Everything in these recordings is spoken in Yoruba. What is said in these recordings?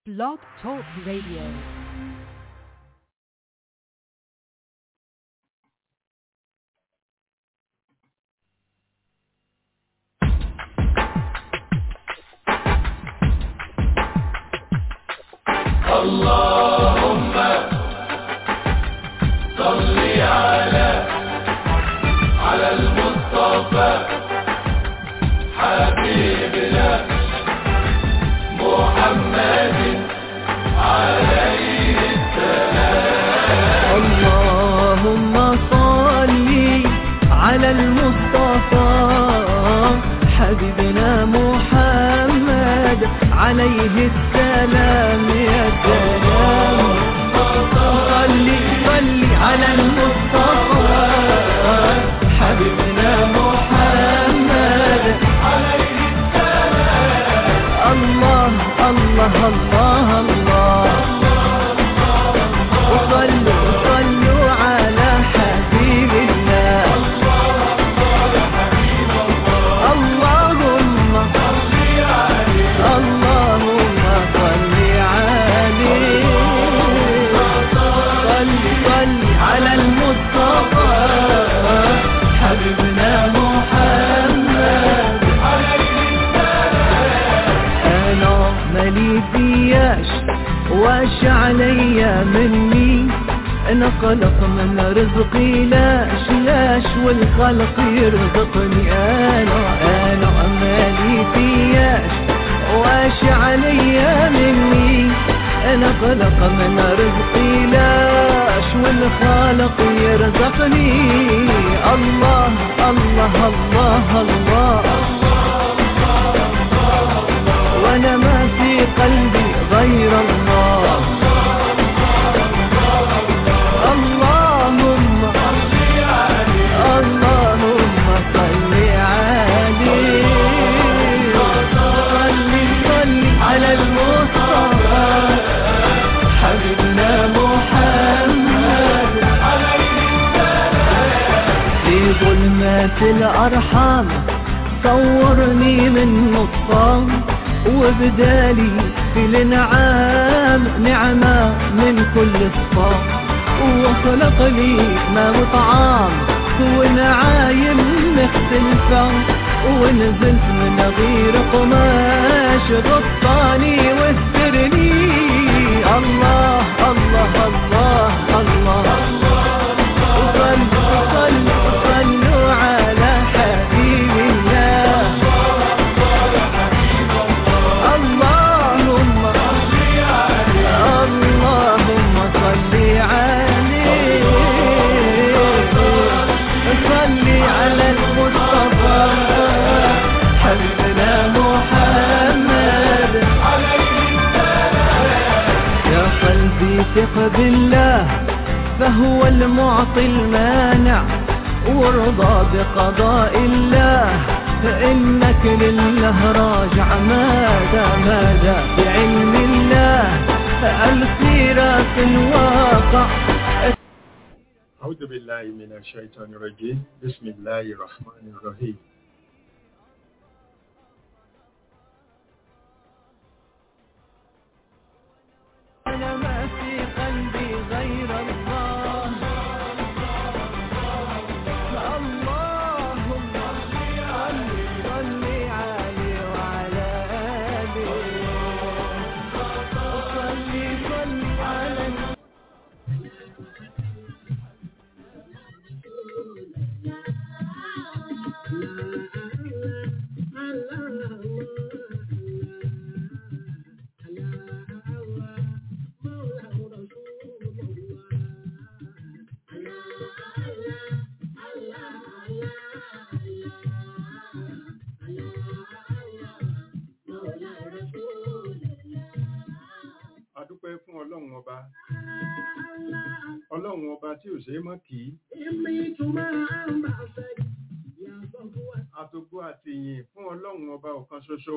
Blog Talk Radio. اللهم صل على على المصطفى حبيبنا محمد عليه اللهم صل على المصطفى حبيبنا محمد عليه السلام يا سلام صل صل على المصطفى حبيبنا محمد عليه السلام الله الله الله الله وصلوا صلوا على حبيب الله اللهم اللهم صل عليه صل صل على المصطفى حبيبنا محمد انا مالي فياش واش عليا مني انا خلق من رزقي لاش لاش والخلق يرزقني انا انا مالي فياش واش عليا مني انا خلق من رزقي لاش والخالق يرزقني الله الله الله, الله وانا ما في قلبي غير الله اللهم اللهم صل عليه صل صل على المصطفى حبيبنا محمد في ظلمات الأرحام صورني من نصام وبدالي في الانعام نعمة من كل الصام وخلق لي ما وطعام ونعايم مختلفة ونزلت من غير قماش غطاني واسترني الله الله الله الله, وصلوا صلوا صلوا على حبيب الله اللهم اللهم صل عليه صل على المصطفى حبيبنا محمد يا قلبي ثق بالله فهو المعطي المانع وارضى بقضاء الله فإنك لله راجع ماذا ماذا بعلم الله السيرة الواقع أعوذ بالله من الشيطان الرجيم بسم الله الرحمن الرحيم أنا ما في قلبي غير الله اللهم صل صل عليه وعلى آله صل صل على adúpẹ́ fún ọlọ́run ọba ọlọ́run ọba tí ò ṣe é mọ́ kì í àtògbó àti ìyìn fún ọlọ́run ọba ọ̀kan ṣoṣo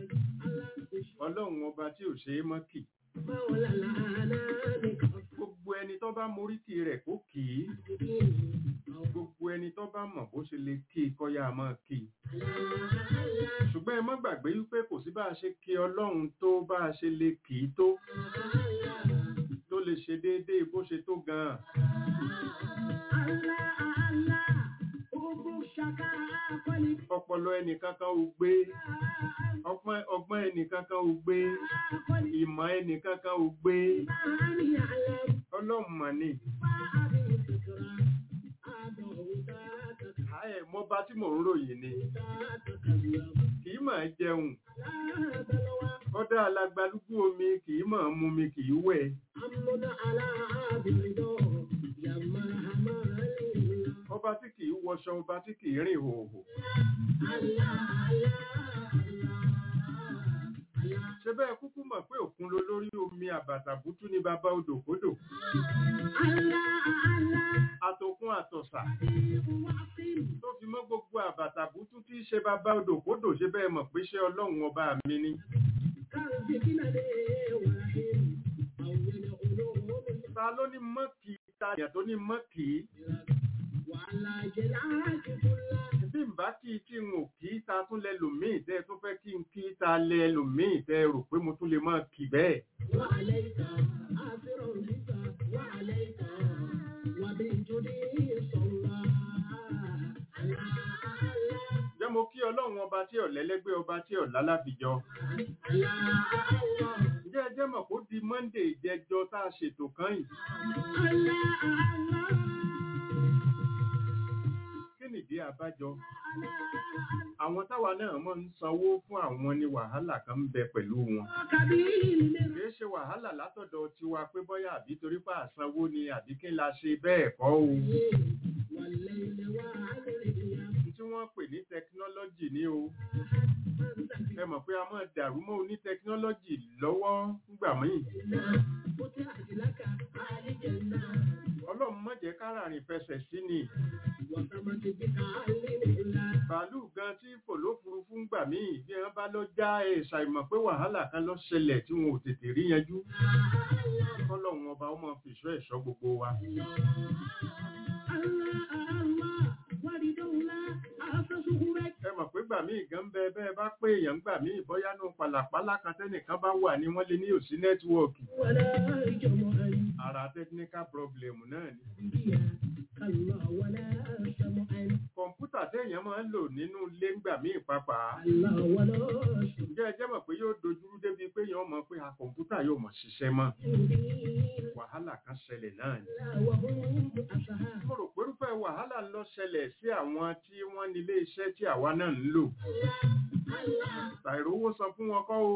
ọlọ́run ọba tí ò ṣe é mọ́ kì gbogbo ẹni tó bá moríkì rẹ̀ kó kì í gbogbo ẹni tó bá mọ̀ bó ṣe lè kí i kọ́yà máa kí i ṣùgbọ́n ẹ má gbàgbé wípé kò sí bá a ṣe kí ọlọ́run tó bá a ṣe lè kì í tó tó lè ṣe déédéé bó ṣe tó gan-an ọpọlọ ẹnìkankan ò gbé ọgbọ́n ọgbọ́n ẹnìkankan ò gbé ìmọ̀ ẹnìkankan ò gbé ọlọ́run mà ní ààyè mọba tí mò ń ròyìn ni kì í máa jẹun ọdá alagbalúgbú omi kì í máa mú mi kì í wẹ̀ ọba tí kì í wọṣọ ọba tí kì í rìn hòhò ṣe bẹ́ẹ̀ kúkú mọ̀ pé òkun ló lórí omi àbàtàbútú ní bàbá odòkodò àtòkun àtọ̀sà tó fi mọ́ gbogbo àbàtàbútú tí í ṣe bàbá odòkodò ṣe bẹ́ẹ̀ mọ̀ pé ṣé ọlọ́run ọba mi ni ta ló ní mọ́kì ta yàn tó ní mọ́kì bí n bá kí tí n ò kí ta tún lẹ lòmíì tẹ́ tún fẹ́ kí n kí ta lẹ lòmíì tẹ́ rò pé mo tún lè máa kì bẹ́ẹ̀ jẹ́ mo kí ọlọ́run ọba tí ọ̀lẹ́lẹ́gbẹ́ ọba tí ọ̀lá lábìjọ ǹjẹ́ ẹ jẹ́ mọ̀ kó di monday ìjẹjọ tá a ṣètò kan yìí kí nìdí àbájọ àwọn táwa náà mọ̀ ń sanwó fún àwọn ní wàhálà kan ń bẹ pẹ̀lú wọn kìí ṣe wàhálà látọ̀dọ̀ tiwa pé bọ́yá àbí torí pé àsanwó ni àbí kí la ṣe bẹ́ẹ̀ kọ́ o tí wọ́n pè ní tẹkinọ́lọ́jì ní o ẹ mọ̀ pé a máa dàrú mọ́ oní tẹkinọ́lọ́jì lọ́wọ́ nígbà míì ọlọ́run má jẹ́ káràrin fẹsẹ̀ sí ni bàálù gan tí fò lófurufú ń gbà míì bí wọ́n bá lọ já ẹ̀ ṣàìmọ̀ pé wàhálà kan lọ ṣẹlẹ̀ tí wọn ò tètè rí yanjú kọ́lọ́run ọba ó máa fìṣọ́ ẹ̀ṣọ́ gbogbo wa ẹ mọ̀ pé gbà míì gan bẹ bẹ́ẹ̀ bá pé èèyàn gbà míì bọ́yá nù pàlàpálá kan tẹ́nìkan bá wà ní wọ́n lé ní òsí nẹ́tíwọ́ọ̀kì ara technical problem náà ni kọ̀ǹpútà téèyàn máa ń lò nínú ilé ńgbà míì pàápàá ǹjẹ́ ẹ jẹ́ mọ̀ pé yóò dojúrú débi pé èèyàn mọ̀ pé a kọ̀ǹpútà yóò mọ̀ ṣiṣẹ́ mọ́ wàhálà kan ṣẹlẹ̀ náà ni mo rò pé irúfẹ́ wàhálà lọ ṣẹlẹ̀ sí àwọn tí wọ́n nílé iṣẹ́ tí àwa náà ń lò ṣàìrówó san fún wọn kọ́ o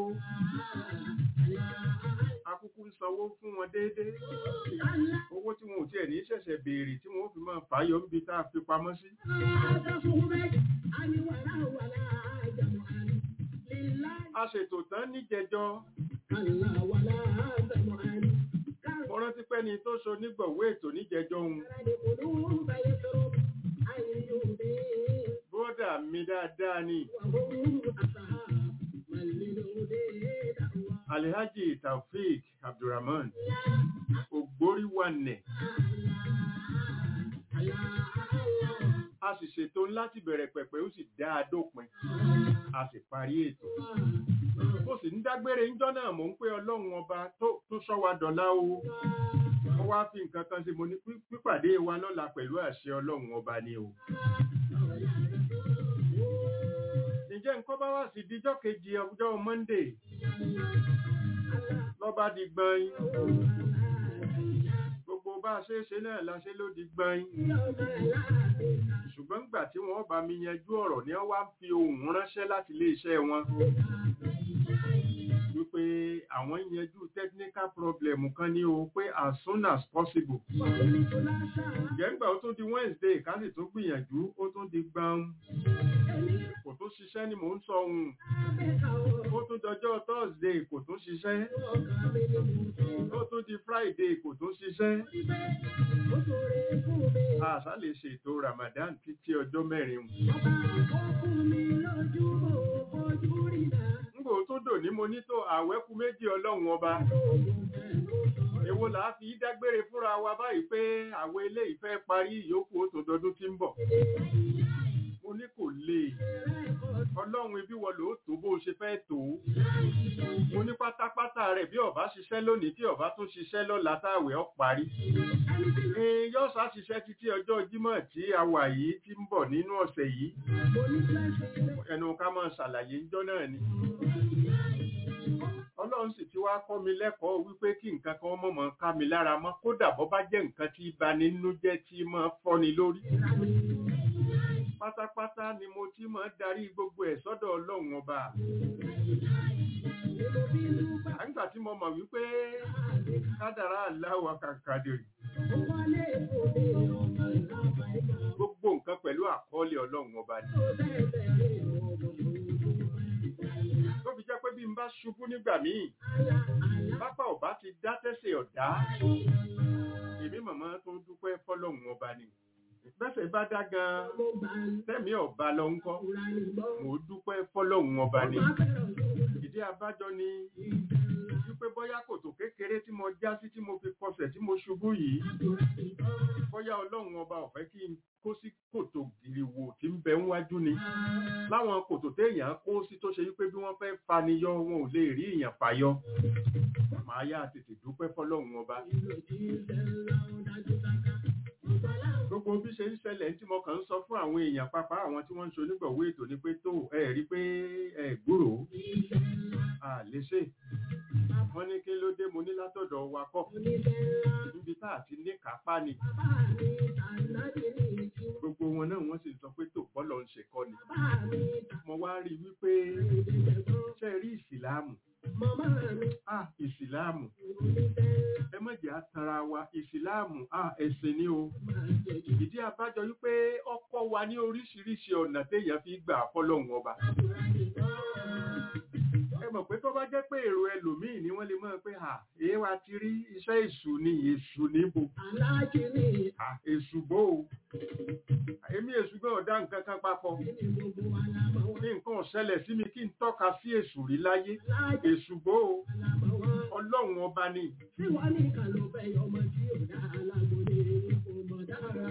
akúkú ń sanwó fún wọn déédéé owó tí wọn ò tiẹ̀ ní ṣẹ̀ṣẹ̀ béèrè tí wọn ó fi máa fàáyọ níbi tá a fi pamọ́ sí. a ṣètò tán níjẹjọ mo rántí pé ni tó so nígbọ̀wé ètò níjẹjọ òun bọ́dà mi dáadáa ni alhaji taofik abdulrahman ògbóríwànẹ̀ a sì ṣètò láti bẹ̀rẹ̀ pẹ̀pẹ̀ ó sì dá a dópin a sì parí ètò mo sì ń dágbére ńjọ́ náà mò ń pé ọlọ́run ọba tó sọ wa dọ̀la o wọ́n wá fi nǹkan kan sí mo ní pípàdé wa lọ́la pẹ̀lú àṣẹ ọlọ́run ọba ni o ǹjẹ́ nǹkan bá wá sí díjọ́ kejì ọjọ́ monday lọ́ba di gbọ́n gbogbo bá a ṣe é ṣe náà la ṣe ló di gbọ́n ṣùgbọ́n gbà tí wọ́n bá mi yanjú ọ̀rọ̀ ni wọ́n wá fi ohùn ránṣẹ́ láti ilé iṣẹ́ wọn wípé àwọn yanjú technical problem kan ní o pé as soon as possible jẹ́ngbà ó tún di wednesday ká sì tún gbìyànjú ó tún di gbọ́n kò tún ṣiṣẹ́ ni mò ń sọ ohun ó tún dọjọ́ thursday kò tún ṣiṣẹ́ ó tún di friday kò tún ṣiṣẹ́ àṣà lè ṣètò ramadan títí ọjọ́ mẹ́rin ngbò tó dò ní mo ní tó àwẹ́kú méjì ọlọ́run ọba èwo là á fi dágbére fúnra wa báyìí pé àwọn eléyìí fẹ́ parí ìyókù ó tó dọdún tí ń bọ̀ mo ní kò lè ọlọ́run ibi wọ ló tó bó ṣe fẹ́ tó mo ní pátápátá rẹ̀ bí ọba ṣiṣẹ́ lónìí tí ọba tún ṣiṣẹ́ lọ́la táwẹ̀ ọ́ parí yóò sá ṣiṣẹ́ títí ọjọ́ jímọ̀ tí a wà yìí tí ń bọ̀ nínú ọ̀sẹ̀ yìí ẹnu ká máa ṣàlàyé ńjọ́ náà ni ọlọ́run sì ti wá kọ́ mi lẹ́kọ̀ọ́ wípé kí nǹkan kan mọ̀mọ́ ká mi lára mọ́ kódà bọ́ bá jẹ́ nǹkan tí bani nínú jẹ́ tí máa fọ́ni lórí pátápátá ni mo ti máa darí gbogbo ẹ̀ sọ́dọ̀ ọlọ́run ọba àǹgbà tí mo mọ̀ wípé kádàrá aláwọ̀ kàkàdé gbogbo nǹkan pẹ̀lú àkọọ́lẹ̀ ọlọ́run ọba ni tó fi jẹ́ pé bí n bá ṣubú nígbà míì pápá ọba ti dá tẹ́sẹ̀ ọ̀dá èmi màmá tó dúpẹ́ fọ́lọ́run ọba ni bẹ́sẹ̀ bá dá gan tẹ́mi ọba lọ ń kọ́ mo dúpẹ́ fọ́lọ́run ọba ni ìdí abájọ ni wípé bóyá kòtò kékeré tí mo já sí tí mo fi kọsẹ̀ tí mo ṣubú yìí bóyá ọlọ́run ọba ò fẹ́ kí n kó sí kòtò gìrìwò tí ń bẹ níwájú ni láwọn kòtò téèyàn kó sí tó ṣe wípé bí wọ́n fẹ́ faniyọ wọn ò lè rí èèyàn fàyọ màá yá tètè dúpẹ́ fọ́lọ́run ọba gbogbo bí ṣe ń ṣẹlẹ̀ tí mo kàn ń sọ fún àwọn èèyàn pápá àwọn tí wọ́n ń ṣe onígbọ̀wé ètò ni pé tó ẹ rí pé ẹ gbúrò à lè ṣe wọ́n ní kí ló dé mo ní látọ̀dọ̀ wa kọ́ níbi tá àti ní kápá ni gbogbo wọn náà wọ́n sì sọ pé tó bọ́lọ̀ ń ṣe kọ́ ni mo wá rí wípé ṣe rí ìsìláàmù ah ìsìláàmù ẹ má jẹ́ àtàrà wa ìsìláàmù ah ẹ̀sìn ni o ìdí abájọ wípé ọkọ wa ní oríṣiríṣi ọ̀nà téèyàn fi gbà fọ́lọ́hun ọba ẹ mọ̀ pé tó bá jẹ́ pé èrò ẹlòmíì ni wọ́n lè mọ̀ pé à èé wa ti rí iṣẹ́ èṣù ni èṣù níbo èṣù bó o èmi èṣù gbọ́ ọ̀dá nǹkan kan papọ̀ ní nǹkan ọ̀ṣẹlẹ̀ sí mi kí n tọ́ka sí èṣù rí láyé èṣù bó o ọlọ́run ọba ni. Tí wọ́n ní ìkàlọ́ bẹ́ẹ̀ yọmọ tí ò dá alágbóni kò mọ̀ dára.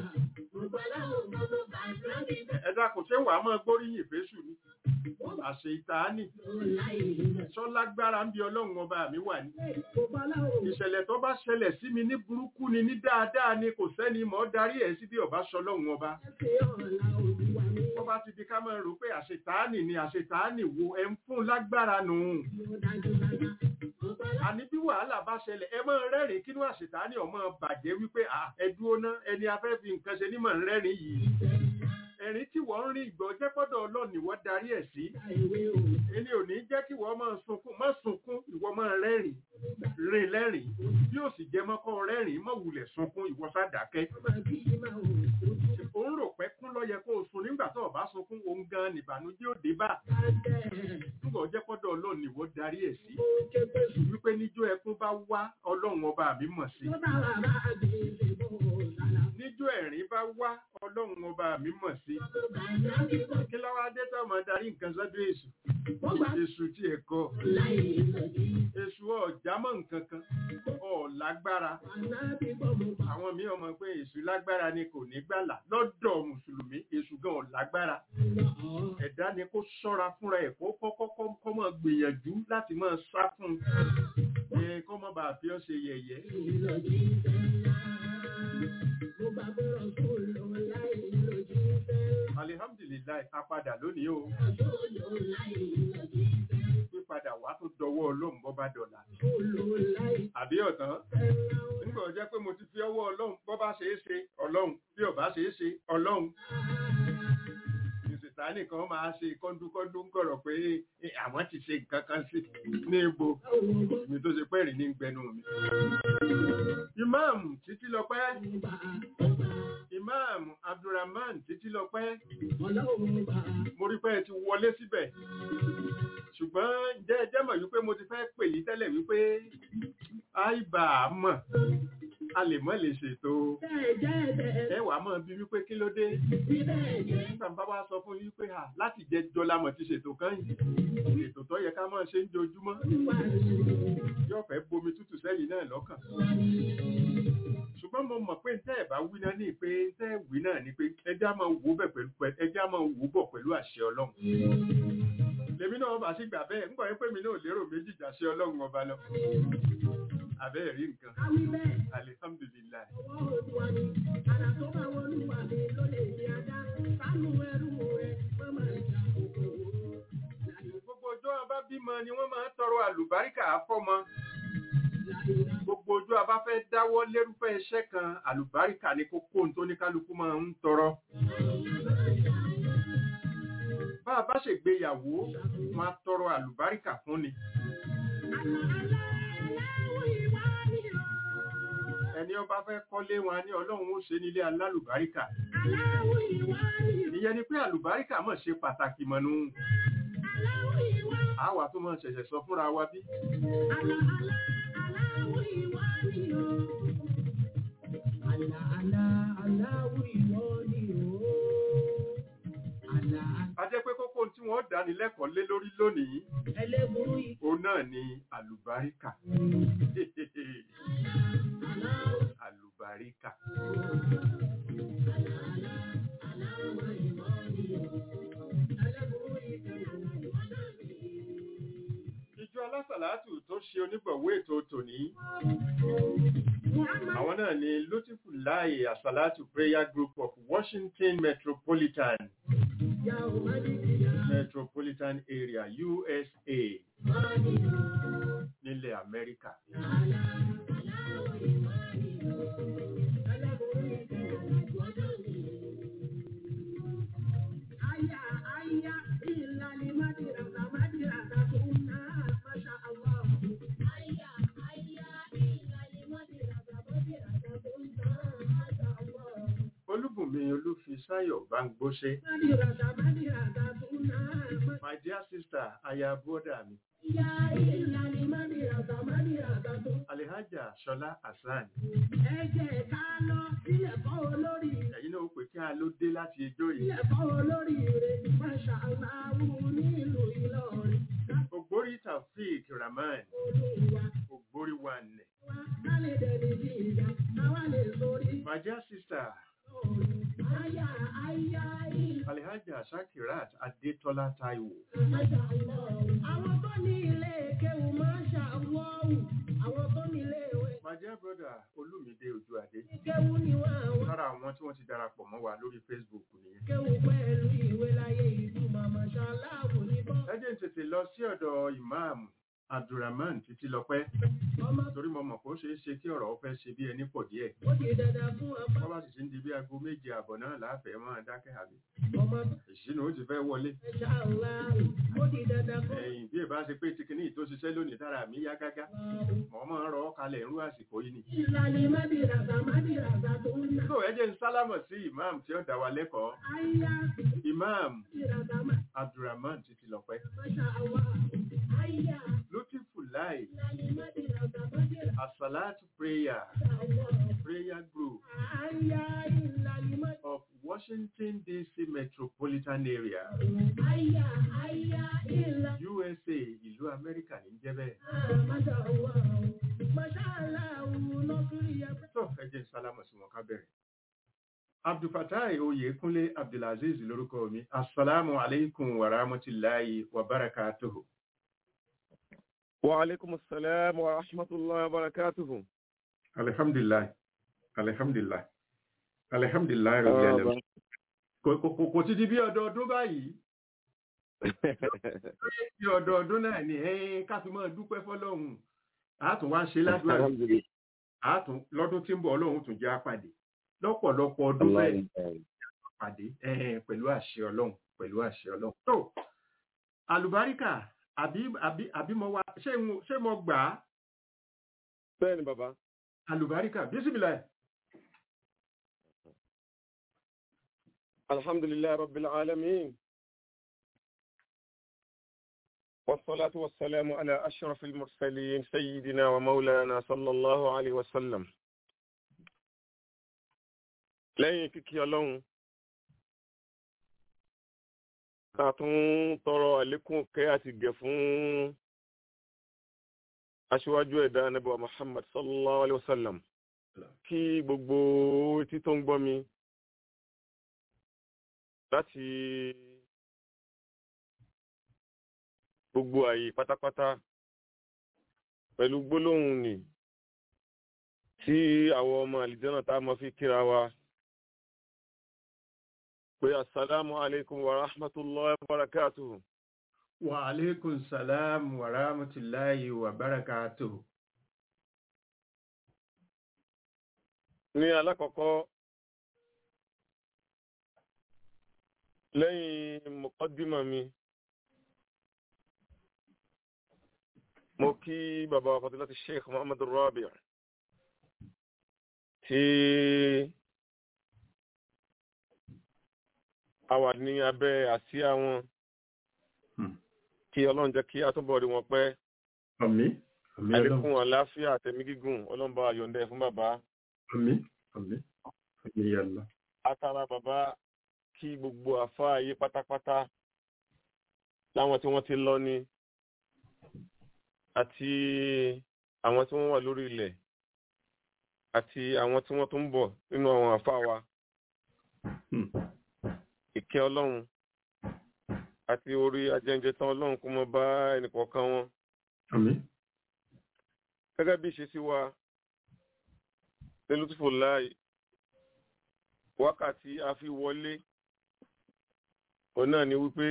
ẹ dákun ṣé wàá máa gbóríyìn fésù ni àṣẹ ìtaání sọlágbára ń bí ọlọ́run ọba mi wà ní. ìṣẹ̀lẹ̀ tó bá ṣẹlẹ̀ sí mi ní burúkú ni ní dáadáa ni kò sẹ́ni mọ́ darí ẹ̀ sí bí ọba sọlọ́run ọba. wọ́n bá ti di ká máa rò pé àṣetáàní ni àṣetáàní wo ẹ̀ ń fún lágbára nù. àní bí wàhálà bá ṣẹlẹ̀ ẹ máa rẹ́rìn kínú àṣetáàní ọmọ bàjẹ́ wípé ẹ dúró ná ẹni afẹ́ fi nǹkan ṣe ní mọ̀ ń rẹ́rìn yìí ẹ̀rín tí wọ́n ń rí ìgbọ́ jẹ́ pọ́dọ̀ ọlọ́ọ̀ni wọ́n darí ẹ̀ sí. ẹni ò ní jẹ́ kí wọ́n máa sunkún má sunkún ìwọ máa rẹ́rìn rìn lẹ́rìn bí ó sì jẹ́ mọ́kọ́ rẹ́rìn má wulẹ̀ sunkún ìwọ sádàkẹ́. òun rò pé kún ló yẹ kó o sun nígbà tó o bá sunkún òun gan nìbànújẹ́ ò dé bá. nígbà jẹ́ pọ́dọ̀ ọlọ́ọ̀ni wọ́n darí ẹ̀ sí. wípé níjó ẹkún bá wá ọlọ́run ọba mi mọ̀ sí níjó ẹ̀rín bá wá ọlọ́run ọba mi mọ̀ sí. kí lọ́wọ́ adé tó máa darí nǹkan sọ́dọ̀ èṣù èṣù tí ẹ̀ kọ́ èṣù ọ̀já mọ̀ nǹkan kan ọ̀ lágbára àwọn míì ọmọ pé èṣù lágbára ni kò ní gbàlà lọ́dọ̀ mùsùlùmí èṣù gan ọ̀ lágbára ẹ̀dá ni kó ṣọ́ra fúnra ẹ̀ kó kọ́kọ́ kọ́ mọ̀ gbìyànjú láti máa sá fún un kọ́ mọ̀ bá fi ọ́ ṣe yẹ̀yẹ́ alihamdulilayi apadà lónìí o pípadà wá tó dọwọ́ ọlọ́run bọ́ bá dọ̀là àbí ọ̀tán nígbà jẹ́ pé mo ti fi ọwọ́ ọlọ́run bọ́ bá ṣe é ṣe ọlọ́run bí ọba ṣe é ṣe ọlọ́run ìsìtánì kan máa ṣe kọ́ńdúkọ́ńdú ń kọ̀rọ̀ pé àwọn ti ṣe nǹkan kan sí ní ibo mi tó ṣe pẹ́rì ní gbẹnu mi. ìmáàmù títí lọ pẹ́ imam abdulrahman títí lọ pẹ́ mo rí pé ẹ ti wọlé síbẹ̀ ṣùgbọ́n jẹ́ ẹjẹ́ mọ̀ wípé mo ti fẹ́ pè yí tẹ́lẹ̀ wípé àìbà mọ̀ a lè mọ́ lè ṣètò ẹwà mọ́ bí wípé kí ló dé nígbà bá wá sọ fún wípé à láti jẹ jọlá mọ̀ ti ṣètò kan yìí ètò tó yẹ ká mọ́ ṣe ń jojúmọ́ yóò fẹ́ bomi tútù sẹ́yìn náà lọ́kàn ṣùgbọ́n mo mọ̀ pé tẹ́ ẹ̀ bá wí náà ní pé tẹ́ ẹ̀ wí náà ni pé ẹjẹ́ á máa wò bẹ̀ pẹ̀lú ẹjẹ́ á máa wò bọ̀ pẹ̀lú àṣẹ ọlọ́run lèmi náà bá sì gbà bẹ́ẹ̀ ńgbà yẹn pé mi náà lérò méjì jàṣẹ ọlọ́run ọba lọ àbẹ́ rí nǹkan Káwí bẹ́ẹ̀, alihamdulilayi ọwọ́ Olúwa ni, àrà tó bá wọlúwa mi ló lè ní ajá. Sánú ẹrú rẹ̀, wọ́n máa jà kòkòrò. gbogbo ọjọ́ abá bímọ ni wọ́n máa ń tọrọ àlùbáríkà fọ́mọ gbogbo ojú abá fẹ́ dáwọ́ lérúfẹ́ iṣẹ́ kan àlùbáríkà ni kókó ohun tó ní kálukú máa ń tọrọ bá a bá ṣègbéyàwó wọn á tọrọ àlùbáríkà fún ni ẹni ọba fẹ́ kọ́lé wọn á ní ọlọ́run ó ṣe nílé alálùbáríkà ìyẹn ni pé àlùbáríkà mọ̀ ṣe pàtàkì mọ̀nù àwa tó máa ṣẹ̀ṣẹ̀ sọ fúnra wa bí a jẹ́ pé kókó ohun tí wọ́n dání lẹ́kọ̀ọ́ lé lórí lónìí Ẹlẹ́burú yìí. òun náà ni àlùbáríkà àlùbáríkà ìjọ alásàlátù tó ṣe onígbọ̀wọ́ ètò tòní àwọn náà ni lutifullahi asalatu prayer group of washington metropolitan metropolitan area usa nílẹ̀ amẹ́ríkà olúbùnmi olúfisáyọ̀ báńgbóṣe my dear sister aya bọ́dà mi alihaja ṣọlá hasan Ẹ̀jẹ̀ ká lọ sílẹ̀ kọ́ olórí ẹ̀yin náà ó pè kí a ló dé láti ijó yìí ilẹ̀kọ́ olórí rẹ̀ máṣá aláwù nílùú Ìlọrin ògbórí taofeek rahman olúwa ògbórí wanẹ̀ wa kálẹ̀ dẹ̀ni bí ìyá káwá lè sórí my dear sister ọ̀run àyà àyà ìlà alihaja shakirat adétọ́lá taiwo máṣá aláwù. àwọn tó ní ilé kéwù máṣá wọ́ọ̀wù àwọn tó ní ilé ìwé my dear brother olúmídé ojú adé kéwù ni wọ́n àwọn lára àwọn tí wọ́n ti darapọ̀ mọ́ wa lórí facebook nìyẹn kéwù pẹ̀lú ìwé láyé ìtumọ̀ máṣá aláwù ní bọ́ ẹ jẹ́ n tètè lọ sí ọ̀dọ̀ imam abdulrahman títí lọ́pẹ́ ọmọ torí mo mọ̀ pé ó ṣeé ṣe kí ọ̀rọ̀ ó fẹ́ ṣe bí ẹni pọ̀ díẹ̀ ó di dandan fún ọba wọ́n bá sì ti ń di bí aago méje àbọ̀ náà láàfẹ́ máa dákẹ́ àbí ọmọ ìṣínú ó ti fẹ́ wọlé máṣá aláwù ó di dandan fún ẹ̀yìn bí ìbá ṣe pé ti kíní tó ṣiṣẹ́ lónìí dára mi yá gágá ọba. mọ̀ máa ń rọ ọ́ kalẹ̀ irú àsìkò yìí ni. Ìlànà Mádìràzà Mádìràzà tó ń ná. tó ẹ jẹ́ ń sálámọ̀ sí imam tí ó dá wa lẹ́kọ̀ọ́ Àyà imam Mádìràzà abdulrahman títí lọ́pẹ́ Máṣá àwa. Àyà lutifulai ìlànà Mádìràzà Mádìràzà asalatu prayer àwa. prayer group Àyà ìlànà Mádìràzà. of washington dc metropolitan area Àyà àyà ìlànà usa ìlú amẹ́ríkà ní jẹ́ bẹ́ẹ̀. Máṣá àwa. Máṣá aláwo lọ́kùnrin yẹn. tó ẹ jẹ́ ń sálámọ̀ sí wọn ká bẹ̀rẹ̀. abdulfatai oyèkúnlé abdulaziz lórúkọ mi asalaamu aleykum wa rahmatulahi wa barakatuhu. وعليكم السلام ورحمة الله وبركاته alihamdulilayi alihamdulilayi alihamdulilayi rabi alamin. kò kò kò kò ti di bí ọdọọdún báyìí bí ọdọọdún náà ni ẹ ká fi máa dúpẹ́ fọ́lọ́run àátún wá ṣe ládùúgbò الحمد لله àátún lọ́dún tí ń bọ̀ Ọlọ́run tún jẹ́ àpàdé lọ́pọ̀lọpọ̀ ọdún الله bẹ́ẹ̀ يبارك. pàdé ẹ̀hẹ̀n pẹ̀lú àṣẹ ọlọ́run pẹ̀lú àṣẹ ọlọ́run. tó àlùbáríkà àbí àbí àbí mo wá ṣé mo ṣé mo gbà á bẹ́ẹ̀ni bàbá àlùbáríkà bísímìlà الحمد لله رب العالمين والصلاة والسلام على أشرف المرسلين سيدنا ومولانا صلى الله عليه وسلم lẹ́yìn kíkí ọlọ́run ká tún tọrọ àlékún kẹ́ àti gẹ̀ fún aṣíwájú ẹ̀dá anábọ̀ muhammad sallallahu alayhi wa sallam kí gbogbo etí tó ń gbọ́ mi láti gbogbo àyè pátápátá pẹ̀lú gbólóhùn ni tí àwọn ọmọ àlìjọ́nà tá a mọ̀ fi kíra wa pé assalamu alaikum wa rahmatullahi wa barakatuhu wa alaikum salam wa rahmatullahi wa barakatuhu ní alákọ̀ọ́kọ́ lẹ́yìn mọ̀kọ́dímọ̀ mi mo kí bàbá wa fadilati sheikh muhammadu rabi tí a wà ní abẹ́ àsíá wọn kí ọlọ́run jẹ́ kí a túbọ̀ rí wọn pẹ́ àmín àmín ọlọ́run àlékún àlàáfíà àtẹ̀mí gígùn ọlọ́run bá yọ̀ǹda fún bàbá àmín àmín àmín ya Allah atara bàbá kí gbogbo àfáà ayé pátápátá láwọn tí wọ́n ti lọ ní àti àwọn tí wọ́n wà lórí ilẹ̀ àti àwọn tí wọ́n tún ń bọ̀ nínú àwọn àfáà wa Hmm. ìkẹ́ ọlọ́run àti orí ajẹ́njẹ tán ọlọ́run kó mọ bá ẹnìkọ̀ọ̀kan wọn àmín gẹ́gẹ́ bí ìṣesí wa lẹ́lútùfò láì wákàtí a fi wọlé òun náà ni wípé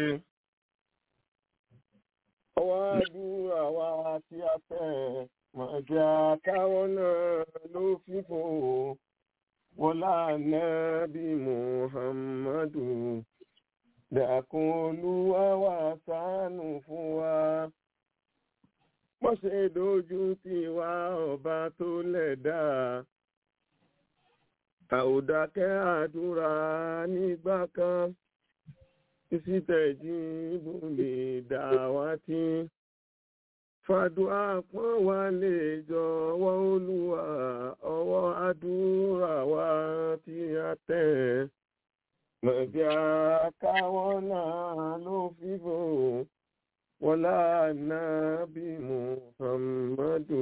ọwọ́ àdúrà wa tí a fẹ́ máa jẹ́ àkáwọ́ náà ló fífò wọlá nábì muhammadu dàkún olúwa wà ṣàánú fún wa wọ́n ṣe dojú tì wá ọba tó lẹ̀dá àòdákẹ́ àdúrà nígbà kan ìsìtẹ̀jì ibùdó dàwátì fàdúrà pọ́n wá lè jọ̀wọ́ olúwa ọwọ́ àdúrà wa tí a tẹ̀ mọ̀bí àkáwọ́ náà ló fífò wọlá nábì muhammadu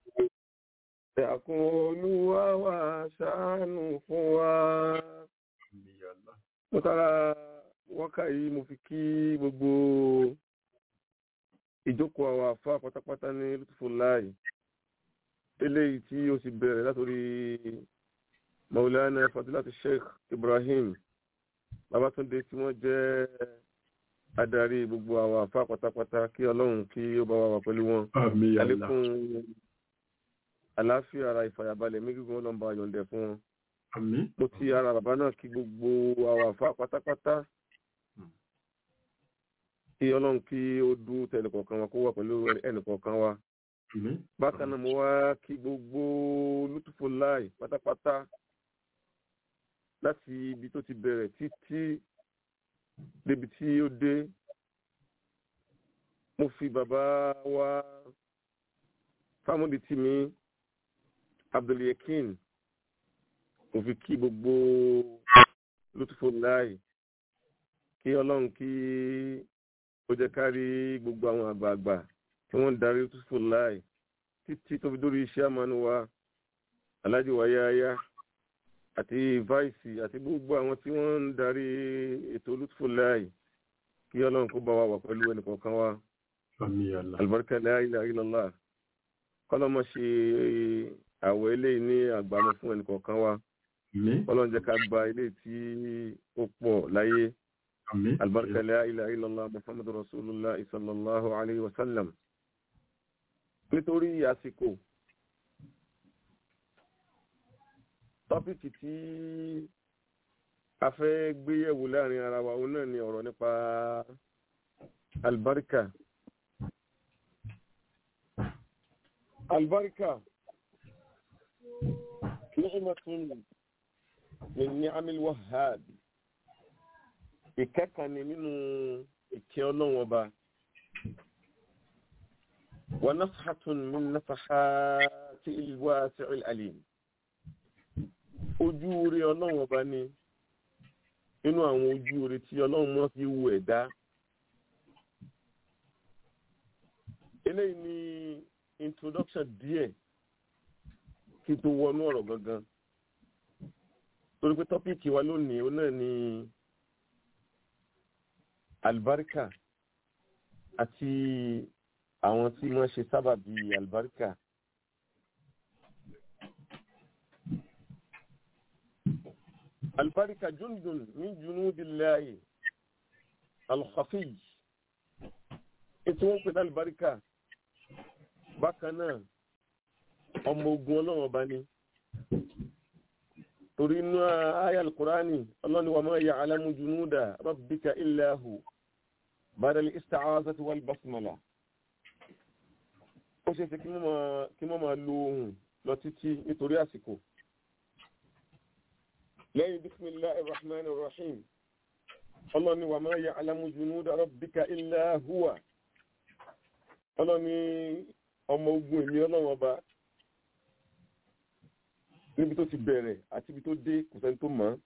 ẹ̀kún olúwa wà ṣàánú fún wa. àmín ya Allah mo tara wákà yìí mo fi kí gbogbo ìjókòó àwọn àfa pátápátá ní lutfullahi eléyìí tí ó sì bẹ̀rẹ̀ látòrí maulana fadilati sheikh ibrahim babatunde tí wọ́n jẹ́ adarí gbogbo àwọn àfa pátápátá kí ọlọ́run kí ó bá wa wà pẹ̀lú wọn àmín ya Allah àlékún àlàáfíà ara ìfàyàbalẹ̀ méjìgún ọlọ́mọba yọ̀ǹdẹ̀ fún wọn àmín mo ti ara bàbá náà kí gbogbo àwọn àfa pátápátá kí ọlọ́run kí ó dú tẹnìkọ̀ọ̀kan wa kó wà pẹ̀lú ẹnìkọ̀ọ̀kan wa àmín bákan náà mo wá kí gbogbo lutfullahi pátápátá láti ibi tó ti bẹ̀rẹ̀ títí débi tí ó dé mo fi bàbá wa fámúdi tì mí abdulyakin mo fi kí gbogbo lutfullahi kí ọlọ́run kí ó jẹ́ ká rí gbogbo àwọn àgbààgbà tí wọ́n ń darí lutfullahi títí tó fi dórí iṣẹ́ àmánu wa aláàjì wáyáyá àti vice àti gbogbo àwọn tí wọ́n ń darí ètò lutfullahi kí ọlọ́run kó bá wa wà pẹ̀lú ẹnìkọ̀ọ̀kan wa àmín ya Allah albarka la ilaha illallah kọ́lọ́mọ ṣe àwọ̀ eléyìí ní àgbàmọ́ fún ẹnìkọ̀ọ̀kan wa àmín kọ́lọ́n jẹ́ ká gba eléyìí tí ó pọ̀ láyé àmín albarka la ilaha illallah muhammadu rasulullah sallallahu alayhi wa sallam nítorí àsìkò tọ́pìkì tí a fẹ́ gbéyẹ̀wò láàrin ara wa òun náà ni ọ̀rọ̀ nípa albarka albarka ni'matun min ni'amil wahhab ìkẹ́kàn ni nínú ìkẹ́ ọlọ́run ọba wa nafhatun min nafahati al-wasi'il alim ojú orí ọlọ́run ọba ni nínú àwọn ojú orí tí ọlọ́run mọ́ fi wo ẹ̀dá eléyìí ni introduction díẹ̀ kí n tó wọnú ọ̀rọ̀ gangan torí pé tọ́pìkì wa lónìí ó náà ni alibarika àti àwọn tí wọ́n ṣe sábàbí alibarika. alibarika jundun min junudillahi alkhafiy ètò wọn pè ní alibarika bákan náà ọmọ ogun ọlọ́run ọba ni torí inú ayé alukurani ọlọ́ni wa ma ya'lamu junuda rabbika illa hu badal ista'azati wal basmala ó ṣe é ṣe kí wọ́n máa lo ohun lọ títí nítorí àsìkò lẹ́yìn bisimilahi rahman rahim ọlọ́ni wa ma ya'lamu junuda rabbika illa huwa ọlọ́ni ọmọ ogun èmi ọlọ́run ọba níbi tó ti bẹ̀rẹ̀ àti ibi tó dé kò sẹ́ni tó mọ̀ ọ́n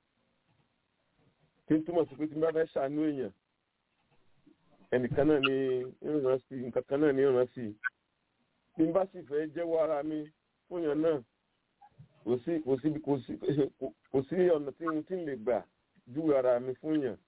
tí ń túmọ̀ sí pé tí n bá fẹ́ ṣàánú èèyàn ẹnìkan náà ni ìrìnà sí nǹkan kan náà ni ìrìnà sí bí n bá sì fẹ́ jẹ́wọ́ ara mi fún èèyàn náà kò sí kò sí kò sí kò sí ọ̀nà tí n tí ń lè gbà júwe ara mi fún èèyàn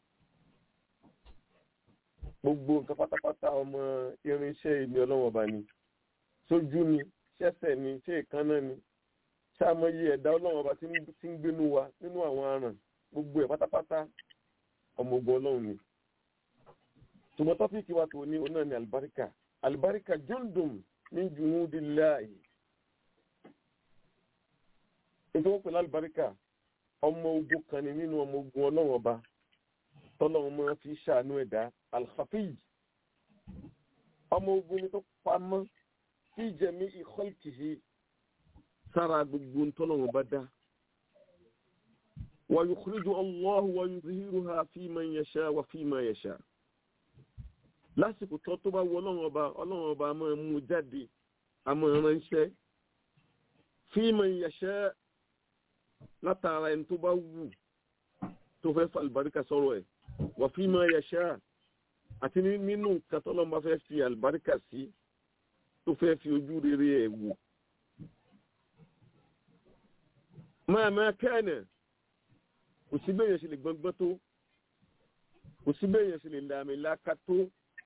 gbogbo nǹkan pátápátá ọmọ irinṣẹ́ èmi ọlọ́wọ́ ọba ni sójú ni ṣẹ́sẹ̀ ni ṣé ìkànnà ni ṣàmọye ẹ̀dá ọlọ́run ọba tí ń gbénú wa nínú àwọn aràn gbogbo ẹ̀ pátápátá ọmọ ogun ọlọ́run ni. ṣùgbọ́n tọ́pìkì wa tó ní onáà ní alibarika alibarika jundum min junudillahi. ètò wọn pẹ̀lú alibarika ọmọ ogun kan ní nínú ọmọ ogun ọlọ́run ọba tọ́lọ́run máa fi ṣàánú ẹ̀dá alhafiz ọmọ ogun ni tó pamọ́ fi jẹ̀mí ìkọ́lìkìhì sára gbogbo ntọ́lọ́wọ́n bá dá. wa yukhriju Allahu wa yuzhiruha fi man yasha wa fi ma yasha. lásìkò tó tó bá wọ ọlọ́wọ́n ọba ọlọ́wọ́n ọba máa mú jáde àmọ́ ránṣẹ́ fi man yasha látara ẹni tó bá wù tó fẹ́ fa àlùbáríkà sọ̀rọ̀ ẹ̀ wa fi ma yasha àti nínú nǹkan tọ́lọ́wọ́n bá fẹ́ fi àlùbáríkà sí tó fẹ́ fi ojú rere ẹ̀ wò. máa máa kẹ́ẹ̀nà kò sí bẹ́yẹn ṣe lè gbọ́ngbọ́n tó kò sí bẹ́yẹn ṣe lè làmì láká tó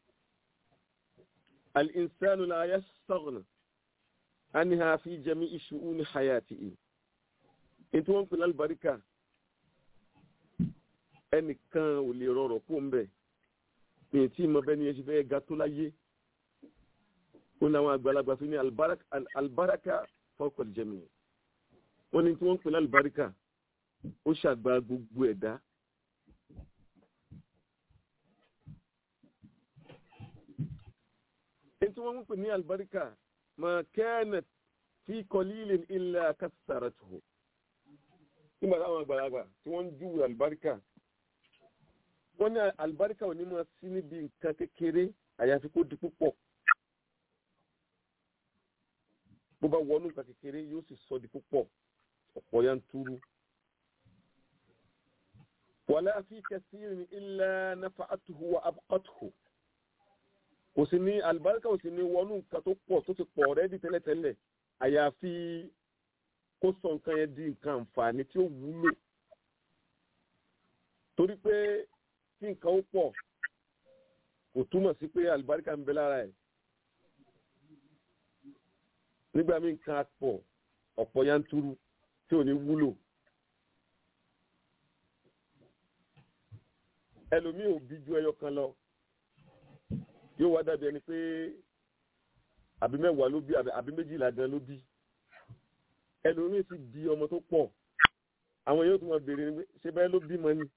al'insanu la ya sọ̀rọ̀ an ha fi jami iṣu ní hayati in in tí wọ́n pè lálùbáríkà ẹnìkan ò lè rọrọ̀ kó ń bẹ̀ ní tí mo bẹ́ ni ẹ ṣe fẹ́ ga tó láyé ó ní àwọn àgbàlagbà fi ní albaraka fọ́kọ̀lì jẹ́mi wọ́n ní tí wọ́n ń pè lálùbáríkà ó ṣàgbà gbogbo ẹ̀dá. èyí tí wọ́n ń pè ní àlùbáríkà mà kẹ́ẹ̀nẹ̀ tí kọ́lílìn ilẹ̀ kásàrà tó. nígbà táwọn àgbàlagbà tí wọ́n ń júwe àlùbáríkà wọ́n ní àlùbáríkà ò ní máa sí níbi nǹkan kékeré àyàfi kó di púpọ̀. bó bá wọnú nǹkan kékeré yóò sì sọ di púpọ̀ ọ̀pọ̀ yanturu. wàlá fi kẹsìrì ilẹ̀ nafa atuhu wa abqatuhu. kò sí ní alibarika kò sí ní wọnú nǹkan tó pọ̀ tó ti pọ̀ rẹ́dí tẹ́lẹ̀tẹ́lẹ̀ àyàfi kó sọ nǹkan yẹn di nǹkan àǹfààní tí ó wúlò. torí pé tí nǹkan ó pọ̀ kò túmọ̀ sí pé alibarika ń bẹ lára ẹ̀. nígbà míì nǹkan pọ̀ ọ̀pọ̀ yanturu tí ò ní wúlò. ẹlòmíì ò bí ju ẹyọ kan lọ yóò wá dàbí ẹni pé àbí mẹ́wàá ló bí àbí méjìlá gan ló bí ẹlòmíì sì bí ọmọ tó pọ̀ àwọn yóò tún máa béèrè ni ṣé bẹ́ẹ̀ ló bímọ ni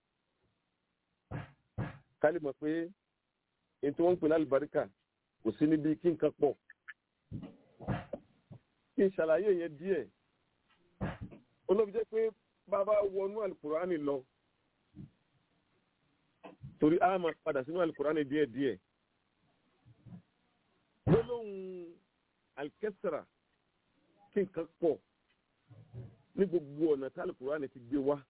ká lè mọ̀ pé èyí tí wọ́n ń pè lálùbáríkà kò sí níbi kí nǹkan pọ̀ kí n ṣàlàyé yẹn díẹ̀ olóbi jẹ́ pé bàbá wọnú alukurani lọ torí a máa padà sínú alukurani díẹ̀ díẹ̀ gbólóhùn alikẹsara kí nǹkan pọ̀ ní gbogbo ọ̀nà tí alukurani ti gbé wá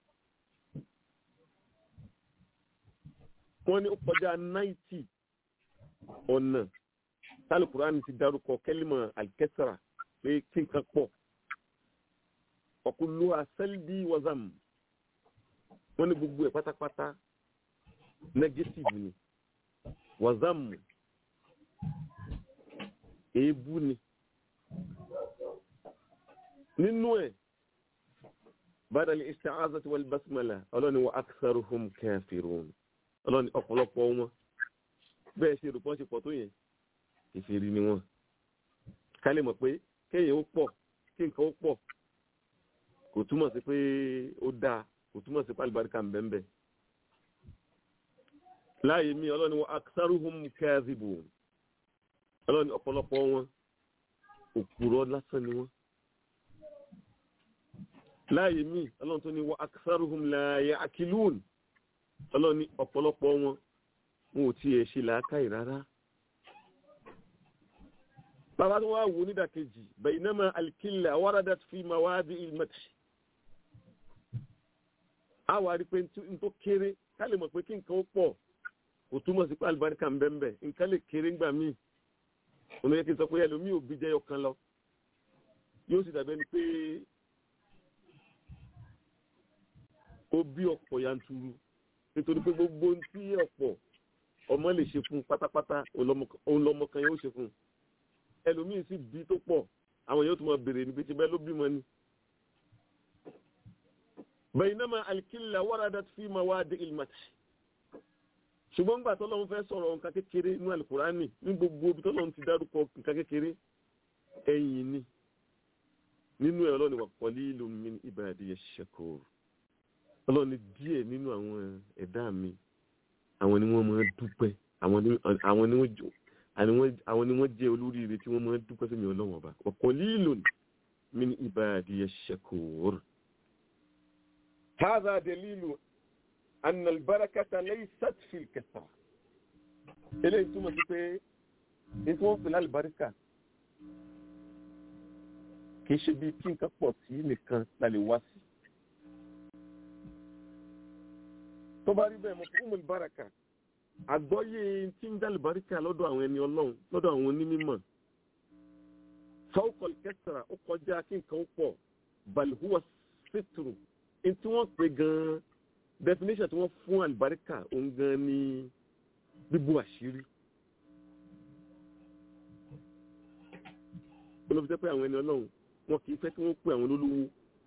wọ́n ní ó kọjá náìtì ọ̀nà tálù kùránì ti dárúkọ kẹ́límà alkẹ́sàrà pé kí nǹkan pọ̀ ọ̀kúlù àṣẹ́lbí wazam wọ́n ní gbogbo ẹ̀ pátápátá negative ni wazam èébú ni nínú ẹ̀ badal isti'azati wal basmala ọlọ́ni wa aktharuhum kafirun ọlọ́ni ọ̀pọ̀lọpọ̀ wọn bẹ́ẹ̀ ṣe rò pọ́n ṣe pọ̀ tó yẹn ìfèrí ni wọn ká lè mọ̀ pé kéèyàn ó pọ̀ kí nǹkan ó pọ̀ kò túmọ̀ sí pé ó dáa kò túmọ̀ sí pé àlùbáríkà ń bẹ́ẹ̀ bẹ́ẹ̀ láàyè mi ọlọ́ni wa aktharuhum kadhibun ọlọ́ni ọ̀pọ̀lọpọ̀ wọn òpùrọ̀ lásán ni wọ́n láàyè mí ọlọ́run tó ní wa aktharuhum la ya'qilun ọlọ́run ní ọ̀pọ̀lọpọ̀ wọn wọn ò tiẹ̀ ṣe làákàyè rárá. bàbá tó wá wò nídàkejì baynama al-qilla waradat fi mawadi'il madh. a wà rí pé n tó kéré ká lè mọ̀ pé kí nǹkan ó pọ̀ kò túmọ̀ sí pé àlùbáríkà ń bẹ́ẹ̀ bẹ́ẹ̀ nǹkan lè kéré ńgbà míì òun yẹ kí n sọ pé ẹlòmíì ò bí jẹyọ kan lọ yóò sì dàbẹ́ ni pé ó bí ọ̀pọ̀ yanturu nítorí pé gbogbo ohun tí ọ̀pọ̀ ọmọ lè ṣe fún pátápátá òun lọmọ kan yóò ṣe fún ẹlòmíì sì bí tó pọ̀ àwọn yóò tún máa béèrè níbi tí bẹ́ẹ̀ ló bímọ ni. baynama al-qilla waradat fi mawadi'il madh ṣùgbọ́n gbà tọ́lọ́run fẹ́ sọ̀rọ̀ nǹkan kékeré ní alukurani ní gbogbo ibi tọ́lọ́run ti dárúkọ nǹkan kékeré ẹ̀yìn ni nínú ẹ̀ ọlọ́ni wà qalilun min ibadiyash shakur ọlọ́run ní díẹ̀ nínú àwọn ẹ̀dá mi àwọn ni wọ́n máa dúpẹ́ àwọn ni wọ́n jẹ́ olóríire tí wọ́n máa dúpẹ́ fún mi ọlọ́wọ́n ọba wa qalilun min ibadiyash shakur. hadha dalilu anna al-barakata laysat fi al-kathra. eléyìí túmọ̀ sí pé ètò wọn pè lálùbáríkà kì í ṣe bí kí nǹkan pọ̀ sí nìkan la lè wá sí. tó bá rí bẹ́ẹ̀ mọ̀ fún umul baraka àgbọ́yé tí ń dálì baríkà lọ́dọ̀ àwọn ẹni ọlọ́run lọ́dọ̀ àwọn onímọ̀ fawqal kasra ó kọjá kí nǹkan ó pọ̀ bal huwa sitru ní tí wọ́n pè gan-an definition tí wọ́n fún àlùbáríkà òun gan ni bíbú àṣírí. olóbi jẹ́ pé àwọn ẹni ọlọ́run wọn kì í fẹ́ kí wọ́n pè àwọn olólùwò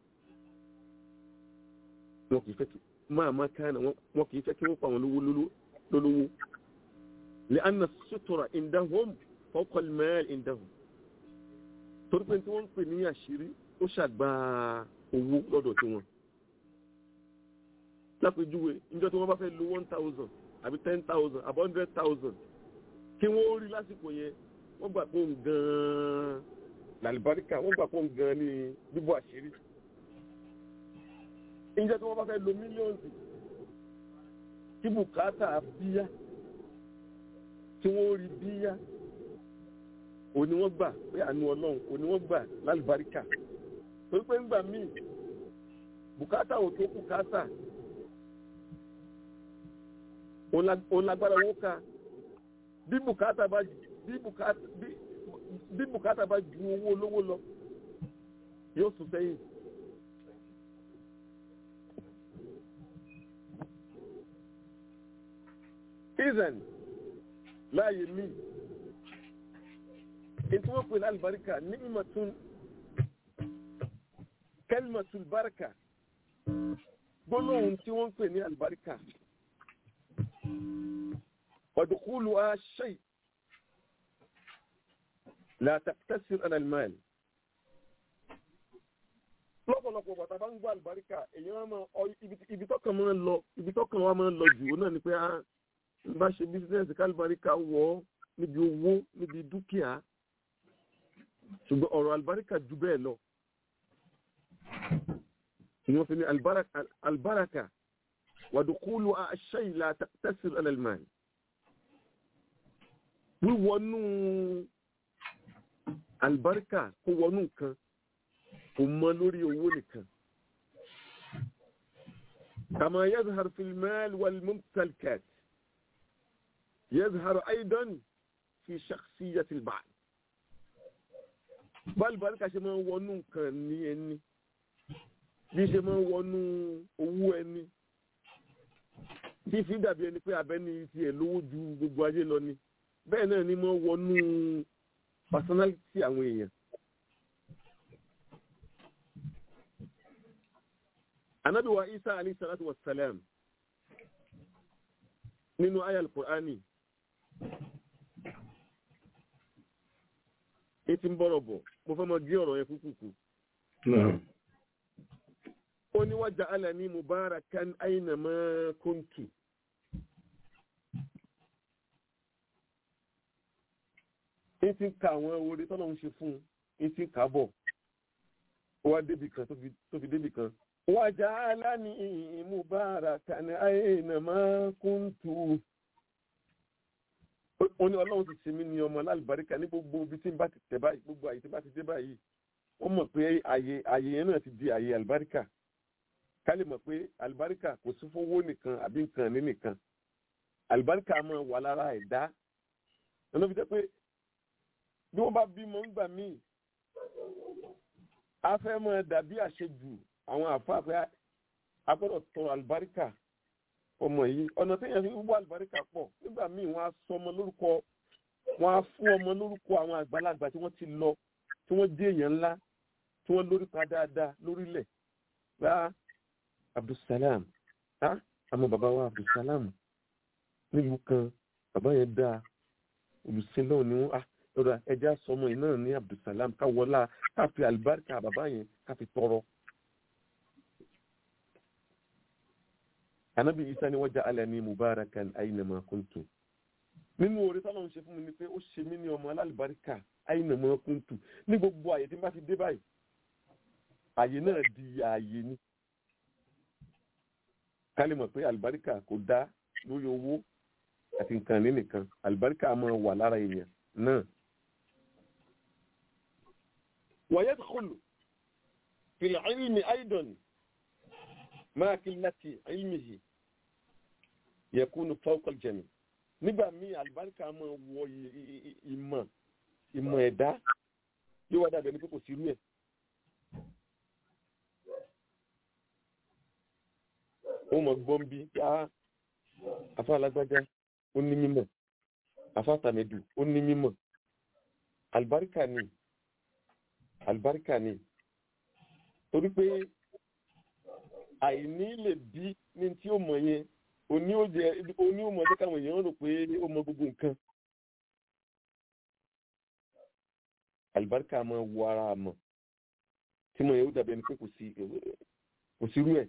wọn kì í fẹ́ kí máa máa kánà wọn kì í fẹ́ kí wọ́n pa àwọn lólówó lè anna sutura indahum fawqa al-mal indahum torí pé tí wọ́n ń pè ní àṣírí ó ṣàgbà owó lọ́dọ̀ tí wọ́n lápèjúwe níjọ́ tí wọ́n bá fẹ́ lo one thousand àbí ten thousand àbí hundred thousand kí wọ́n rí lásìkò yẹn wọ́n gbà pé òun gan-an làlùbáríkà wọ́n gbà pé òun gan-an ní bíbọ̀ àṣírí ìjẹ́ tí wọ́n bá fẹ́ lo mílíọ̀nù kí bùkátà bíyá tí wọ́n rí bíyá òní wọ́n gbà pé àánú ọlọ́run òní wọ́n gbà lálùbáríkà torí pé ńgbà míì bùkátà ò tó bùkátà òun lágbára owó ká bí bùkátà bá bí bùkátà bí bùkátà bá ju owó olówó lọ yóò sùn sẹ́yìn. izan láàyè mí ètò wọn pè ní alibarika ní mímọ̀tún kẹlímọ̀tún barika gbólóhùn tí wọ́n pè ní alibarika ọ̀dùkúlù aṣẹ́ látàkítẹ́sìr analmal lọ́pọ̀lọpọ̀ bàtà bá ń gbọ́ alibarika èyí wọ́n máa ibi tọ́kàn máa ń lọ ibi tọ́kàn wa máa ń lọ jù ó náà ni pé n bá ṣe bísíǹsì kálíbaríkà wọ̀ níbi owó níbi dúkìá ṣùgbọ́n ọ̀rọ̀ àlùbáríkà jù bẹ́ẹ̀ lọ. wọ́n fi ní àlùbáràkà wàdùkúlù àṣẹ ìlà tẹ́sílù ẹlẹ́lmáì. wíwọnú àlùbáríkà kó wọnú nǹkan kò mọ lórí owó nìkan. كما يظهر في المال والممتلكات يظهر أيضا fi shakhsiyyati al-ba'd bálùbáríkà ṣe máa ń wọnú nǹkan ní ẹni bí ṣe máa ń wọnú owó ẹni tí fi dàbí ẹni pé abẹ́ni tiẹ̀ lówó ju gbogbo ayé lọ ni bẹ́ẹ̀ náà ni máa ń wọnú personality àwọn èèyàn. anabi wa isa alayhi salatu wa salam nínú ayal qur'ani ètí ń bọ̀rọ̀ bọ̀ mo fẹ́ mọ gé ọ̀rọ̀ yẹn kúkúkú. ó ní wájà alẹ́ ní mubarakan aynama kuntu. ètí ń ka àwọn orí tọ́lọ̀ ń ṣe fún un ètí ń kà bọ̀ ó wá débì kan tó fi débì kan. wájà alẹ́ ní mubarakan aynama kuntu ó ní ọlọ́run ti ṣe mí ní ọmọ lálùbáríkà ní gbogbo ibi tí n bá ti tẹ̀ báyìí gbogbo àyè tí n bá ti dé báyìí wọ́n mọ̀ pé àyè àyè yẹn náà ti di àyè àlùbáríkà ká lè mọ̀ pé àlùbáríkà kò sí fún owó nìkan àbí nǹkan ní nìkan àlùbáríkà máa wà lára ẹ̀dá lọ́nà fi jẹ́ pé bí wọ́n bá bímọ ńgbà míì a fẹ́ máa dàbí àṣejù àwọn àfáà pé a gbọ́dọ̀ tọrọ àlùbáríkà ọmọ yìí ọ̀nà téèyàn fi wúwo àlùbáríkà pọ̀ nígbà míì wọ́n á sọ ọmọ lórúkọ wọ́n á fún ọmọ lórúkọ àwọn àgbàlagbà tí wọ́n ti lọ tí wọ́n dé èèyàn ńlá tí wọ́n lórí pa dáadáa lórílẹ̀ bá abdulsalam á àmọ́ bàbá wa abdulsalam nílùú kan bàbá yẹn dáa olùsílẹ̀ ni wọ́n á lọ́dọ̀ ẹja sọmọ yìí náà ní abdulsalam ká wọlá ká fi àlùbáríkà bàbá yẹn ká fi tọrọ. anabi isa ni wọ́n já alẹ́ ní mubarakan aynama kuntu nínú orí tọ́lọ́ ń ṣe fún mi ni pé ó ṣe mí ní ọmọ alálùbáríkà aynama kuntu ní gbogbo àyè tí n bá ti dé báyìí àyè náà di àyè ni ká lè mọ̀ pé àlùbáríkà kò dá lórí owó àti nǹkan ní nìkan àlùbáríkà máa wà lára èèyàn náà. wa yadkhulu fil ilmi aidan ma qillati ilmihi yakunu fawqa al-jami nígbà míì àlùbáríkà máa wọ ìmọ̀ ìmọ̀ ẹ̀dá yóò wá dàbẹ̀ ní pé kò sí irú ẹ̀. ó mọ̀ gbọ́n bí á afá alágbájá ó ní mímọ̀ afá tàmẹ̀dù ó ní mímọ̀ àlùbáríkà ni àlùbáríkà ni torí pé àìní lè bí ní tí ó mọ̀ yẹn oní ó jẹ oní ó mọ̀ jẹ́ káwọn èèyàn rò pé ó mọ̀ gbogbo nǹkan àlùbáríkà máa wọ ara mọ̀ tí mo yẹ ó dàbí ẹni pé kò sí kò sí irú ẹ̀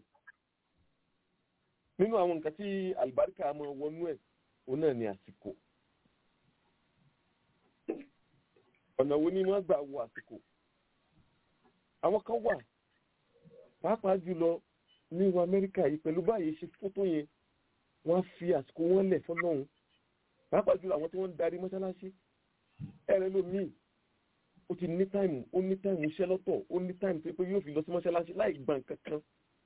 nínú àwọn nǹkan tí àlùbáríkà máa wọnú ẹ̀ òun náà ni àsìkò ọ̀nà wo ni wọ́n gbà wo àsìkò àwọn kan wà pàápàá jùlọ ní ìwà amẹ́ríkà yìí pẹ̀lú báyìí ṣe fótó yẹn wọ́n á fi àsìkò wọn lẹ̀ fọ́lọ́hún pàápàá jùlọ àwọn tí wọ́n ń darí mọ́ṣáláṣí ẹ̀rẹ́ lómìn ó ti ní táìmù ó ní táìmù iṣẹ́ lọ́tọ̀ ó ní táìmù pé yóò fi lọ sí mọ́ṣáláṣí láì gbà kankan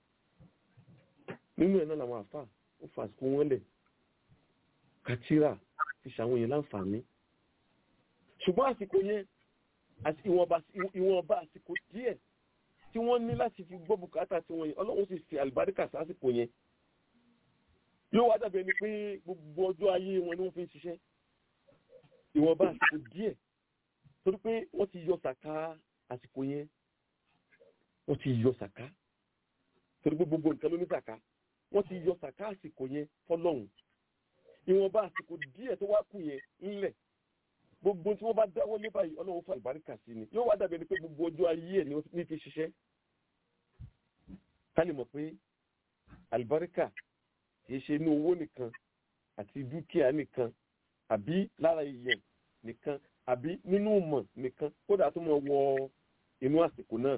nínú ẹ̀ náà làwọn àfà ó fa àsìkò wọn lẹ̀ kàtírà fi ṣàwọn yẹn láǹfààní ṣùgbọ́n àsìkò yẹn ìwọ̀nba àsìkò díẹ̀ tí wọ́n ní láti fi gbọ́ bùkátà tí wọ́n yẹn ọlọ́run sì fi àlùbáríkà sásìkò yẹn yóò wá dàbí ẹni pé gbogbo ọjọ́ ayé wọn ni wọ́n fi ń ṣiṣẹ́ ìwọ̀nba àsìkò díẹ̀ torí pé wọ́n ti yọ sàká àsìkò yẹn wọ́n ti yọ sàká torí pé gbogbo nǹkan ló ní sàká wọ́n ti yọ sàká àsìkò yẹn fọlọ́hún ìwọ̀nba àsìkò díẹ̀ tó wá kù yẹn ńlẹ̀ gbogbo tí wọ́n bá dáwọ́ lé báyìí ọlọ́run fún àlùbáríkà sí ni yóò wá dàbí ẹni pé gbogbo ọjọ́ ayé ẹ̀ ní ti ṣiṣẹ́ ká lè mọ̀ pé àlùbáríkà kìí ṣe inú owó nìkan àti dúkìá nìkan àbí lára ìyẹn nìkan àbí nínú ìmọ̀ nìkan kódà tó mọ̀ wọ inú àsìkò náà.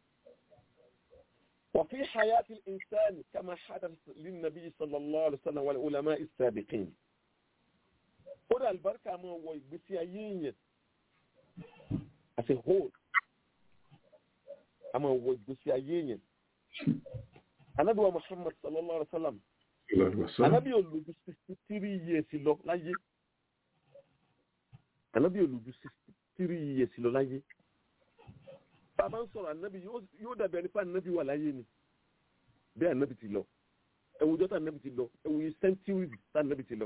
وفي حياة الإنسان كما حدث للنبي صلى الله عليه وسلم والعلماء السابقين kódà àlùbáríkà máa wọ ìgbésí ayé èèyàn as a whole a máa wọ ìgbésí ayé èèyàn anabi wa muhammad sallallahu alaihi wa sallam anabi olùdó sixty three years lọ láyé ànábì olùjú sixty three years lọ láyé bàbá ń sọ̀rọ̀ ànábì yóò dàbí ẹni pé ànábì wà láyé ni bẹ́ẹ̀ ànábì ti lọ ẹwùjọ́ tá ànábì ti lọ ẹwùjọ́ centuries tá ànábì ti lọ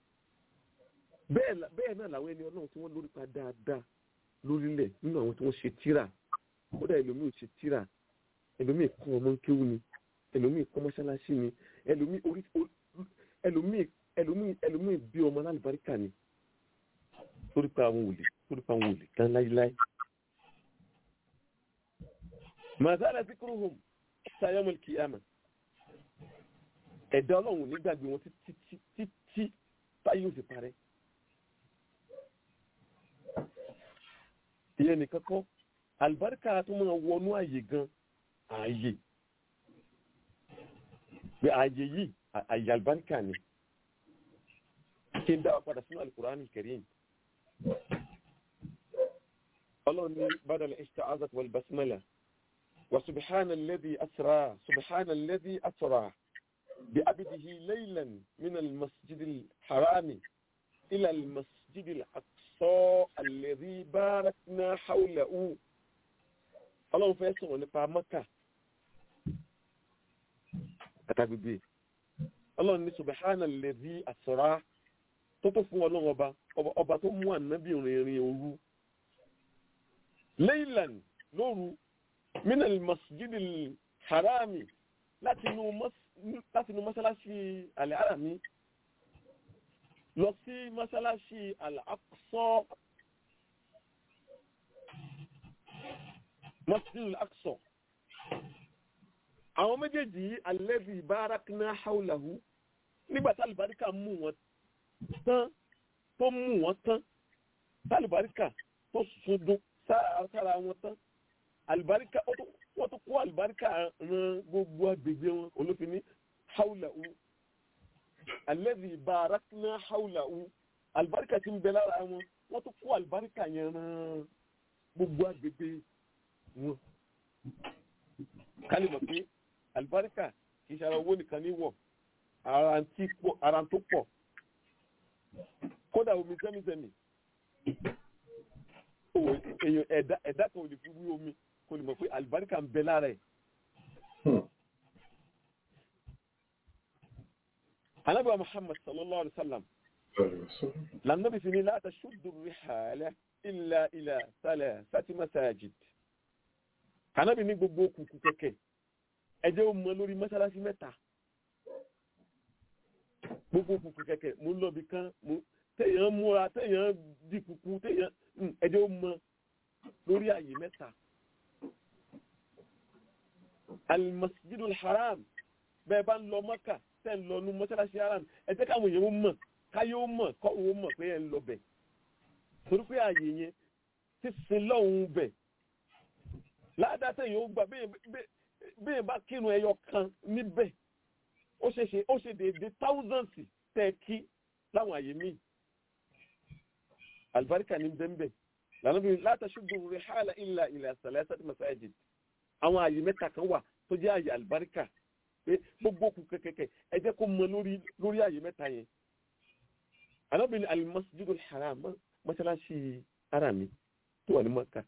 bẹ́ẹ̀ náà làwọn ẹni ọlọ́run tí wọ́n lórí pa dáadáa lórílẹ̀ nínú àwọn tí wọ́n ṣe tíra kódà ẹlòmíì ò ṣe tíra ẹlòmíì kọ́ ọmọ ń kéwú ni ẹlòmíì kọ́ mọ́ṣáláṣí ni ẹlòmíì orí ẹlòmíì ẹlòmíì ẹlòmíì bí ọmọ alálùbáríkà ni lórí pa àwọn òlè lórí pa àwọn òlè tán láíláí. màzàlá zikruhum sayamul kiyama ẹ̀dá ọlọ́run nígbàgbé wọn títí títí táyé ò sì parẹ́. ìyẹn nìkan kọ́ àlùbáríkà tó máa wọnú àyè gan ààyè pé ààyè yìí àyè àlùbáríkà ni kí n dáwà padà sínú alukur'an karim ọlọ́run ní badal isti'azat wal basmala wa subhana alladhi asra subhana alladhi asra bi abdihi laylan min almasjid alharami ila almasjid alaqsa alladhi barakna hawlahu ọlọ́run fẹ́ sọ̀rọ̀ nípa mọ́kà àtàgbègbè ọlọ́run ní subhana alladhi asra tó tó fún ọlọ́run ọba ọba tó mú ànábì rìnrìn òru leylan lóru minal masjidil harami láti inú mọ́sálásí al-harami lọ sí mọ́sálásí al-aqsa masjidil aqsa àwọn méjèèjì alladhi barakna hawlahu nígbàtí alìbáríkà mú wọn tán tó mú wọn tán tálùbáríkà tó sọdún sára wọn tán àlùbáríkà wọ́n tó kó àlùbáríkà ran gbogbo agbègbè wọn olófin ní haúlàú alladhi barakna haúlàú àlùbáríkà tí ń bẹ lára wọn wọ́n tó kó àlùbáríkà yẹn ran gbogbo agbègbè wọn kálí mọ̀ pé àlùbáríkà kì í ṣe ara owó nìkan ní wọ̀ ara tó pọ̀ kódà omi sẹ́mísẹ́mì èèyàn ẹ̀dá ẹ̀dá kan ò lè fi wí omi kò lè mọ̀ pé àlùbáríkà ń bẹ lára ẹ̀. anábìá muhammad sallallahu alayhi wa sallam lànàbì fi ni la tashuddu rihala illa ila salasati masajid. anábì ní gbogbo òkùnkùn kẹ̀kẹ́ ẹ̀jẹ̀ ó mọ lórí mọ́sálásí mẹ́ta gbogbo òkùnkùn kẹ̀kẹ́ mo ń lọ bí kan mo téèyàn múra téèyàn di kùkù téèyàn ẹjọ́ ó mọ lórí àyè mẹ́ta. almasjidul haram bẹ́ẹ̀ bá ń lọ mọ́kà tẹ́ ń lọ nu mọ́ṣáláṣí haram ẹ jẹ́ káwọn èèyàn ó mọ̀ káyé ó mọ̀ kọ́ òun ó mọ̀ pé ẹ ń lọ bẹ̀. torí pé àyè yẹn ti sin lọ́hùn bẹ̀. ládàá téèyàn ó gbà bẹ́ẹ̀ bá kírun ẹyọ kan níbẹ̀ ó ṣe ṣe ó ṣe déédéé thousands tẹ́ kí láwọn àyè míì albarka ní bẹ́ẹ̀bẹ́ lánàbí látàṣùgbò rihala illa ila salasati masajid àwọn àyè mẹ́ta kan wà tó jẹ́ àyè albarka pé gbogbo kù kẹ́kẹ́kẹ́ ẹ jẹ́ kó mọ lórí lórí àyè mẹ́ta yẹn alábìnrin ní almasjidul haram mọ́ṣáláṣí arami tó wà ní maka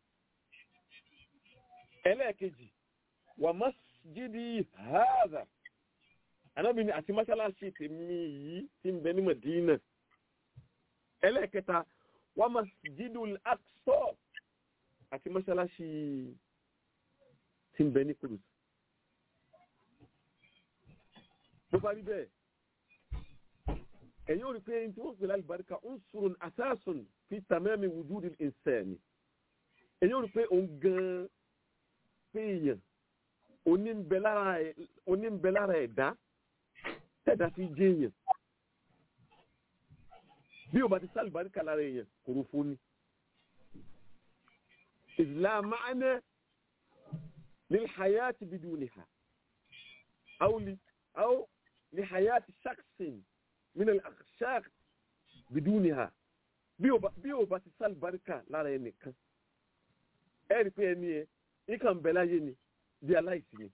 ẹlẹ́ẹ̀kejì wà masjidi hadha alábìnrin àti mọ́ṣáláṣí tèmi yìí ti ń bẹ ní madina ẹlẹ́ẹ̀kẹta wa masjidul aqsa àti mọ́ṣáláṣí tí ń bẹ ní kudus bó bá rí bẹ́ẹ̀ ẹ̀yin ò rí pé tí wọ́n pèlú àlùbáríkà unsurun asasun fi tamami wujudil insani ẹ̀yin ò rí pé òun gan pé èèyàn onímbẹ lára ẹ̀dá tẹ́dá fi jẹ́ èèyàn bí o bá ti sálùbáríkà lára èèyàn kòrò fún ni ìlà máàná ní hayati biduniha aw ní hayati shaksin min al-akshaq biduniha bí o bá ti sálùbáríkà lára ẹnìkan ẹ rí pé ẹni ẹ ìkàn bẹ láyé ni bí aláìsí ni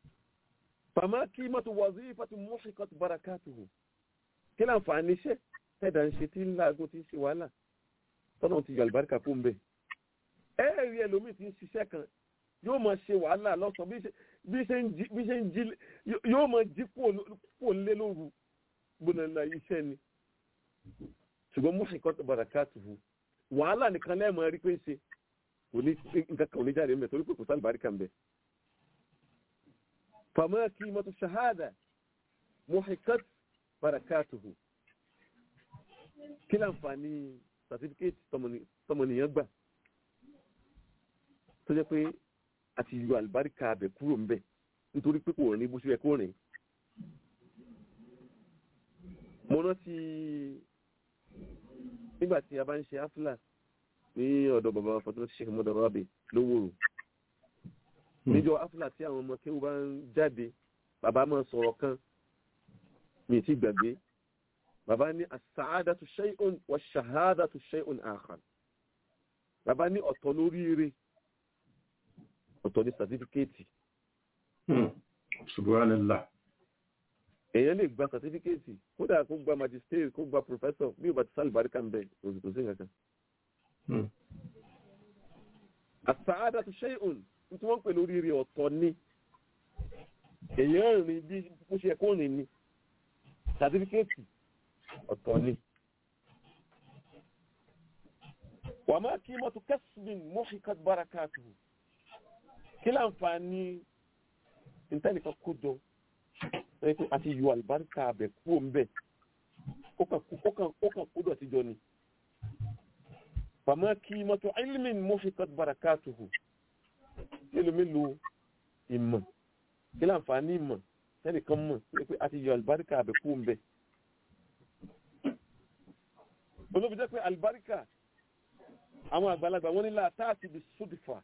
fàmá kí mọ́tò wazifatu muhiqat barakatuhu kí láǹfààní iṣẹ́ tẹ́ẹ̀dá ń ṣe tí ń láago tí ń ṣe wàhálà tọ́nà ti yọ àlùbáríkà kó ń bẹ̀. ẹ̀ẹ́rì ẹlòmíì ti ń ṣiṣẹ́ kan yóò máa ṣe wàhálà lọ́sàn-án bí ṣe- bí ṣe ń jí bí ṣe ń jí yó- yóò máa jí kúò lé lóru gbóná iṣẹ́ ni ṣùgbọ́n mọ́ṣíkọ́ tó bàrà káàtùfù wàhálà nìkan lẹ́ẹ̀mọ́ rí pé ń ṣe kò ní nǹkan kan ò ní jáde ń bẹ̀ torí pé kò sí àlùbáríkà ń bẹ̀. fàmọ́ kí mọ́tò ṣahádà mọ́ṣíkọ́ bàrà káàtùfù kí láǹfààní sàtífíkẹ́tì tọmọnìyàn gbà tó jẹ́ pé àti yọ àlùbáríkà abẹ kúrò ń bẹ̀ nítorí pé kò rìn bó ṣe yẹ kó rìn. mo rántí nígbà tí a bá ń ṣe áfílà ní ọ̀dọ̀ bàbá fatọ́ sheikh mọ́dọ̀ rabi lówòrò níjọ áfílà tí àwọn ọmọ kéwù bá ń jáde bàbá máa sọ̀rọ̀ kan mi ti gbàgbé bàbá ní as-sa'adatu shay'un wa shahadatu shay'un akhar bàbá ní ọ̀tọ̀ lóríire ọ̀tọ̀ ní sàtífíkẹ́ẹ̀tì subhanallah èèyàn lè gba sàtífíkẹ́ẹ̀tì kódà kó gba magistrate kó gba professor bí o bá ti sálì baríkà ń bẹ òsì tó sí nǹkan kan. as-sa'adatu shay'un tí wọ́n ń pè lóríire ọ̀tọ̀ ni èèyàn rìn bí bó ṣe kó rìn ni sàtífíkẹ́ẹ̀tì ọ̀tọ̀ ni. wa ma qimatu kasbin muhikat barakatuhu kí láǹfààní ìtẹ́nìkan kó jọ ẹ pé àti yọ àlùbáríkà abẹ kúrò ń bẹ̀ ó kàn kú- ó kàn ó kàn kó dọ̀tí jọ ni. fama qimatu ilmin muhikat barakatuhu mélòó mélòó ìmọ̀ kí láǹfààní ìmọ̀ tẹ́nìkan mọ̀ ẹ pé àti yọ àlùbáríkà abẹ kúrò ń bẹ̀. olóbi jẹ́ pé àlùbáríkà àwọn àgbàlagbà wọn ní láàtàtì bí sódìfà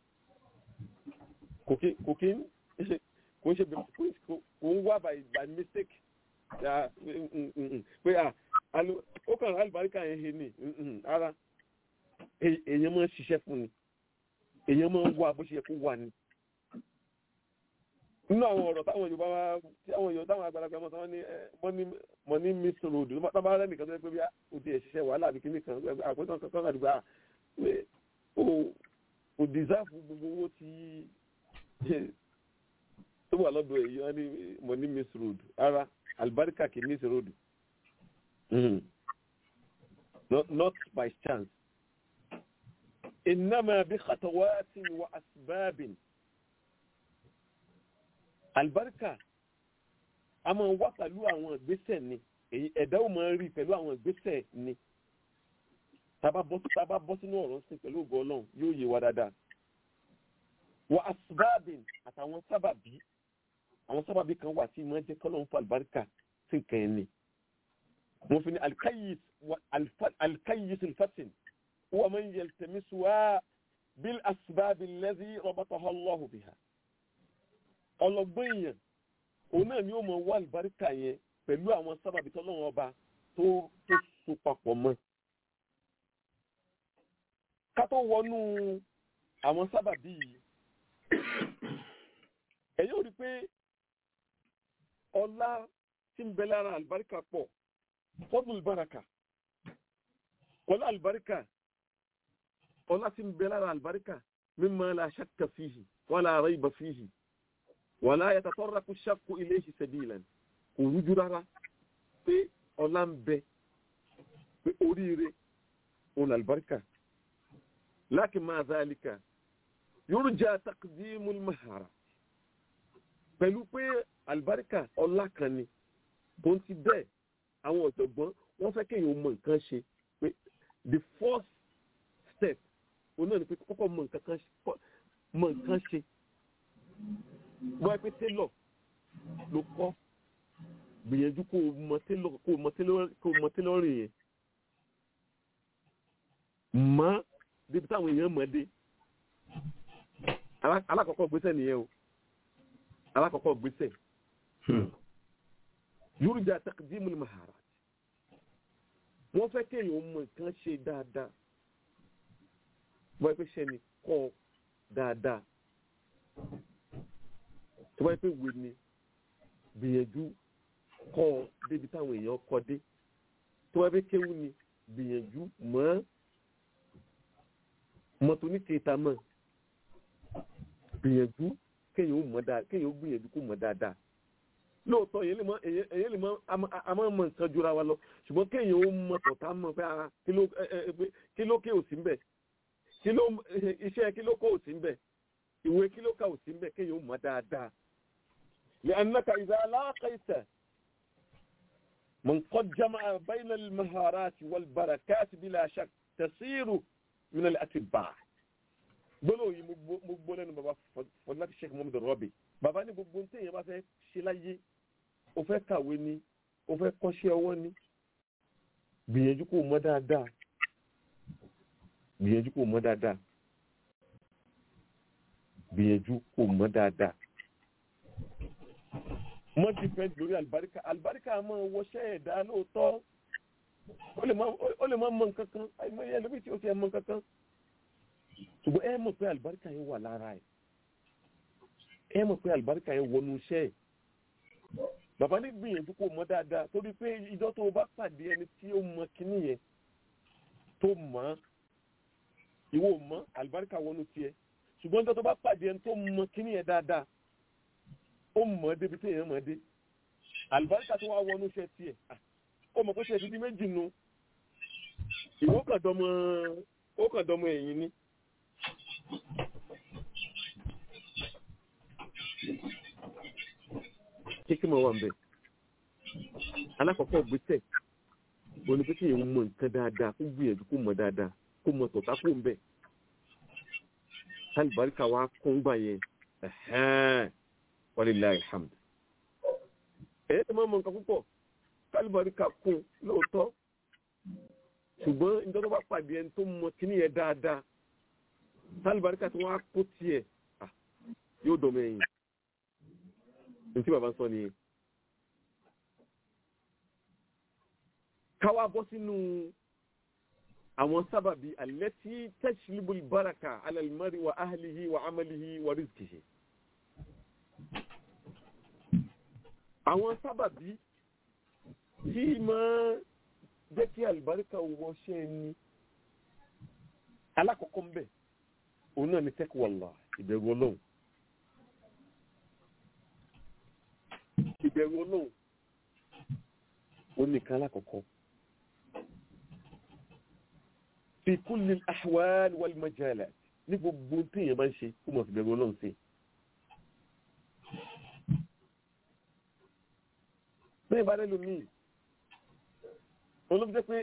kò kí kò kí ń ṣe kò ń ṣe bí- kò kò- kò ń wá by by mistake Ya, mm, mm, mm, mm. pé à alo ó kàn alùbáríkà yẹn he ni mm, mm, ara È- èèyàn máa ń ṣiṣẹ́ fún ni èèyàn máa ń wá bó ṣe yẹ kó wà ni. nínú àwọn ọ̀rọ̀ táwọn Yorùbá wá tí àwọn Yorùbá táwọn àgbàlagbà mọ̀ sáwọn ní ẹ, money money miss road tó bá tó bá rẹ́ nìkan tó yẹ pé bí o ti ẹ̀ ṣiṣẹ́ wàhálà àbí kíní kan àpótán kankan àdúgbò pé o o deserve gbogbo owó tí tó wà lọ́dọ̀ èyí wọ́n ní money miss road ara alibarika kì í miss road Mhm. not, not by chance innama bi khatawatin wa asbabin alibarika a máa wá pẹ̀lú àwọn ìgbésẹ̀ ni èyí ẹ̀dá ò máa rí pẹ̀lú àwọn ìgbésẹ̀ ni tábà bọ́ tábà bọ́ sínú ọ̀rọ̀ sí pẹ̀lú ògo ọlọ́run yóò yé wa dáadáa wa asbabin àtàwọn sábàbí àwọn sábàbí kan wà tí máa jẹ́ kọ́lọ́run fún àlùbáríkà sí nǹkan ẹni wọ́n fi ní alkayis wa alfa- alkayis alfatin wa man yaltamisuha bil asbab allazi rabataha Allahu biha ọlọ́gbọ́n èèyàn òun náà ni ó mọ wá àlùbáríkà yẹn pẹ̀lú àwọn sábàbí tọ́lọ́run ọba tó tó so papọ̀ mọ́ ká tó wọnú àwọn sábàbí yìí ẹ̀yin ò rí pé ọlá tí ń bẹ lára àlùbáríkà pọ̀ fọ́dún ìbáraka ọlá àlùbáríkà ọlá tí ń bẹ lára àlùbáríkà mimma la shakka fihi wala rayba fihi wala yatatarraqu shakku ilayhi sabilan kò rújú rárá pé ọlá ń bẹ pé oríire òun àlùbáríkà lakin ma zalika yurja taqdimul mahara pẹ̀lú pé àlùbáríkà ọlá kan ni tó ń ti bẹ́ẹ̀ àwọn ọ̀jọ̀gbọ́n wọ́n fẹ́ kéèyàn mọ nǹkan ṣe pé the first step òun náà ni pé kọ́kọ́ mọ nǹkan kan ṣe- mọ nǹkan ṣe bọ́ ẹ pé télọ̀ ló kọ́ gbìyànjú kó o mọ télọ̀ kó o mọ télọ̀ kó o mọ télọ̀rìn yẹn mọ́ débi táwọn èèyàn mọ̀ dé Alá- alákọ̀ọ́kọ́ gbésẹ̀ nìyẹn o alákọ̀ọ́kọ́ gbésẹ̀ yurja taqdimul maharat wọ́n fẹ́ kéèyàn mọ nǹkan ṣe dáadáa wọ́n pẹ́ ṣe ni kọ́ dáadáa tó wáyé pé wè ni gbìyànjú kọ́ débi táwọn èèyàn kọ́ dé tó wá fẹ́ kéwú ni gbìyànjú mọ́ mọ́ tó ní kéta mọ́ gbìyànjú kéèyàn ó mọ̀ dáadáa kéèyàn ó gbìyànjú kó mọ̀ dáadáa lóòótọ́ èyí lè mọ èyí lè mọ a máa mọ nǹkan jura wa lọ ṣùgbọ́n kéèyàn ó mọ tọ̀tà mọ̀ pé ah kí ló kí ló ké òsì ń bẹ̀ kí ló iṣẹ́ kí ló kó òsì ń bẹ̀ ìwé kí ló ká òsì ń bẹ̀ kéèyàn ó mọ̀ dáadáa. لأنك إذا لاقيت من قد جمع بين المهارات والبركات بلا شك تصير من الأتباع gbọ́dọ̀ yìí mo gbọ́ lẹ́nu bàbá fọláti sheikh mohammed rọ́bì bàbá ní gbogbo ní téèyàn bá fẹ́ ṣe láyé o fẹ́ kàwé ni o fẹ́ kọ́ṣẹ́ ọwọ́ ni gbìyànjú kó mọ̀ dáadáa gbìyànjú kó mọ̀ dáadáa gbìyànjú kó mọ̀ dáadáa mọ́ dìpẹ́ǹd lórí àlùbáríkà àlùbáríkà máa wọṣẹ́ ẹ̀dá lóòótọ́ ó lè má mọ nǹkan kan àìmọye ẹlòmíì tí ó ti ẹ̀ mọ nǹkan kan ṣùgbọ́n ẹ mọ̀ pé àlùbáríkà yẹn wà lára ẹ̀ ẹ mọ̀ pé àlùbáríkà yẹn wọnú iṣẹ́ ẹ̀ bàbá ní gbìyànjú kó mọ̀ dáadáa torí pé ìjọ tó o bá pàdé ẹni tí ó mọ kíní yẹn tó mọ̀ ìwọ mọ̀ àlùbáríkà wọnú tiẹ̀ ṣùgbọ́n ìjọ tó bá pàdé ẹni tó mọ kíní yẹn dáadáa ó mọ̀ débi tí èèyàn mọ̀ dé àlùbáríkà tó wá wọnú iṣẹ́ tiẹ̀ ó mọ̀ pé ṣe ti di méjì nu ìwọ kàn dọmọ ó kàn dọmọ ẹ̀yìn ni. kíkí mọ̀ wà ń bẹ̀. alákọ̀ọ́kọ́ gbèsè òní pé kéèyàn mọ nǹkan dáadáa kó gbìyànjú kó mọ̀ dáadáa kó mọ̀ tọ̀tà kó ń bẹ̀. kálíbáríkà wa kún gbà yẹn walillahi alhamd. èyí tó máa mọ nǹkan púpọ̀ kálíbáríkà kún lóòótọ́ ṣùgbọ́n ìjọba tó bá pàdé ẹni tó mọ kíní yẹn dáadáa kálíbáríkà tí wọ́n á kó tiẹ̀ yóò dọ̀mọ ẹ̀yìn ntí bàbá ń sọ nìyẹn. káwá bọ́ sínú àwọn sábàbí allati tajlibu al-baraka ala al-mar'i wa ahlihi wa amalihi wa rizqihi. àwọn sábàbí tí máa jẹ́ kí àlùbáríkà wọṣẹ́ ni alákọ̀ọ́kọ́ ń bẹ̀ òun náà ni taqwallah ìbẹ̀rù ọlọ́run. ìbẹ̀rù ọlọ́run ó nìkan lákọ̀ọ́kọ́ fi kulli al-ahwal wal majalat ní gbogbo tí èèyàn bá ń ṣe kó mọ̀ sí ìbẹ̀rù ọlọ́run sí. bẹ́ẹ̀ bá rẹ̀ lómi olóbi jẹ́ pé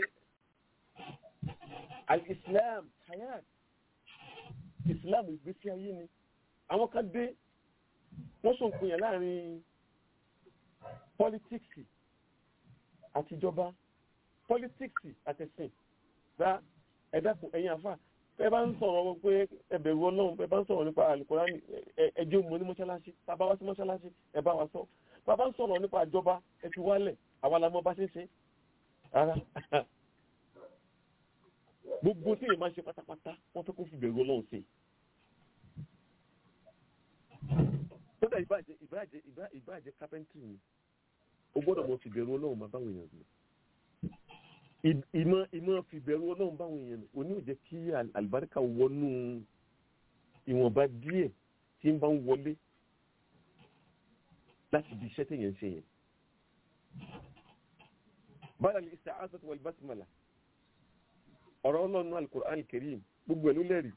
al-islam hayat islam ìgbésí ayé ni àwọn kan dé wọ́n sọ nǹkan yẹn láàrin pọlitíksì àtijọba pọlitíksì àtẹ̀sìn bá ẹ̀dàkùn ẹ̀yìn àfà ẹ bá ń sọ̀rọ̀ pé ẹbẹ̀rù ọlọ́run ẹ bá ń sọ̀rọ̀ nípa àlùkòránì ẹjẹ́ òmò ní mọ́ṣáláṣí bàbá wá sí mọ́ṣáláṣí ẹ bá wa sọ bàbá ń sọ̀rọ̀ nípa àjọba ẹ fi wálẹ̀ àwa la mọ̀ bá ṣe ń ṣe rárá gbogbo tí èèyàn máa ṣe pátápátá wọ́n fẹ́ kó fi bẹ̀rù ọlọ́run sí kódà ìbàjẹ́ ìbàjẹ́ ìbàjẹ́ kápẹ́ntì ni o gbọ́dọ̀ mọ fìbẹ̀rù ọlọ́run máa báwọn èèyàn lò ìmọ̀ ìmọ̀ fìbẹ̀rù ọlọ́run báwọn èèyàn lò òní ò jẹ́ kí àlùbáríkà wọnú ìwọ̀nba díẹ̀ tí ń bá ń wọlé láti di iṣẹ́ téèyàn ń ṣe yẹn. báyà ní isti'azatu wal basmala ọ̀rọ̀ ọlọ́run al-Qur'an al-Karim gbogbo ẹ̀ ló lẹ́rìí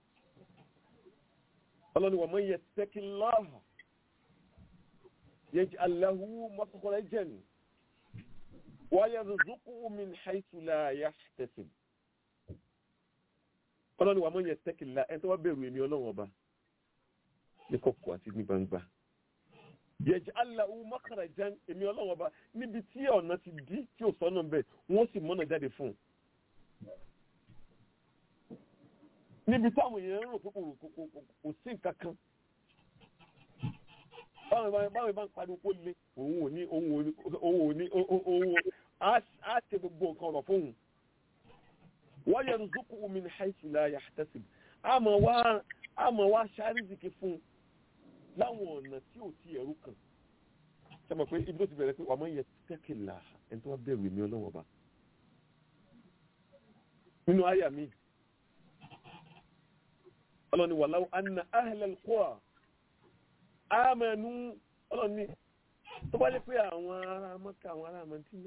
ọlọ́run wa man yattaqillaha يجعل له مخرجا ويرزقه من حيث لا يحتسب ọlọ́ni wà mọ́ yẹn tẹ́kìlá ẹni tó wá bẹ̀rù èmi ọlọ́run ọba ní kọ̀kọ̀ àti ní gbangba yaj'al lahu makhrajan èmi ọlọ́run ọba níbi tí ọ̀nà ti dí tí ò sọ́nà bẹ́ẹ̀ wọ́n sì mọ́nà jáde fún un níbi táwọn èèyàn ń rò pé kò sí nǹkan kan báwọn bá ń pariwo kó le òun ò ní òun ò ní òun ò ní òun á ṣe gbogbo nǹkan ọ̀rọ̀ fóun wọ́n yẹ rúzúkú min haythu la yahtasib àmọ́ wá àmọ́ wá ṣáríṣìkì fún láwọn ọ̀nà tí ò ti ẹ̀rú kan sẹ́mọ̀ pé ibi tó ti bẹ̀rẹ̀ pé wàá mọ̀ yẹ tẹ́kìlá ẹni tó wá bẹ̀rù èmi ọlọ́wọ́ bá nínú àyà mi ọlọ́ni wàláwọ́ anna ahlal qura amanu ọlọ́ni tó bá jẹ́ pé àwọn ará mọ́ká àwọn ará mọ́tínà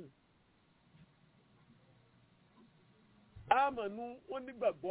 amanu wọ́n nígbàgbọ́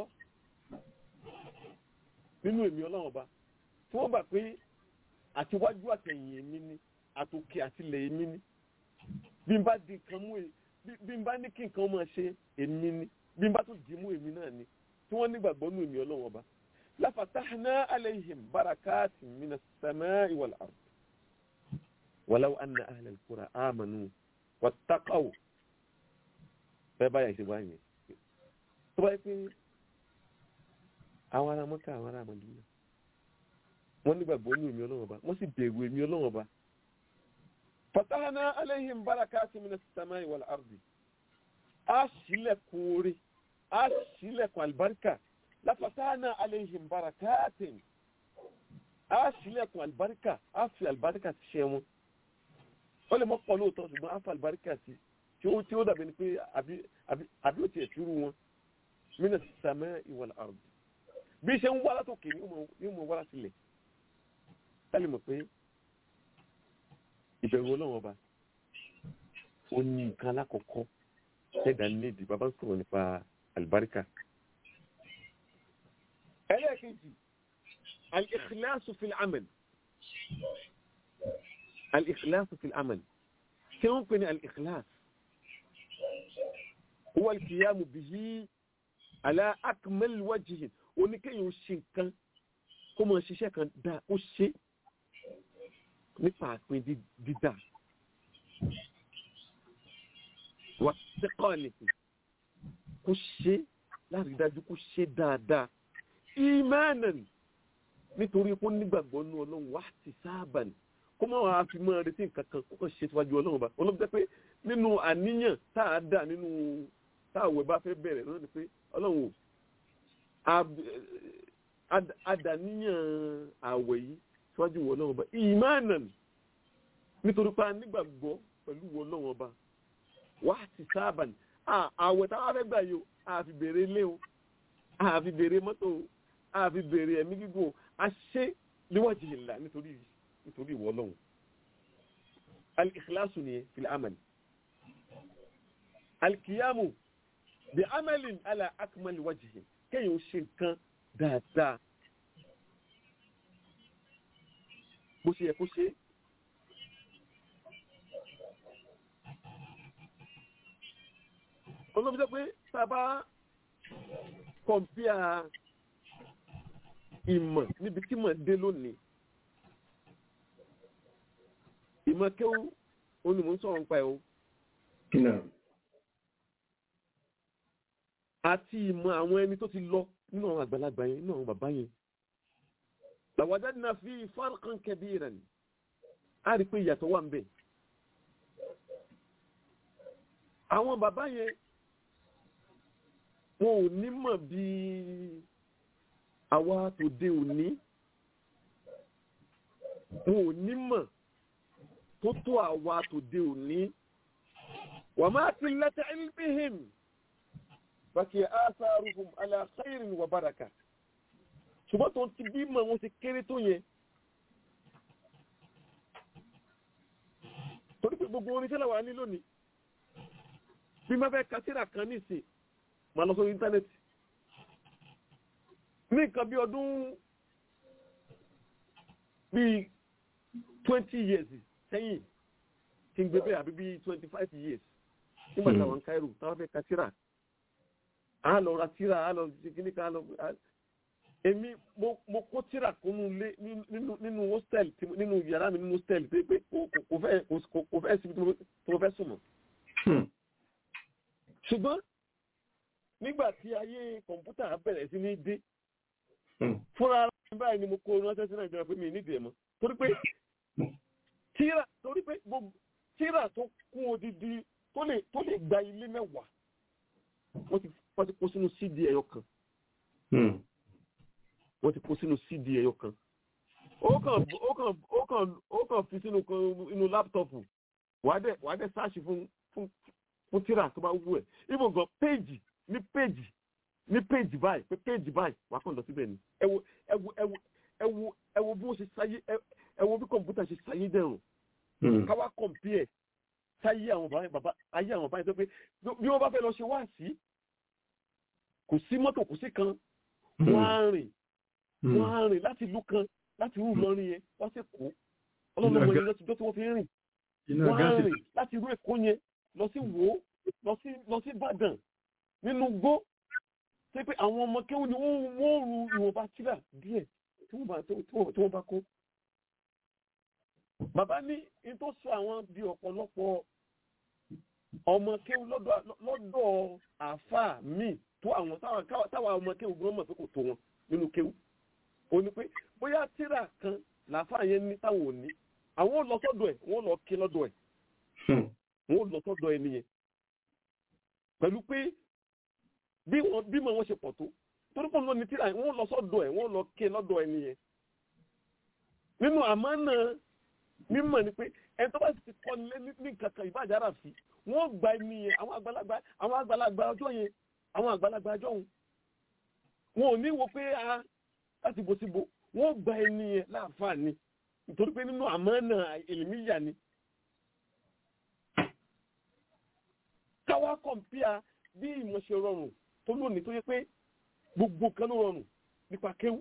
nínú èmi ọlọ́run ọba tí wọ́n gbà pé àtiwájú àtẹ̀yìn èmi ni àtòkè àtìlẹ̀ èmi ni bí n bá di nǹkan mú e bí n bá ní kí nǹkan máa ṣe èmi ni bí n bá tún dì mú èmi náà ni tí wọ́n nígbàgbọ́ nínú èmi ọlọ́run ọba lafatahna alayhim barakatin minas samai wal ard walau anna ahlal qura amanu wattaqaw bẹ́ẹ̀ báyà ṣe wáyé tó bá yẹ pé àwọn ará mọ́ká àwọn ará mọ́dúnmá wọ́n nígbàgbọ́ ní èmi ọlọ́run ọba wọ́n sì bẹ̀rù èmi ọlọ́run ọba fatahana alayhim barakati minas samai wal ardi a ṣílẹ̀kùn oore a ṣílẹ̀kùn àlùbáríkà lafatahana alayhim barakatin a ṣílẹ̀kùn àlùbáríkà a fi àlùbáríkà ti ṣe wọn ó lè mọ́ pọ̀ lóòótọ́ ṣùgbọ́n a fi àlùbáríkà ti tí ó tí ó dàbí ni pé àbí àbí àbí ó tiẹ̀ túrú wọn minas samai wal ardi bí ṣe ń wá látòkè ní mo wá láti lẹ̀ tẹ́lẹ̀ mọ̀ pé ìbẹ̀rù ọlọ́run ọba ó ní nǹkan alákọ̀ọ́kọ́ ṣẹ̀dá nídìí bàbá sọ̀rọ̀ nípa àlùbáríkà. ẹlẹ́ẹ̀kejì al-ikhlasu fil amal al-ikhlasu fil amal kí wọ́n pè ní al-ikhlas huwa al-qiyamu bihi ala akmal wajhin oníkéyìn ó ṣe nǹkan kó mọ̀ ṣiṣẹ́ kan dáa ó ṣe nípa àpín dídá wà sẹ́kọ̀ nìkan kó ṣe láti dájú kó ṣe dáadáa ìmánàn nítorí kó nígbàgbọ́ nú ọlọ́run wá ti sáàbà ní kó mọ̀ wá fi máa retí nǹkan kan kó kàn ṣe síwájú ọlọ́run bá ọlọ́run jẹ́ pé nínú àníyàn tá a dà nínú táwọn bá fẹ́ bẹ̀rẹ̀ náà ni pé ọlọ́run ò adàníyàn àwẹ̀ yìí síwájú wọ lọ́wọ́ ọba ìmánàn nítorí pé a nígbàgbọ́ pẹ̀lú wọ lọ́wọ́ ọba wá ti sábà ní àwẹ̀ táwa fẹ́ gbà yìí o àfi bèrè ilé o àfi bèrè mọ́tò o àfi bèrè ẹ̀mí gígùn o a ṣe níwájú ìlà nítorí nítorí ìwọ lọ́wọ́ al-ikhlasu nìyẹn fil amal al-qiyamu bi amalin ala akmal wajhi kéèyàn ó ṣe nǹkan dáadáa bó ṣe yẹ kó ṣe olóbi jẹ́ pé sábà kọ̀mpíà ìmọ̀ níbi tí mọ̀ dé lónìí ìmọ̀ kéwú onímọ̀ ń sọ̀rọ̀ nípa ẹ̀ o àti ìmọ̀ àwọn ẹni tó ti lọ nínú àwọn àgbàlagbà yẹn nínú àwọn bàbá yẹn làwàdánná fi farqan kabiran a rí pé ìyàtọ̀ wà ń bẹ̀. àwọn bàbá yẹn wọn ò ní mọ̀ bí àwa tòde òní wọn ò ní mọ̀ tó tó àwa tòde òní wa ma qillata ilmihim bàkì atharuhum ala khairin wa baraka ṣùgbọ́n tó ti bí mọ̀ wọn ti kéré tó yẹn torí pé gbogbo orin tẹ́lẹ̀ wà ní lónìí bí má fẹ́ kásírà kan nísìn máa lọ sórí íńtánẹ́ẹ̀tì ní nǹkan bí ọdún bíi twenty years sẹ́yìn kí n gbé bẹ́ẹ̀ àbí bíi twenty five years nígbà táwọn Cairo táwọn fẹ́ kásírà á lọ ra tíra á lọ ṣe kíní kan á lọ èmi mo mo kó tíra kúnnú lé nínú nínú hostel nínú yàrá mi nínú hostel pé pé kò fẹ́ kò fẹ́ síbi tí mo fẹ́ sùn mọ́. ṣùgbọ́n nígbà tí ayé kọ̀ǹpútà bẹ̀rẹ̀ sí ní dé fúnra ara mi báyìí ni mo kó ránṣẹ́ sí nàìjíríà pé mi nídìí ẹ̀ mọ́ torí pé tíra torí pé gbogbo tíra tó kún odidi tó lè tó lè gba ilé mẹ́wàá wọ́n ti wọ́n ti kó sínú cd ẹyọ kan wọ́n ti kó sínú cd ẹyọ kan ó kàn ó kàn ó kàn ó kàn fi sínú inú láptọ̀pù wàá dẹ̀ wàá dẹ̀ sáàṣì fún fún fún tíra tó bá wù ẹ̀ ibò gan péèjì ní péèjì ní péjì báyìí pé péjì báyìí wà á kàn lọ síbẹ̀ ni ẹ wo ẹ wo ẹ wo ẹ wo ẹ wo bí wọ́n ṣe sáyé ẹ ẹ wo bí kọ̀ǹpútà ṣe sáyé dẹ̀rùn káwá kọ̀ǹpìẹ̀ sáyé àwọn bàbá bàbá ayé àwọn bàbá yẹn tó pé bí wọ́n bá fẹ́ lọ ṣe wá sí kò sí mọ́tò kò sí kan wọ́n á rìn wọ́n á rìn láti ìlú kan láti irú Ìlọrin yẹn wọ́n sì kó ọlọ́run ọmọ yẹn lọ́sibítọ́ tí wọ́n fi ń rìn wọ́n á rìn láti irú Èkó yẹn lọ sí Wó lọ sí lọ sí Ìbàdàn nínú gbó ṣé pé àwọn ọmọ kéwù ni wọ́n wọ́n ru ìwọ̀nba tíra díẹ̀ tí wọ́n bá tí wọ́n bá kó. bàbá ní ní tó sọ àwọn di ọ̀pọ̀lọpọ̀ ọmọ kéwù lọ́dọ̀ àáfàá míì tó àwọn táwọn ọmọ kéwù gbọ́n mọ̀ pé kò tó wọn nínú kéwù. ó ní pé bóyá tíra kan làáfàá yẹn ní táwọn ò ní àwọn ò lọ sọ́dọ̀ ẹ̀ wọ́n lọ ké lọ́dọ̀ ẹ̀ wọ́n ò lọ sọ́dọ̀ ẹ̀ nìyẹn pẹ̀lú pé bí wọn bí mọ wọn ṣe pọ̀ tó torí pọ̀ lónìí tíra wọn lọ sọ́dọ̀ ẹ̀ wọ́n lọ ké lọ́dọ̀ ẹ̀ nìyẹn nínú àmánà mímọ̀ ni pé ẹni tó bá ti kọ́ nílé ní kankan ìbàjẹ́ ara sí wọ́n gba ẹni yẹn àwọn àgbàlagbà àwọn àgbàlagbà ọjọ́ yẹn àwọn àgbàlagbà ọjọ́ òun wọn ò ní wo pé a láti bo síbo wọ́n gba ẹni yẹn láǹfààní nítorí pé nínú àmánà èlìmíyà ni káwá kọ̀m̀pìà bí ìmọ̀ ṣe rọrùn tó lónìí tó yẹ pé gbogbo kan ló rọrùn nípa kéwú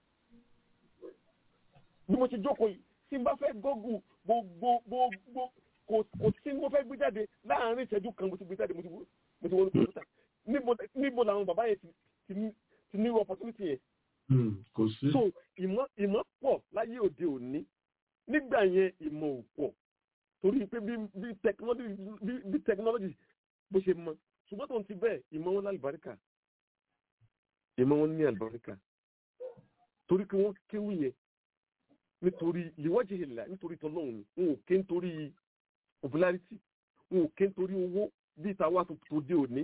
bí mo ṣe jókòó yìí tí n bá fẹ́ gọ́gù gbogbo gbogbo kò sí mo fẹ́ gbé jáde láàárín ìṣẹ́jú kan mo ti gbé jáde mo ti mo ti wọlé kọ̀ǹpútà níbo làwọn bàbá yẹn ti ní opportunity yẹn. kò sí. so ìmọ̀ ìmọ̀ pọ̀ láyé òde òní nígbà yẹn ìmọ̀ ò pọ̀ torí pé bí technology bí technology bó ṣe mọ ṣùgbọ́n tó ń ti bẹ́ẹ̀ ìmọ̀ wọn lálùbáríkà ìmọ̀ wọn ní àlùbáríkà torí pé wọ́n kéwù yẹn nítorí ìwọ́jì ìlà nítorí tọ́lọ́hún wọn ò ké nítorí popularity wọn ò ké nítorí owó bí ìtawà tó dé òní.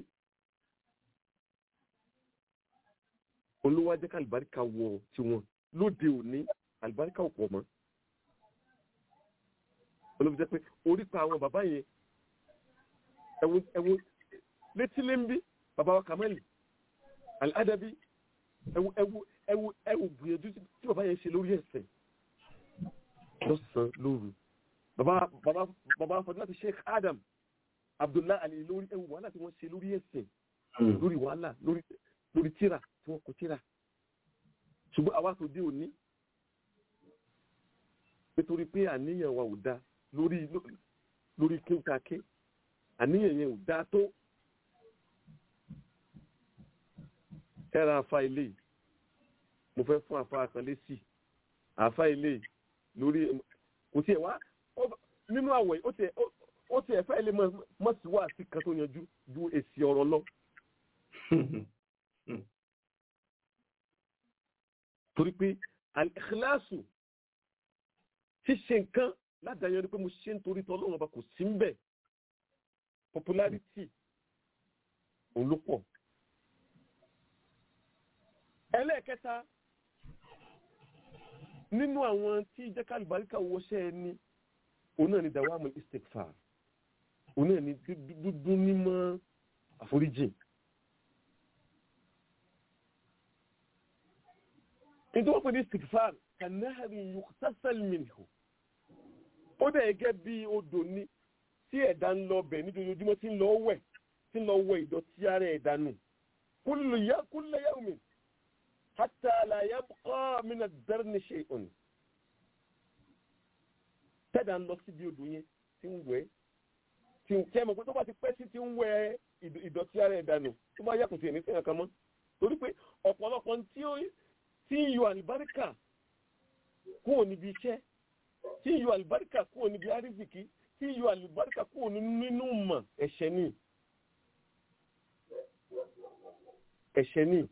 olówó ajẹ́ ká àlùbáríkà wọ tiwọn lóde òní àlùbáríkà ò pọ̀ mọ́ olóbi jẹ́ pé orípa àwọn bàbá yẹn ẹ̀wọ̀n ẹ̀wọ̀n létí lé ń bí bàbá wa kàmẹ́lì aládàbí ẹ̀wù ẹ̀wù ẹ̀wù ẹ̀wù gbìyànjú tí bàbá yẹn ṣe lórí ẹ̀sẹ̀ lọ́sàn-án lóru bàbá bàbá bàbá fọdún láti Sheikh Adam Abdullahi Ali lórí ẹ̀wù wàhálà tí wọ́n ṣe lórí ẹ̀sẹ̀ lórí wàhálà lórí lórí tíra tí wọ́n kọ tíra ṣùgbọ́n àwa tó dé òní nítorí pé àníyàn wa ò da lórí lórí kéwàké àníyàn yẹn ò dá tó ẹra afa ilé mo fẹ́ fún afa àkànlé sí afa ilé lórí kò tiẹ̀ wá nínú àwẹ̀ ó tiẹ̀ fẹ́ ilé mọ̀ sí wá sí kan tó yanjú ju èsì ọ̀rọ̀ lọ. torí pé al-ikhlasu ṣíṣe nǹkan ládàáyọ ni pé mo ṣe ń torí tọ́lọ́run ọba kò sí ń bẹ̀ popularity òun ló pọ̀. ẹlẹ́ẹ̀kẹta nínú àwọn tí jẹ́ká àlùbáríkà wọṣẹ́ ẹni òun náà ni dawamu istikfar òun náà ni dúdú nímọ̀ àforíjì. nítorí wọ́n pè ní istikfar kanahari yukhtasal minhu ó dẹ̀ gẹ́gẹ́ bí odò ní tí ẹ̀dá ń lọ bẹ̀ nídòdójúmọ́ tí ń lọ wẹ̀ tí ń lọ wẹ̀ ìdọ̀tí ara ẹ̀dá nù kullu ya kullu yawmin hatta la yabqa min ad-darni shay'un tẹ́dà ń lọ síbi odò yẹn tí ń wẹ̀ tí ń kẹ́ mọ̀ pé tó bá ti pẹ́ sí ti ń wẹ̀ ìdọ̀tí ara ẹ̀dá nù tó bá yàtọ̀ sí ẹ̀mí sí ẹ̀kan mọ́ torí pé ọ̀pọ̀lọpọ̀ tí ń yọ àlùbáríkà kúrò níbi iṣẹ́ tí ń yọ àlùbáríkà kúrò níbi àrísìkí tí yọ àlùbáríkà kúrò nínú mọ̀ ẹ̀ṣẹ̀ ní ẹ̀ṣẹ̀ ní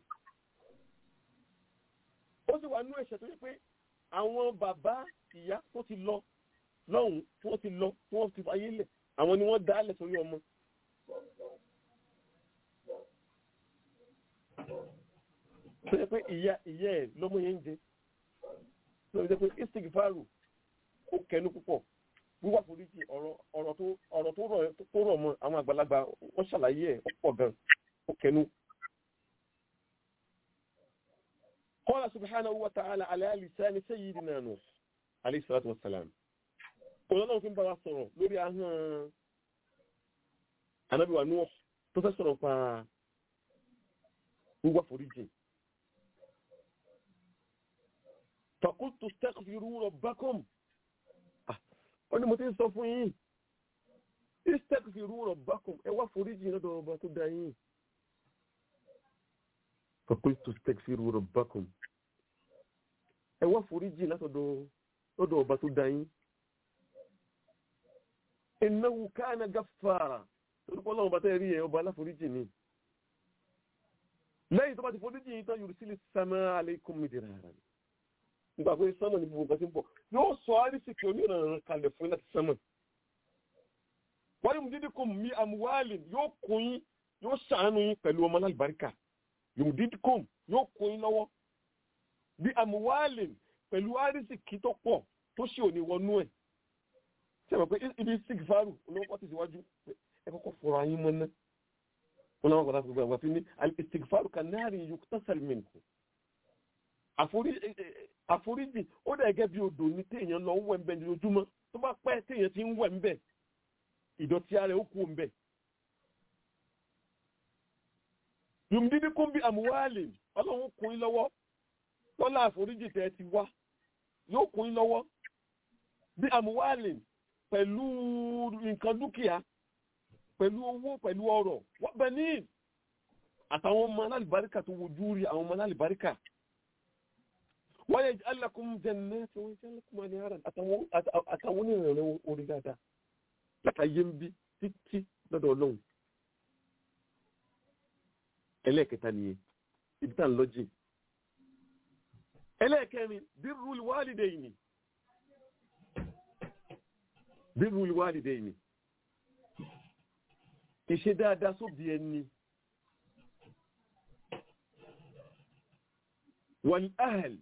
ó sì wà nínú ẹ̀ṣẹ̀ tó yẹ pé àwọn bàbá ìyá tó ti lọ lọ́hùn tí wọ́n ti lọ tí wọ́n ti fayé lẹ̀ àwọn ni wọ́n dálẹ̀ sórí ọmọ tó yẹ pé ìyá ìyá ẹ̀ lọ́mọ yẹn ń jẹ tó yẹ pé istigfaru ó kẹnu púpọ̀ wíwá foríjì ọ̀rọ̀ ọ̀rọ̀ tó ọ̀rọ̀ tó rọ̀ tó rọ̀ mọ́ àwọn àgbàlagbà wọ́n ṣàlàyé ẹ̀ ó pọ̀ gan ó kẹnu. qala subhanahu wa ta'ala ala lisani sayyidina Nuh alayhi salatu wa salam ọlọ́run fi ń bá wa sọ̀rọ̀ lórí ahọ́n anábìwá Nuh tó fẹ́ sọ̀rọ̀ pa wíwá foríjì faqultu istaghfiru rabbakum ó ní mo ti ń sọ fún yín istaghfiru rabbakum ẹ wá foríjì lọ́dọ̀ ọba tó dá yín faqultu istaghfiru rabbakum ẹ wá foríjì látọ̀dọ̀ lọ́dọ̀ ọba tó dá yín innahu kana gaffara torí pé ọlọ́run bá tẹ́ rí ẹ ọba aláforíjì ni lẹ́yìn tó bá ti foríjì yín tán yursilis samaa alaykum midraran nígbà pé sánmà ní gbogbo nǹkan tí ń bọ̀ yóò sọ àrísìkì onírànràn kalẹ̀ fún láti sánmà wọ́n yóò dídí kò mí àmúwálì yóò kún yín yóò ṣàánú yín pẹ̀lú ọmọ alábàríkà yóò dídí kò yóò kún yín lọ́wọ́ bí àmúwálì pẹ̀lú àrísìkì tó pọ̀ tó ṣe òní wọnú ẹ̀ ṣe mọ̀ pé ibi sigfaru olówó ti síwájú ẹ kọ́kọ́ fọ̀rọ̀ ayín mọ́ ná wọn náà wọ́n kọ́ta fún gbogbo àfi ní al-istighfaru kan-nari yuktasal minhu àforíjì ó dẹ̀ gẹ́gẹ́ bí odò ní téèyàn lọ ń wẹ̀ ń bẹ̀ lójúmọ́ tó bá pẹ́ téèyàn ti ń wẹ̀ ń bẹ̀ ìdọ̀tí ara ó kú ń bẹ̀. yùmdídí kún bí àmúwálì ọlọ́run kún yín lọ́wọ́ lọ́lá àforíjì tẹ́ ti wá yóò kún yín lọ́wọ́ bí àmúwálì pẹ̀lú nǹkan dúkìá pẹ̀lú owó pẹ̀lú ọrọ̀ wọ́n bẹ̀ ní àtàwọn ọmọ alálìbáríkà tó wojú rí àwọn ọmọ alálìbáríkà wọ́n yẹ alákùn jẹ́nẹ́ tí wọ́n jẹ́ alákùn ní ara àtàwọn onírànlẹ́ orí dáadáa látàyé ń bí títí lọ́dọ̀ ọlọ́run ẹlẹ́ẹ̀kẹta nìyẹn ibi tá à ń lọ́jì ẹlẹ́ẹ̀kẹrin birrul walidayni birrul walidayni ìṣe dáadáa sóbi ẹni wal ahl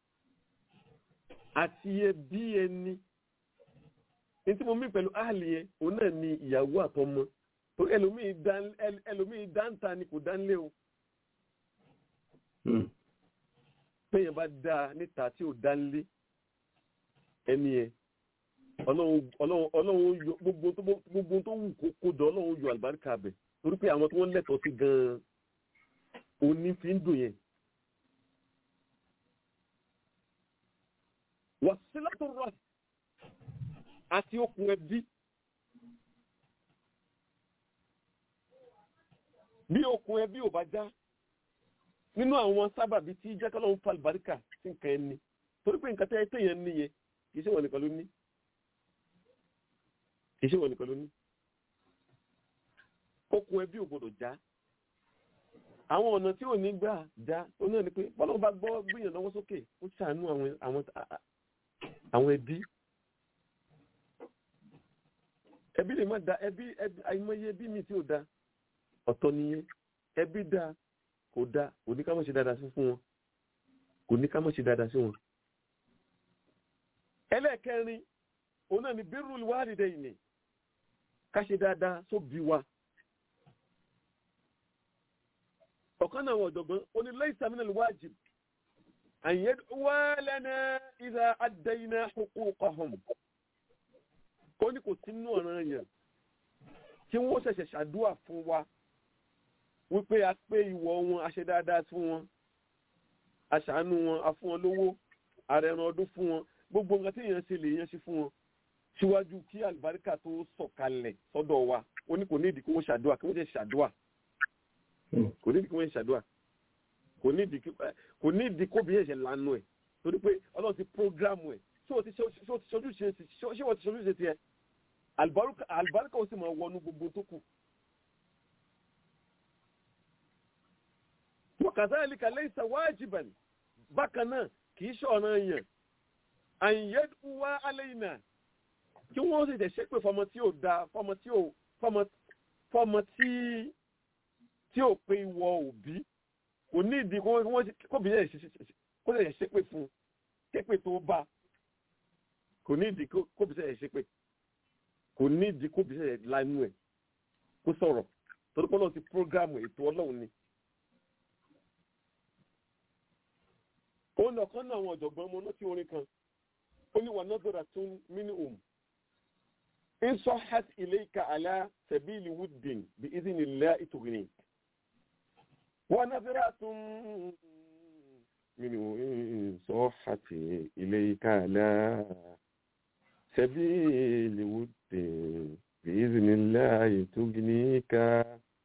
àti ẹbí ẹni ní tí mo mí pẹ̀lú áàlì yẹn òun náà ni ìyàwó àtọmọ torí ẹlòmíì dáńtà ni kò dánlé o péyàn bá dáa níta tí ò dánlé ẹni yẹn ọlọ́run yọ gbogbo tó wù kó dọ̀ ọlọ́run yọ àlùbáríkà bẹ̀ torí pé àwọn tí wọ́n lẹ́tọ̀ọ́ sí gan-an òní fi ń dùn yẹn. wàsílátò rọ àti okùn ẹbí bí okùn ẹbí ò bá já nínú àwọn sábàbí tí jẹ́kọ́lọ́ ń fa àlùbáríkà sí nǹkan ẹni torí pé nǹkan tẹ́ yẹn ní yẹn kì í ṣe wọ́n nìkan ló ní kì í ṣe wọ́n nìkan ló ní okùn ẹbí ò gbọdọ̀ já àwọn ọ̀nà tí ò ní gbà já ó náà ni pé bọ́lá bá gbọ́ gbìyànjú lọ́wọ́ sókè ó ṣàánú àwọn àwọn ẹbí ẹbí lè má da ẹbí àìmọye ẹbí mi tí ò da ọ̀tọ̀ nìyẹn ẹbí da kò da kò ní ká má ṣe dáadáa sí fún wọn kò ní ká má ṣe dáadáa sí wọn. ẹlẹ́ẹ̀kẹrin òun náà ni birrul walidayni ká ṣe dáadáa sóbi wa. ọ̀kan náà wọ̀ ọ̀dọ̀gbọ́n ó ní laysa minal wajib an yad'uwa lana idha addayna huquqahum ó ní kò sínú ọ̀ràn yẹn tí wọ́n ṣẹ̀ṣẹ̀ ṣàdúà fún wa wípé a pé ìwọ̀ wọn a ṣe dáadáa fún wọn a ṣàánú wọn a fún wọn lówó àrẹ̀ràn ọdún fún wọn gbogbo nǹkan tí èèyàn ṣe lè yẹn ṣe fún wọn síwájú kí àlùbáríkà tó sọ̀kalẹ̀ sọ́dọ̀ wa ó ní kò ní ìdí kí wọ́n ṣàdúà kí wọ́n ṣe ṣàdúà kò ní ìdí kí wọ́n ṣe ṣàdúà kò ní ìdí kóbi yẹn ṣe lanu ẹ̀ torí pé ọlọ́run ti prógrámù ẹ̀ ṣé wọ́n ti ṣojú ṣe ṣé wọ́n ti ṣojú ṣe tiẹ̀ àlùbáríkà ó sì máa wọnú gbogbo tó kù. وكذلك ليس واجبا bákan náà kìí ṣọ̀ràn yẹn àyẹ̀dù wá aléìnà kí wọ́n sì tẹ̀ ṣépè fọmọ tí ò da fọmọ tí ò fọmọ tí tí ò pé ìwọ òbí kò ní ìdí kóbi yẹn kó lè ṣépè fún ṣépè tó bá kò ní ìdí kóbi yẹn ṣépè kò ní ìdí kóbi yẹn lánú ẹ̀ kó sọ̀rọ̀ torí pé ọlọ́run ti prógrámù ètò ọlọ́run ni. ó lọ kán náà àwọn ọ̀jọ̀gbọ́n ọmọ náà tí orin kan ó ní wà nọ́dọ̀rà tún mínú òun in sahhat ilayka ala sabili wuddin bi idhnillahi tughni wa nadratun minhu in sahhat ilayka ala sabili wuddin bi idhnillahi tughnika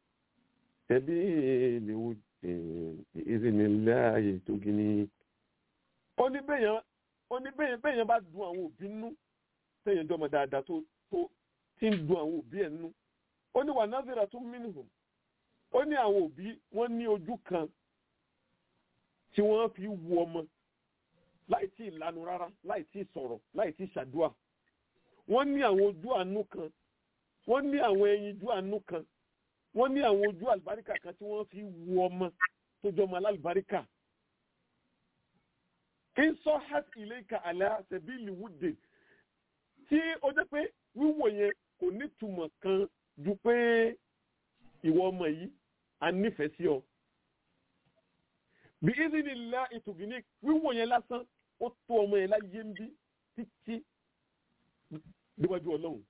sabili wuddin bi idhnillahi tughni ó ní bẹ́yàn ó ní bẹ́yàn bẹ́yàn bá dùn àwọn òbí nú tẹ̀yìn jọmọ dáadáa tó tó tí ń dùn àwọn òbí ẹ̀ nú ó ní wà nazira tún minhum ó ní àwọn òbí wọ́n ní ojú kan tí wọ́n fi wu ọmọ láì tí ì lanu rárá láì tí ì sọ̀rọ̀ láì tí ì ṣàdúà wọ́n ní àwọn ojú àánú kan wọ́n ní àwọn ẹyinjú àánú kan wọ́n ní àwọn ojú àlùbáríkà kan tí wọ́n fi wu ọmọ tó jọmọ alálùbáríkà in sọ́hat ilayka ala sabili wudde tí ó jẹ́ pé wíwò yẹn kò nítumọ̀ kan ju pé ìwọ ọmọ yìí a nífẹ̀ẹ́ sí ọ. bí ìdínilá ìtògìní wíwò yẹn lásán ó tó ọmọ yẹn láyé ń bí títí níwájú ọlọ́run.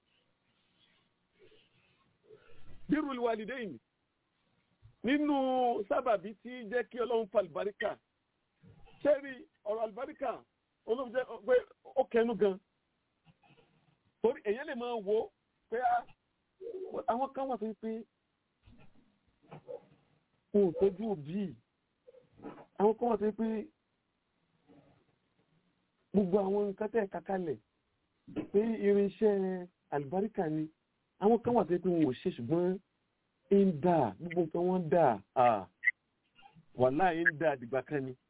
birrul walidayn nínú sábàbí tí jẹ́ kí ọlọ́run fa àlùbáríkà sẹ́rí ọ̀rọ̀ àlùbáríkà olóòjẹ́ pé ó kẹnu gan torí èyàn lè máa wo pé àwọn kan wà tó pé kò tọ́jú òbí àwọn kan wà tó pé gbogbo àwọn nǹkan tẹ̀ kakalẹ̀ pé irinṣẹ́ àlùbáríkà ni àwọn kan wà tó pé wọn ò ṣe ṣùgbọ́n ń dà gbogbo nǹkan wọn dà wàláhì ń dà àdìgbà kan ni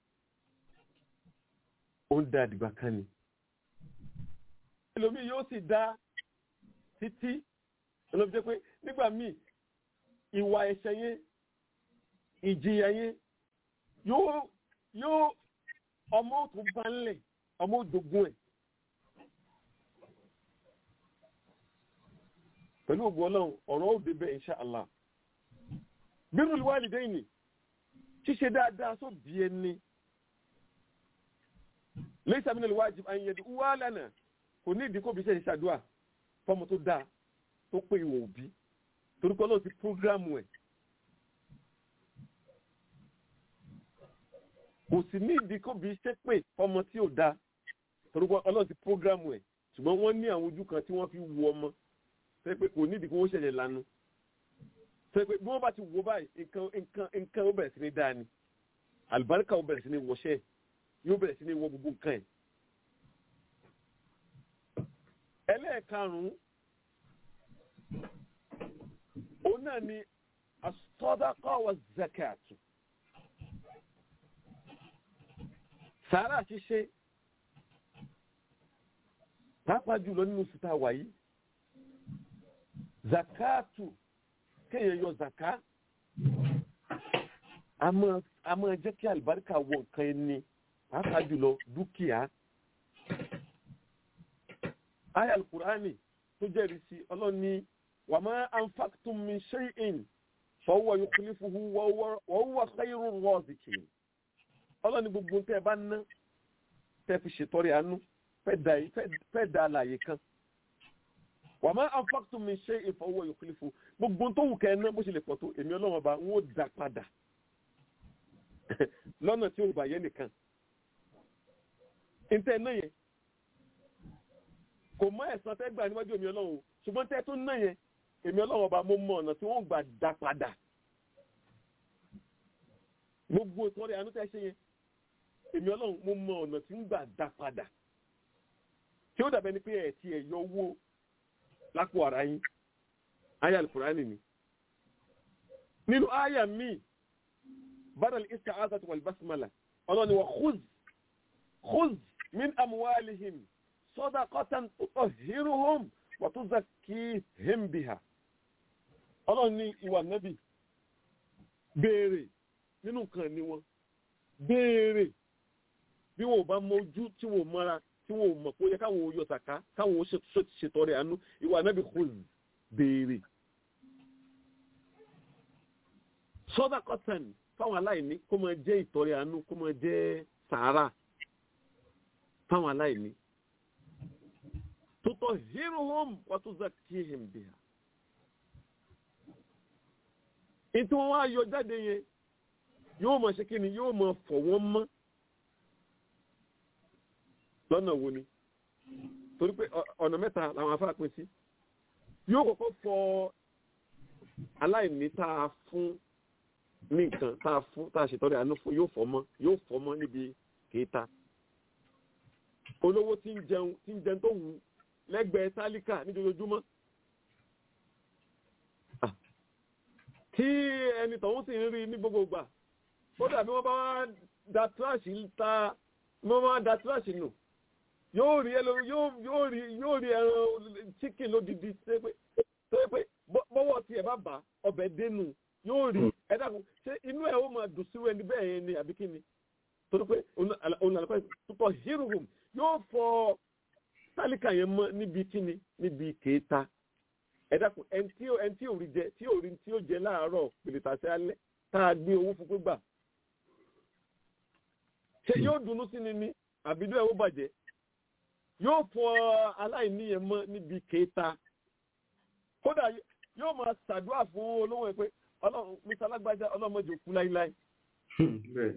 ó ń dá àdìgbà kan ni. ẹlòmíì yóò sì dá títí ẹlòmíì jẹ́ pé nígbà míì ìwà ẹ̀ṣẹ̀ yẹn ìjìyà yẹn yóò yóò ọmọ òtún bá ń lẹ̀ ọmọ òdògún ẹ̀. pẹ̀lú ògùn ọlọ́run ọ̀rọ̀ ó débẹ̀ insha Allah. birrul walidayni ṣíṣe dáadáa sóbì ẹni lẹ́yìn min al-wajib an yad'uwa lana kò ní ìdí kó bí ṣe ṣàdúrà fọmọ tó dáa tó pé ìwọ̀n òbí torí pé ọlọ́run ti prógrámù ẹ̀ kò sì ní ìdí kó bí ṣe pé fọmọ tí ò dáa torí pé ọlọ́run ti prógrámù ẹ̀ ṣùgbọ́n wọ́n ní àwọn ojú kan tí wọ́n fi wu ọmọ ṣe pé kò ní ìdí kó wọ́n ṣẹ̀ṣẹ̀ lanu ṣe pé bí wọ́n bá ti wo báyìí nǹkan nǹkan nǹkan ó bẹ̀rẹ̀ sí ní dáa ni àlùbáríkà ó bẹ̀rẹ̀ sí ní wọṣẹ́ yóò bẹ̀rẹ̀ sí ní wọ gbogbo nǹkan ẹ̀. ẹlẹ́ẹ̀karùn-ún òun náà ni as-sadaqa wa zakatu. sàárà ṣíṣe pàápàá jùlọ nínú síta wàyí zakatu kéèyàn yọ zaka a máa jẹ́ kí àlùbáríkà wọ nǹkan ẹni pàápàá jùlọ dúkìá aya alukurani tó jẹ́rìí sí ọlọ́run ní wa ma anfaqtum min shay'in fa huwa yukhlifuhu wa huwa khayrur raziqin ọlọ́run ní gbogbo tẹ́ ẹ bá ná tẹ́ fi ṣètọrẹ àánú fẹ́ da àlàyé kan wa ma anfaqtum min shay'in fa huwa yukhlifuhu gbogbo tó wù kẹ́ ẹ ná bó ṣe lè pọ̀ tó èmi ọlọ́run ọba ń ó dá padà lọ́nà tí ò bàyẹ́ nìkan ntẹ náà yẹn kò mọ ẹ̀san tẹ́ gbà níwájú èmi ọlọ́run ṣùgbọ́n tẹ́ tó náà yẹn èmi ọlọ́run ọba mo mọ ọ̀nà tí wọ́n gbà dá padà gbogbo ìtọ́rẹ àánú tẹ́ ṣe yẹn èmi ọlọ́run mo mọ ọ̀nà tí ń gbà dá padà tí ó dàbẹ́ ni pé ẹ̀ ti ẹ̀ yọ owó lápò ara yín aya alukurani ni nínú aya míì badal isti'azati wal basmala ọlọ́ni wa khuz khuz min amwalihim sadaqatan tutahhiruhum wa tuzakkihim biha ọlọ́ni ìwà nẹ́bì béèrè nínú nǹkan ní wọn béèrè bí wọn ò bá mójú tí wọn ò mọ́ra tí wọn ò mọ̀ pé ó yẹ káwọn ò yọ sàká káwọn ò ṣètọrẹ àánú ìwà nẹ́bì khuz béèrè sadaqatan fáwọn aláìní kó máa jẹ́ ìtọrẹ àánú kó máa jẹ́ sàárà fáwọn aláìní tutọ̀ hírù hóm wà tó zakihim biha ìtí wọ́n wá yọ jáde yẹn yóò máa ṣe kí ni yóò máa fọ̀ wọ́n mọ́ lọ́nà wo ni torí pé ọ- ọ̀nà mẹ́ta làwọn afá pín sí yóò kọ́kọ́ fọ aláìní tá a fún ní nǹkan tá a fún tá a ṣètọ́rẹ́ àánú fún yóò fọ́ mọ́ yóò fọ́ mọ́ níbi kéta olówó tí ń jẹun tí ń jẹun tó wù ú lẹ́gbẹ̀ẹ́ tálíkà níjoojúmọ́ Ah. tí ẹni tọ̀hún sì ń rí ní gbogbo ìgbà ó dàbí wọ́n bá wá da tíráṣì ta wọ́n bá wá da tíráṣì nù yóò rí ẹlò yóò yóò rí yóò rí ẹran chicken lódìdí tó yẹ pé tó yẹ pé bọ́- bọ́wọ́ tiẹ̀ bá bà ọbẹ̀ dénú yóò rí ẹ dàkún ṣé inú ẹ̀ ó máa dùn sí ẹni bẹ́ẹ̀ yẹn ni àbí kí ni torí pé òun àlùkò púpọ̀ hírùhùn yóò fọ tálíkà yẹn mọ́ níbi kí ni níbi kéta ẹ dàkún ẹni tí ò ẹni tí ò rí jẹ tí ò rí tí ò jẹ láàárọ̀ pèlètàṣẹ alẹ́ tá a gbé owó fún pé gbà ṣé yóò dunnú sí ni ni àbídọ́ ẹ̀ ó bàjẹ́ yóò fọ aláìní yẹn mọ́ níbi kéta kódà yóò máa ṣàdúrà fún olówó ẹ pé ọlọ́run mr alágbájá ọlọ́mọdé òkú láíláí bẹ́ẹ̀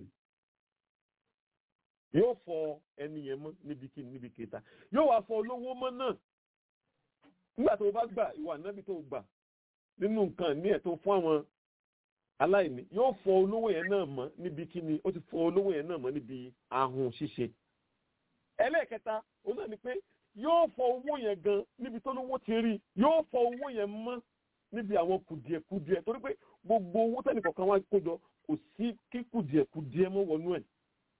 yóò fọ ẹni yẹn mọ́ níbi kí níbi kéta yóò wá fọ olówó mọ́ náà nígbà tó o bá gbà ìwà nábì tó o gbà nínú nǹkan ní ẹ̀ tó fún àwọn aláìní yóò fọ olówó yẹn náà mọ́ níbi kí ni ó ti fọ olówó yẹn náà mọ́ níbi ahun ṣíṣe ẹlẹ́ẹ̀kẹta òun náà ni pé yóò fọ owó yẹn gan níbi tó lówó ti rí yóò fọ owó yẹn mọ́ níbi àwọn kùdìẹ̀kùdìẹ̀ torí pé gbogbo owó tẹ́nì kọ̀ọ̀kan wá kójọ kò sí kí kùdìẹ̀kùdìẹ̀ mọ́ wọnú ẹ̀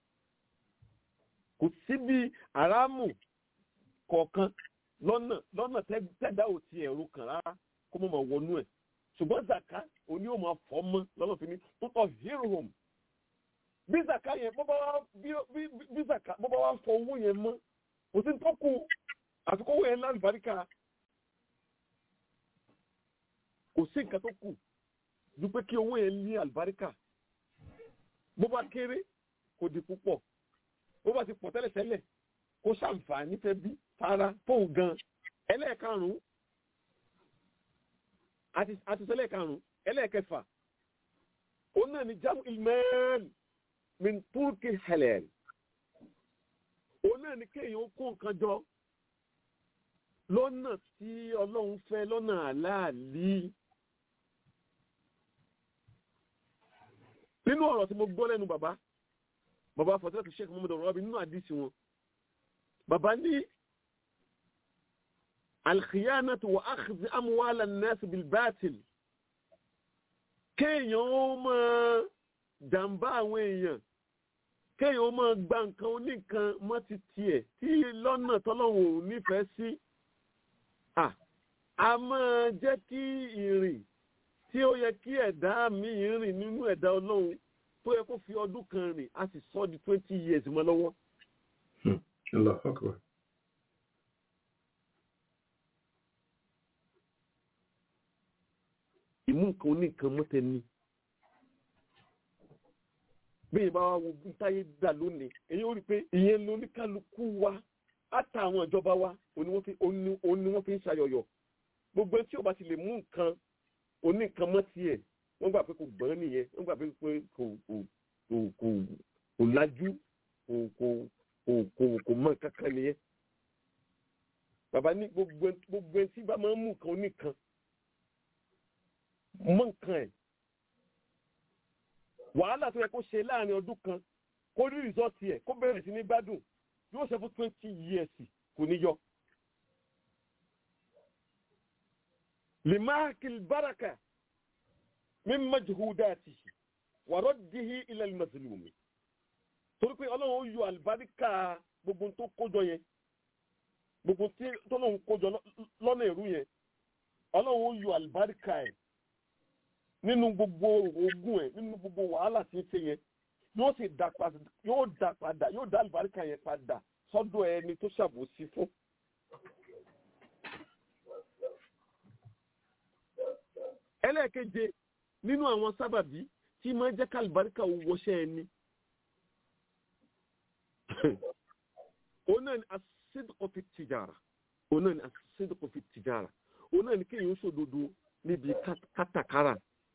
kò sí bí àrámù kọ̀ọ̀kan lọ́nà lọ́nà tẹ́- tẹ́dá ò ti ẹ̀rù kàn rárá kó mọ̀ mọ̀ wọnú ẹ̀ ṣùgbọ́n zaka òní ò máa fọ́ mọ́ lọ́nà fi ní tó tọ̀ hero home bí zaka yẹn bó bá wá bí bí bí zaka bó bá wá fọ owó yẹn mọ́ kò sí tó kù àti kówó yẹn lálùbáríkà kò sí nǹkan tó kù ju pé kí owó yẹn ní àlùbáríkà bó bá kéré kò di púpọ̀ bó bá ti pọ̀ tẹ́lẹ̀tẹ́lẹ̀ kó ṣàǹfààní fẹ́ bí fara fóun gan ẹlẹ́ẹ̀karùn-ún àti àti sẹ́lẹ̀ karùn-ún ẹlẹ́ẹ̀kẹfà òun náà ni jamu ilmẹ́ẹ̀lì min turki halal òun náà ni kéèyàn kó nǹkan jọ lọ́nà tí ọlọ́run fẹ́ lọ́nà àláàlí nínú ọ̀rọ̀ tí mo gbọ́ lẹ́nu bàbá bàbá fọ̀tẹ́lẹ̀tì sheikh muhammadu rọ́bì nínú àdìsí wọn bàbá ní alkhiyanatu wa akhdhi amwala an-nas bil batil kéèyàn ó máa jàǹbá àwọn èèyàn kéèyàn ó máa gba nǹkan oníkan mọ́ ti tiẹ̀ tí lọ́nà tọ́lọ́wọ̀n ò nífẹ̀ẹ́ sí à a máa jẹ́ kí ìrìn tí ó yẹ kí ẹ̀dá mi rìn nínú ẹ̀dá ọlọ́run tó yẹ kó fi ọdún kan rìn a sì sọ di twenty years mọ́ lọ́wọ́. Allahu Akbar. ìmú nǹkan oníkan mọ́tẹ́ ni. bí ìbá wa wo bí táyé dà lónìí èyí ó rí i pé ìyẹn ló ní kálukú wa àtà àwọn ìjọba wa òní wọ́n fi òní òní wọ́n fi ń ṣayọyọ gbogbo ẹni tí ó bá ti lè mú nǹkan oníkan mọ́ tiẹ̀ wọ́n gbà pé kò gbọ́n nìyẹn wọ́n gbà pé pé kò kò kò kò kò lájú kò kò kò kò kò mọ kankan nìyẹn bàbá ní gbogbo ẹni gbogbo ẹni tí bá máa ń mú nǹkan oníkan mọ nǹkan ẹ̀ wàhálà tó yẹ kó ṣe láàrin ọdún kan kó rí rìsọ́ọ̀tì ẹ̀ kó bẹ̀rẹ̀ sí ní gbádùn yóò ṣe fún twenty years kò ní yọ. limaakil baraka min majhudatihi wa raddihi ila al-mazlumi torí pé ọlọ́run ó yọ àlùbáríkà gbogbo tó kójọ yẹn gbogbo tí tọ́lọ́run kójọ lọ́nà èrú yẹn ọlọ́run ó yọ àlùbáríkà ẹ̀ nínú gbogbo ogun ẹ̀ nínú gbogbo wàhálà tí ń ṣe yẹn yóò sì dá padà yóò dá padà yóò dá àlùbáríkà yẹn padà sọ́dọ̀ ẹni tó ṣàbòsí fún. ẹlẹ́ẹ̀keje nínú àwọn sábàbí tí máa ń jẹ́ kálùbáríkà wọṣẹ́ ẹni òun náà ni asídìkọ̀ fi tìjàrà òun náà ni asídìkọ̀ fi tìjàrà òun náà ni kéèyàn ó ṣòdodo níbi kát- kátàkárà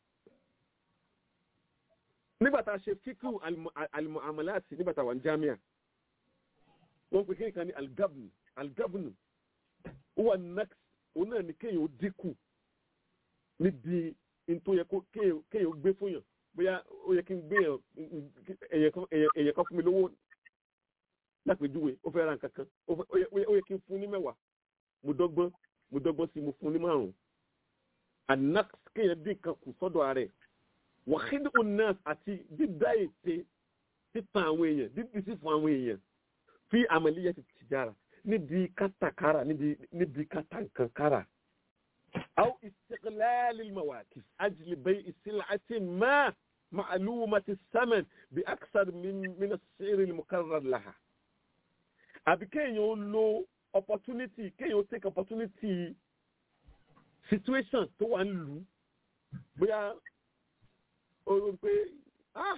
nígbà tá a ṣe fíkú alimuamalati nígbà tá a wà ní jamia wọ́n pè kéèyàn kan ní algabnu algabnu ó wà nex òun náà ni kéèyàn ó dínkù níbi ntó yẹ kó kéèyàn kéèyàn ó gbé fún yàn bóyá ó yẹ kí n gbé yàn èyàn kan èyàn- èyàn kan fún mi lówó lápèjúwe ó fẹ́ ra nǹkan kan ó fẹ́- ó yẹ- ó yẹ ó yẹ kí n fún ní mẹ́wàá mo dọ́gbọ́n mo dọ́gbọ́n sí mo fún ní márùn-ún anax kéèyàn dín nǹkan kù sọ́dọ̀ ara ẹ̀ wàhídì onas àti dídá ète títan àwọn èèyàn dídí sí fún àwọn èèyàn fi àmàlíyà ti tìjára níbi kátàkárà níbi níbi kátàǹkankára. أو استغلال المواقف أجل بيع سلعة ما معلومة الثمن بأكثر من من السعر المقرر لها. àbí kéèyàn ó lo opportunity kéèyàn ó take opportunity situation tó wà ń lù ú bóyá ó rò pé ah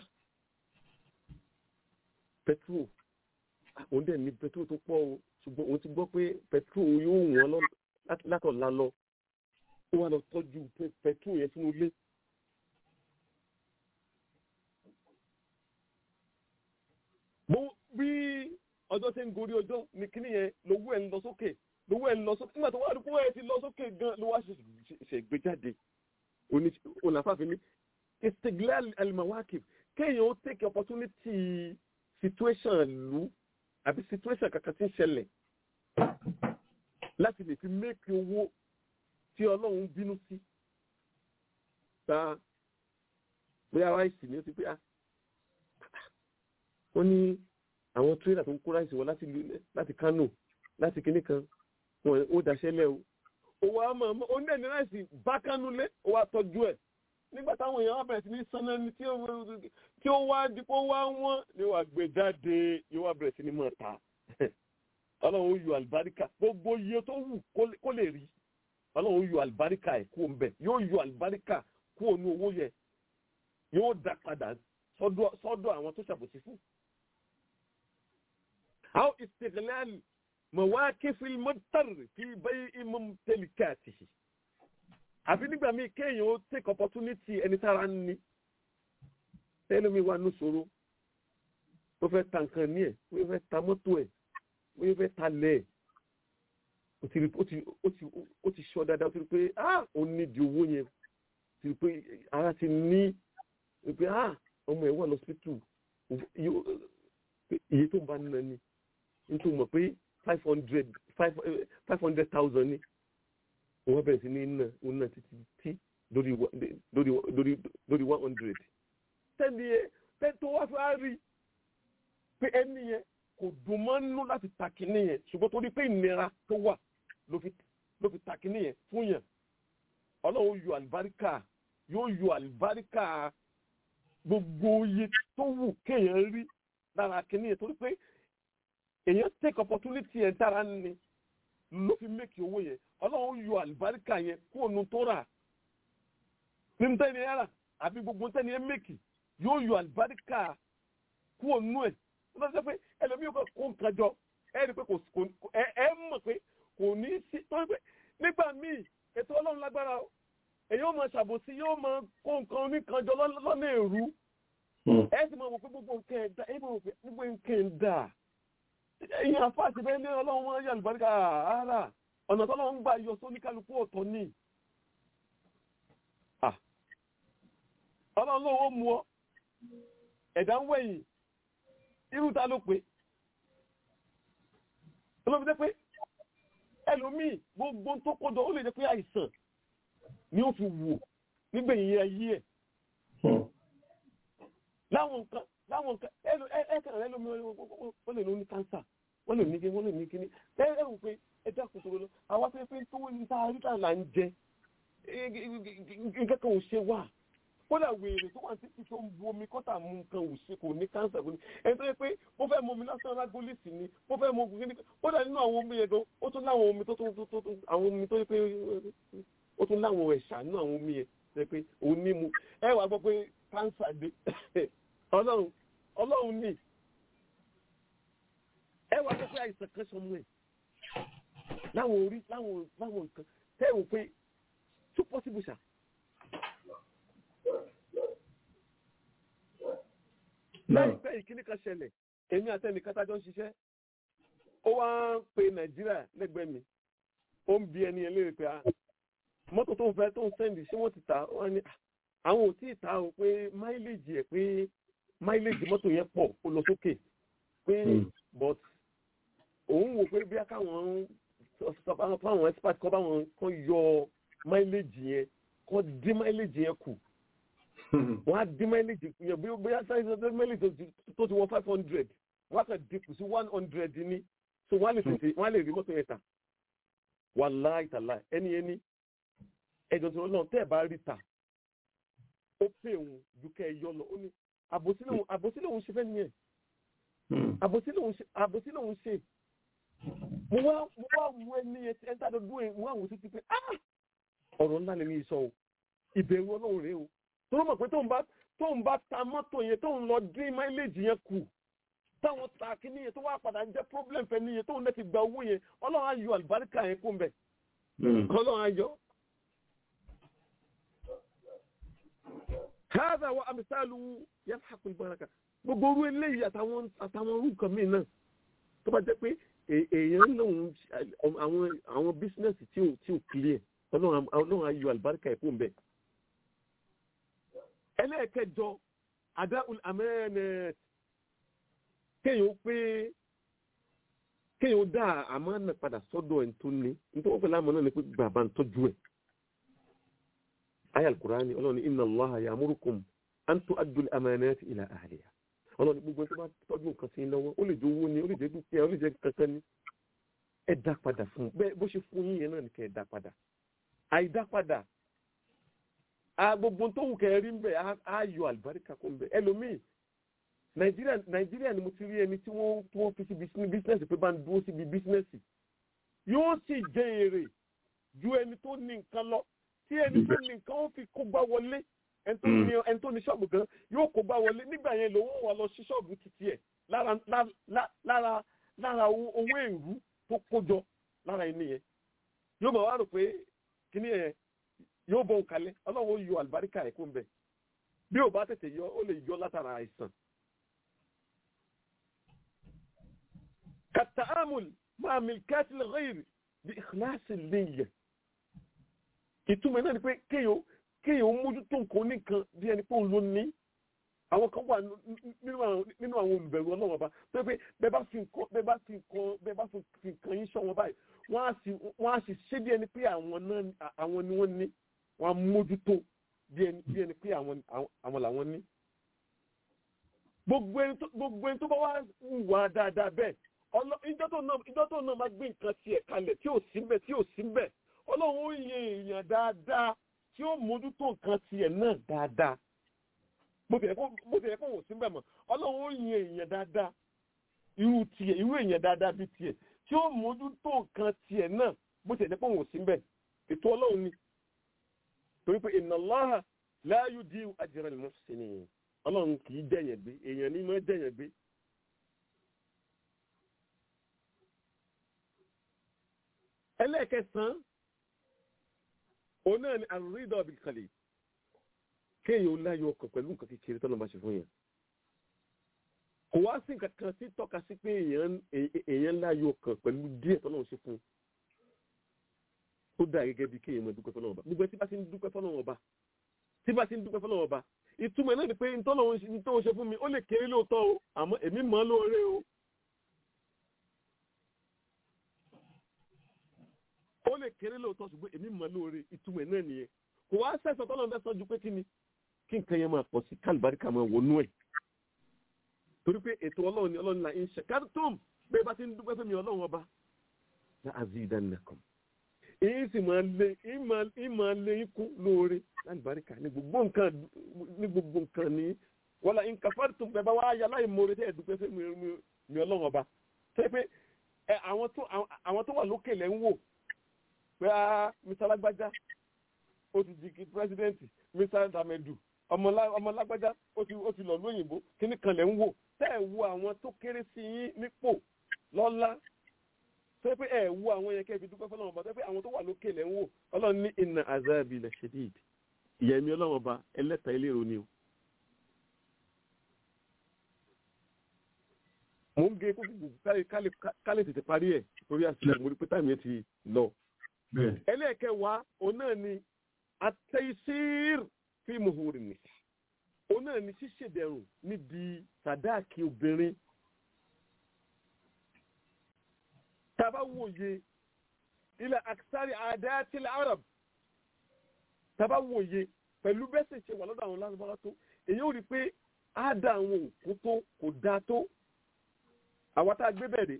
petrol ah, òun dẹ̀ ní petrol tó pọ̀ o ṣùgbọ́n òun ti gbọ́ pé petrol yóò wọ́n lọ láti- látọ̀la lọ ó wà lọ tọ́jú pe- petrol yẹn sínú ilé. bó bí ọjọ́ ṣe ń gorí ọjọ́ ní kíní yẹn lówó ẹ̀ ń lọ sókè lówó ẹ̀ ń lọ sókè nígbà tó wá rí kówó ẹ̀ ti lọ sókè gan ló wá ṣe ṣe gbé jáde onífàfin ní istiglal al-mawaqif kéèyàn ó take opportunity situation lu àbí situation kankan tí ń ṣẹlẹ̀ láti lè fi make owó tí ọlọ́run bínú sí gba bóyá ráìsì ni ó ti pé ah wọ́n ní àwọn tírélà tó ń kó ráìsì wọn láti lu- láti Kánò láti kinní kan wọn ó daṣẹ́ lẹ̀ o owó àmọ́ àmọ́ ó ní ẹni ráìsì bá Kánò lé ó wá tọ́jú ẹ̀ nígbà táwọn èèyàn wá bẹ̀rẹ̀ sí ní sanná ní tí ó tí ó wá dípò wá wọ́n ni wàá gbé jáde yóò wá bẹ̀rẹ̀ sí ní mọ̀ ta ọlọ́run ó yọ àlùbáríkà gbogbo iye tó wù kó lè- kó lè rí ọlọ́run ó yọ àlùbáríkà ẹ̀ kúrò ń bẹ̀ yóò yọ àlùbáríkà kúrò ní owó yẹn yóò dá padà sọ́dọ̀ sọ́dọ̀ àwọn tó ṣàbòsí fún. أو استغلال مواقف المضطر في بيع ممتلكاته àfi nígbà míì kéèyàn ó take opportunity ẹni tára ń ní ẹlòmíì wà ní ṣòro ó fẹ́ ta nǹkan ní ẹ̀ ó fẹ́ ta mọ́tò ẹ̀ ó fẹ́ ta lẹ̀ ẹ̀ ó ti rí ó ti ó ti ó ti sọ dáadáa ó ti rí pé ah ó ní di owó yẹn ó ti rí pé ara ti ní ó pé ah ọmọ ẹ̀ wà lọ́sítù iye tó ń bá nínú ẹni nítorí mọ̀ pé five hundred five hundred thousand ni wọ́n bẹ̀rẹ̀ sí ní iná iná títí tí lórí wa- lórí lórí lórí one hundred. tẹ́ni yẹn tẹ́ni tó wá fẹ́ á rí pé ẹni yẹn kò dùn mọ́ nínú láti ta kínní yẹn ṣùgbọ́n torí pé ìnira tó wà ló fi ló fi ta kínní yẹn fún yẹn ọlọ́run yọ àlùbáríkà yóò yọ àlùbáríkà gbogbo iye tó wù kéèyàn rí lára kínní yẹn torí pé èèyàn take opportunity yẹn dára ni ló fi make owó yẹn ọlọ́run yọ àlùbáríkà yẹn kó nu tó rà nínú tẹ́ni ẹ̀ rà àbí gbogbo tẹ́ni ẹ̀ make yóò yọ àlùbáríkà kó nu ẹ̀ ó bá sọ pé ẹlòmíì kò kó nǹkan jọ ẹ rí i pé kò kò- ẹ ẹ mọ̀ pé kò ní í sí torí pé nígbà míì ètò ọlọ́run lágbára o èyí ó máa ṣàbòsí yóò máa kó nǹkan oníkan jọ lọ́nà lọ́nà èrú ẹ sì máa wò pé gbogbo nǹkan ẹ̀ dá ẹ máa wò pé gbogbo nǹkan ẹ̀ dá ìyẹn àfáàsì bẹ́ẹ̀ ní ọlọ́run wọn yà lùbáríkà ara ọ̀nà tọ́lọ́run gbà yọ sóní kálukú ọ̀tọ̀ ní Ah. ọlọ́run ló wọ́n mú ọ ẹ̀dá ń wẹ̀yìn irú ta ló pé olóbi jẹ́ pé ẹlòmíì gbogbo tó kójọ ó lè jẹ́ pé àìsàn ni ó fi wò nígbẹ̀yìn ayé ẹ̀ láwọn nǹkan láwọn nǹkan ẹlò ẹkàn rẹ lómi wọ́n lè ló ní kánsà wọ́n lè ní kí wọ́n lè ní kíní ẹ ẹ wò pé ẹ dákun tó lọ àwọn afẹ́fẹ́ tó ń ta àríkà là ń jẹ nǹkan kan ò ṣe wà kódà wèrè tó wà títí tó ń bu omi kọ́tà mu nǹkan ò ṣe kò ní kánsà kò ní ẹni tó yẹ pé mo fẹ́ mu omi lásán lágólísì ni mo fẹ́ mu omi kíní kódà nínú àwọn omi yẹn gan ó tún láwọn omi tó tó tó tó àwọn omi tó yẹ pé ó tún láwọn ẹ̀ṣà nínú àwọn omi yẹn tó yẹ pé òun ní mu ẹ wàá gbọ́ pé kánsà dé ọlọ́run ọlọ́run ní wá gbọ́ pé àìsàn kan sọmọ ẹ̀ láwọn orí láwọn láwọn nǹkan tẹ́ ẹ̀ wò pé tó possible ṣá. láìpẹ́ ìkíní kan ṣẹlẹ̀ èmi àtẹnìkan tájọ́ ń ṣiṣẹ́ ó wá ń pe nàìjíríà lẹ́gbẹ̀ẹ́ mi ó ń bi ẹni ẹ léèrè pé ah, mọ́tò tó ń fẹ́ tó ń sẹ́ndì ṣé wọ́n ti tà wọ́n ní "Ah, àwọn ò tí ì ta o pé máìlèjì ẹ̀ pé máìlèjì mọ́tò yẹn pọ̀ ó lọ sókè pé but òun wò pé bí káwọn fáwọn expert kọ́ báwọn kan yọ máìlèjì yẹn kọ́ dín máìlèjì yẹn kù wọ́n á dín máìlèjì yẹn bí bóyá sáyẹnsì tó máìlèjì tó ti- tó ti wọ five hundred wọ́n á kàn dínkù sí one hundred ní so wọ́n á lè tètè wọ́n á lè rí mọ́tò yẹn tà wàláì tàlà ẹni ẹni ẹjọ́ tí wọ́n lọ tẹ́ ẹ̀ bá rí ta ó pè òun ju kẹ́ ẹ yọ lọ ó ní àbòsí lòun àbòsí lòun ṣe fẹ́ nìyẹn àbòsí lòun ṣe àbòsí lòun ṣe mo wá mo wá mú ẹni yẹn tí ẹ ń tà lọ́dún ẹ̀ mo wá wò sí ti pé ah ọ̀rọ̀ ńlá lè ní sọ o ìbẹ̀rù ọlọ́run rèé o tó ló mọ̀ pé tóun bá tóun bá ta mọ́tò yẹn tóun lọ dín máìlèjì yẹn kù táwọn ta kíní yẹn tó wá padà ń jẹ́ problem fẹ́ níyẹn tóun náà ti gba owó yẹn ọlọ́run á yọ àlùbáríkà yẹn kó ń bẹ̀ ọlọ́run á yọ. هذا وأمثاله يلحق البركة gbogbo orú eléyìí àtàwọn àtàwọn orú nǹkan míì náà tó bá jẹ́ pé è- èèyàn lòun àwọn àwọn bísínẹ́sì tí ò tí ò clear ọlọ́run á- ọlọ́run á yọ àlùbáríkà ẹ̀ fún bẹ́ẹ̀. ẹlẹ́ẹ̀kẹjọ adáhùn amẹ́nẹ̀ kéèyàn ó pé kéèyàn ó dá àmánà padà sọ́dọ̀ ẹ̀ tó ní nítorí wọ́n pẹ̀lú àmánà ni pé bàbá ń tọ́jú ẹ̀. ayé alukurani ọlọ́run ní inna allaha ya'murukum an tu'addu al-amanati ila ahliha ọlọ́run gbogbo ẹni tó bá tọ́jú nǹkan sí i lọ́wọ́ ó lè jẹ́ owó ni ó lè jẹ́ dúkìá ó lè jẹ́ kankan ni ẹ dá padà fún un bẹ́ẹ̀ bó ṣe fún yín yẹn náà ni kẹ́ ẹ dá padà àìdá padà a gbogbo tó wù kẹ́ ẹ rí ń bẹ̀ á- á yọ àlùbáríkà kó ń bẹ̀ ẹlòmíì nàìjíríà nàìjíríà ni mo ti rí ẹni tí wọ́n tí wọ́n fi síbi bísínẹ́sì pé bá ń dúró síbi bísínẹ́sì yóò sì jẹ èrè ju ẹni tó ní nǹkan lọ tí ẹni tó ní nǹkan ó fi kó gbá wọlé ẹni tó ní ẹni tó ní ṣọ́ọ̀bù gan yóò kó gbá wọlé nígbà yẹn lòun wà lọ sí ṣọ́ọ̀bù títí ẹ̀ lára lá- lá- lára lára owó owó èrú tó kójọ lára ẹni yẹn yóò máa wá rò pé kíní yẹn yóò bọ̀ òkàlẹ̀ ọlọ́run ó yọ àlùbáríkà ẹ̀ kó ń bẹ̀ bí ò bá tètè yọ ó lè yọ látara àìsàn. kàtàámùl máa milkati lẹ́yìn bí ìkìláàsì lẹ́yìn ìtumọ̀ náà ni pé kéèyàn kéèyàn ó mójútó nǹkan oníkan bí ẹni pé òun ló ní àwọn kan wà nínú àwọn nínú àwọn olùbẹ̀rù ọlọ́wọ́n ọba tó yẹ pé bẹ́ẹ̀ bá fi nǹkan bẹ́ẹ̀ bá fi nǹkan bẹ́ẹ̀ bá fi nǹkan yín sọ wọn báyìí wọ́n á sì wọ́n á sì ṣé bí ẹni pé àwọn náà àwọn ni wọ́n ní wọ́n á mójútó bí ẹni bí ẹni pé àwọn àwọn làwọn ní. gbogbo ẹni tó gbogbo ẹni tó bá wá wà dáadáa bẹ́ẹ̀ ọlọ ìjọ tó náà ìjọ tó náà máa gbé nǹkan tiẹ̀ kalẹ̀ tí ò sí mbẹ̀ tí ò sí mbẹ̀ ọlọ́run ó yẹ èèyàn dáadáa tí ó mójútó nǹkan tiẹ̀ náà dáadáa bó ti yẹ kó bó ti yẹ kó wò sí mbẹ̀ mọ́ ọlọ́run ó yẹ èèyàn dáadáa irú tiẹ̀ irú èèyàn dáadáa bíi tiẹ̀ tí ó mójútó nǹkan tiẹ̀ náà bó ti yẹ kó wò sí mbẹ̀ ètò ọlọ́run ni torí pé inna Allaha la yudi'u ajra al-muhsinin ọlọ́run kì í dẹ̀yẹ̀ gbé èèyàn ní mọ́ dẹ̀yẹ̀ gbé ẹlẹ́ẹ̀kẹsàn-án òun náà ni àrídọ̀ bìkàlẹ̀ kéèyàn ó láyọ̀ ọkàn pẹ̀lú nǹkan kékeré tọ́lọ́ bá ṣe fún yẹn kò wá sí nǹkan kan sí tọ́ka sí pé èèyàn láyọ̀ ọkàn pẹ̀lú díẹ̀ tọ́lọ́ ṣe fún ó dà gẹ́gẹ́ bí kéèyàn máa dúpẹ́ fọ́lọ́wọ́ ọba gbogbo tí bá ti ń dúpẹ́ fọ́lọ́wọ́ ọba tí bá ti ń dúpẹ́ fọ́lọ́wọ́ ọba ìtumọ̀ náà ni pé ntọ́lọ́ ṣe fún mi ó lè kéré lóòótọ́ o àmọ́ èmi mọ̀ ọ́ lóore o ó lè kéré lóòótọ́ ṣùgbọ́n èmi mọ̀ lóore ìtumọ̀ náà nìyẹn kò wá sẹ́sọ̀ tọ́lọ́ fẹ́ sọ ju pé kí ni kí nǹkan yẹn máa pọ̀ sí kálíbáríkà máa wọnú ẹ̀ torí pé ètò ọlọ́run ni ọlọ́run là ń ṣe kárítọ́m pé bá ti ń dúpẹ́ fún mi ọlọ́run ọba ní azidannakum èyí sì máa lé ìmọ̀ lé ikú lóore kálíbáríkà ní gbogbo nǹkan ní gbogbo nǹkan ní wọ́lá nǹkan fárítọ́m pé bá wá yà láì mọ̀ọ́rẹ́ tẹ́ ẹ̀ dúpẹ́ fún mi ọlọ́run ọba tẹ́ pé àwọn tó wà lókè lẹ́ ń wò pé a mr lágbájá ó ti di pírẹsidẹ́ǹtì mr damedu ọmọ lágbájá ó ti lọ lóyìnbó kíní kan lẹ̀ ń wò tẹ́ ẹ̀ wo àwọn tó kéré sí yín nípò tọ́lá tó yẹ pé ẹ wo àwọn yẹn kẹ́ fi dúpẹ́ fọlọ́run ọba tó yẹ pé àwọn tó wà lókè lẹ́ ń wò ọlọ́run ní inna azabi la shadid ìyà mi ọlọ́run ọba ẹlẹ́ta eléro ni o. mo ń gé kókò kálí tètè parí ẹ̀ torí àsìkò mo rí pé táìmù yẹn ti lọ. bẹ́ẹ̀ ẹlẹ́ẹ̀kẹwàá òun náà ni atẹ́sír fi muhuri ni òun náà ni ṣíṣèdẹ̀rùn níbi sàdáàkì obìnrin tàbá wòye ilẹ̀ aksari àdáyàtìlẹ̀ arab tàbá wòye pẹ̀lú bẹ́sẹ̀ ṣe wà lọ́dọ̀ àwọn lárúbáwá tó èyí ò rí pé àádá àwọn òkú tó kò dáa tó àwọn tá a gbé bẹ̀rẹ̀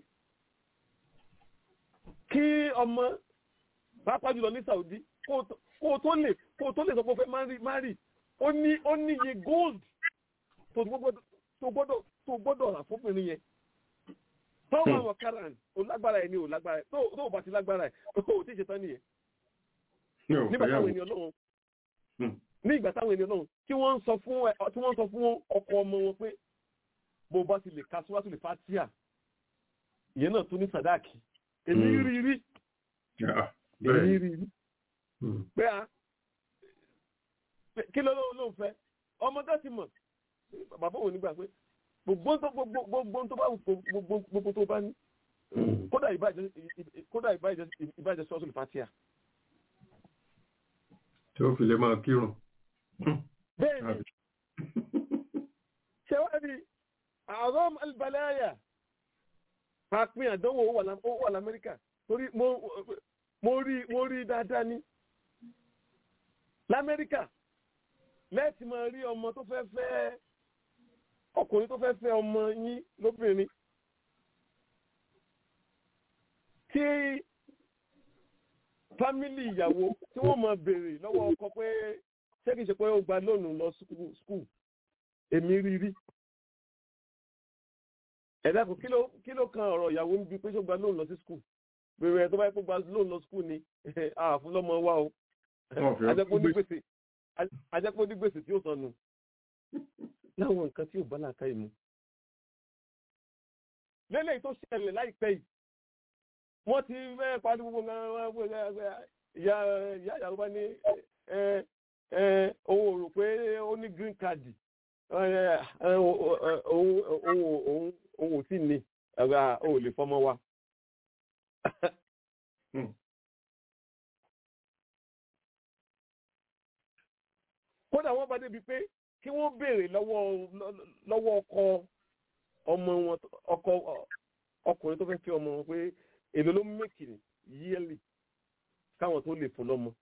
kí ọmọ pàápàá jùlọ ní Saudi kó o tó lè kó o tó lè sọ pé o fẹ́ márì márì ó ní ó ní iye gold tó gbọ́dọ̀ tó gbọ́dọ̀ tó gbọ́dọ̀ rà fóbìnrin yẹn tọ́wọ́ àwọn karan ò lágbára ẹ̀ ní ò lágbára ẹ̀ tó ò bá ti lágbára ẹ̀ ó tí ì ṣe tán nìyẹn nígbà táwọn ènìyàn náà ní ìgbà táwọn ènìyàn náà tí wọ́n ń sọ fún ẹ tí wọ́n ń sọ fún ọkọ ọmọ wọn pé bó bá ti lè ka síwájú lè fatia ìyẹn náà tún ní sàdáàkì èmi rí rí èmi rí rí pé a kí ló ló ń fẹ́ ọmọ tó ti mọ̀ bàbá òun nígbà pé gbogbo tó gbogbo tó bá gbogbo gbogbo tó bá ní kódà ìbàjẹ́ kódà ìbàjẹ́ ìbàjẹ́ sọ́ọ́sì fatia. tí ó fi lè máa kírun. bẹ́ẹ̀ ni ṣé wàá rí àrọ́m albalaya pàápín àdánwò ó wà lamẹ́ríkà torí mo rí mo rí dáadáa ní lamẹ́ríkà lẹ́ẹ̀tì máa rí ọmọ tó fẹ́ fẹ́ ọkùnrin tó fẹ́ fẹ́ ọmọ yín lóbìnrin tí fámílì ìyàwó tí wọ́n máa béèrè lọ́wọ́ ọkọ pé ṣé kìí ṣe pé ó gba lónìí lọ skul èmi rí rí ẹ̀dá kò kí ló kan ọ̀rọ̀ ìyàwó níbi pé ṣó gba lónìí lọ sí skul bèrè ẹ̀ tó bá yẹ kó gba lónìí lọ skul ni àfún lọ́mọ wa o ajẹ́pọ̀ ní gbèsè ajẹ́pọ̀ ní gbèsè tí ó sọnù láwọn nǹkan tí ò bá làákà ìmú. lélẹ̀ tó ṣẹlẹ̀ láìpẹ́ yìí wọ́n ti fẹ́ parí gbogbo ìyá ìyàwó bá ní òun rò pé ó ní green card òun ò tí ní ẹ̀rọ ò lè fọmọ wa. kódà wọ́n bá débi pé kí wọ́n béèrè lọ́wọ́ ọkọ ọmọ wọn ọkọ ọkùnrin tó fẹ́ fi ọmọ wọn pé èlò ló mẹ́kì yíẹ́lì káwọn tó lè fún lọ́mọ.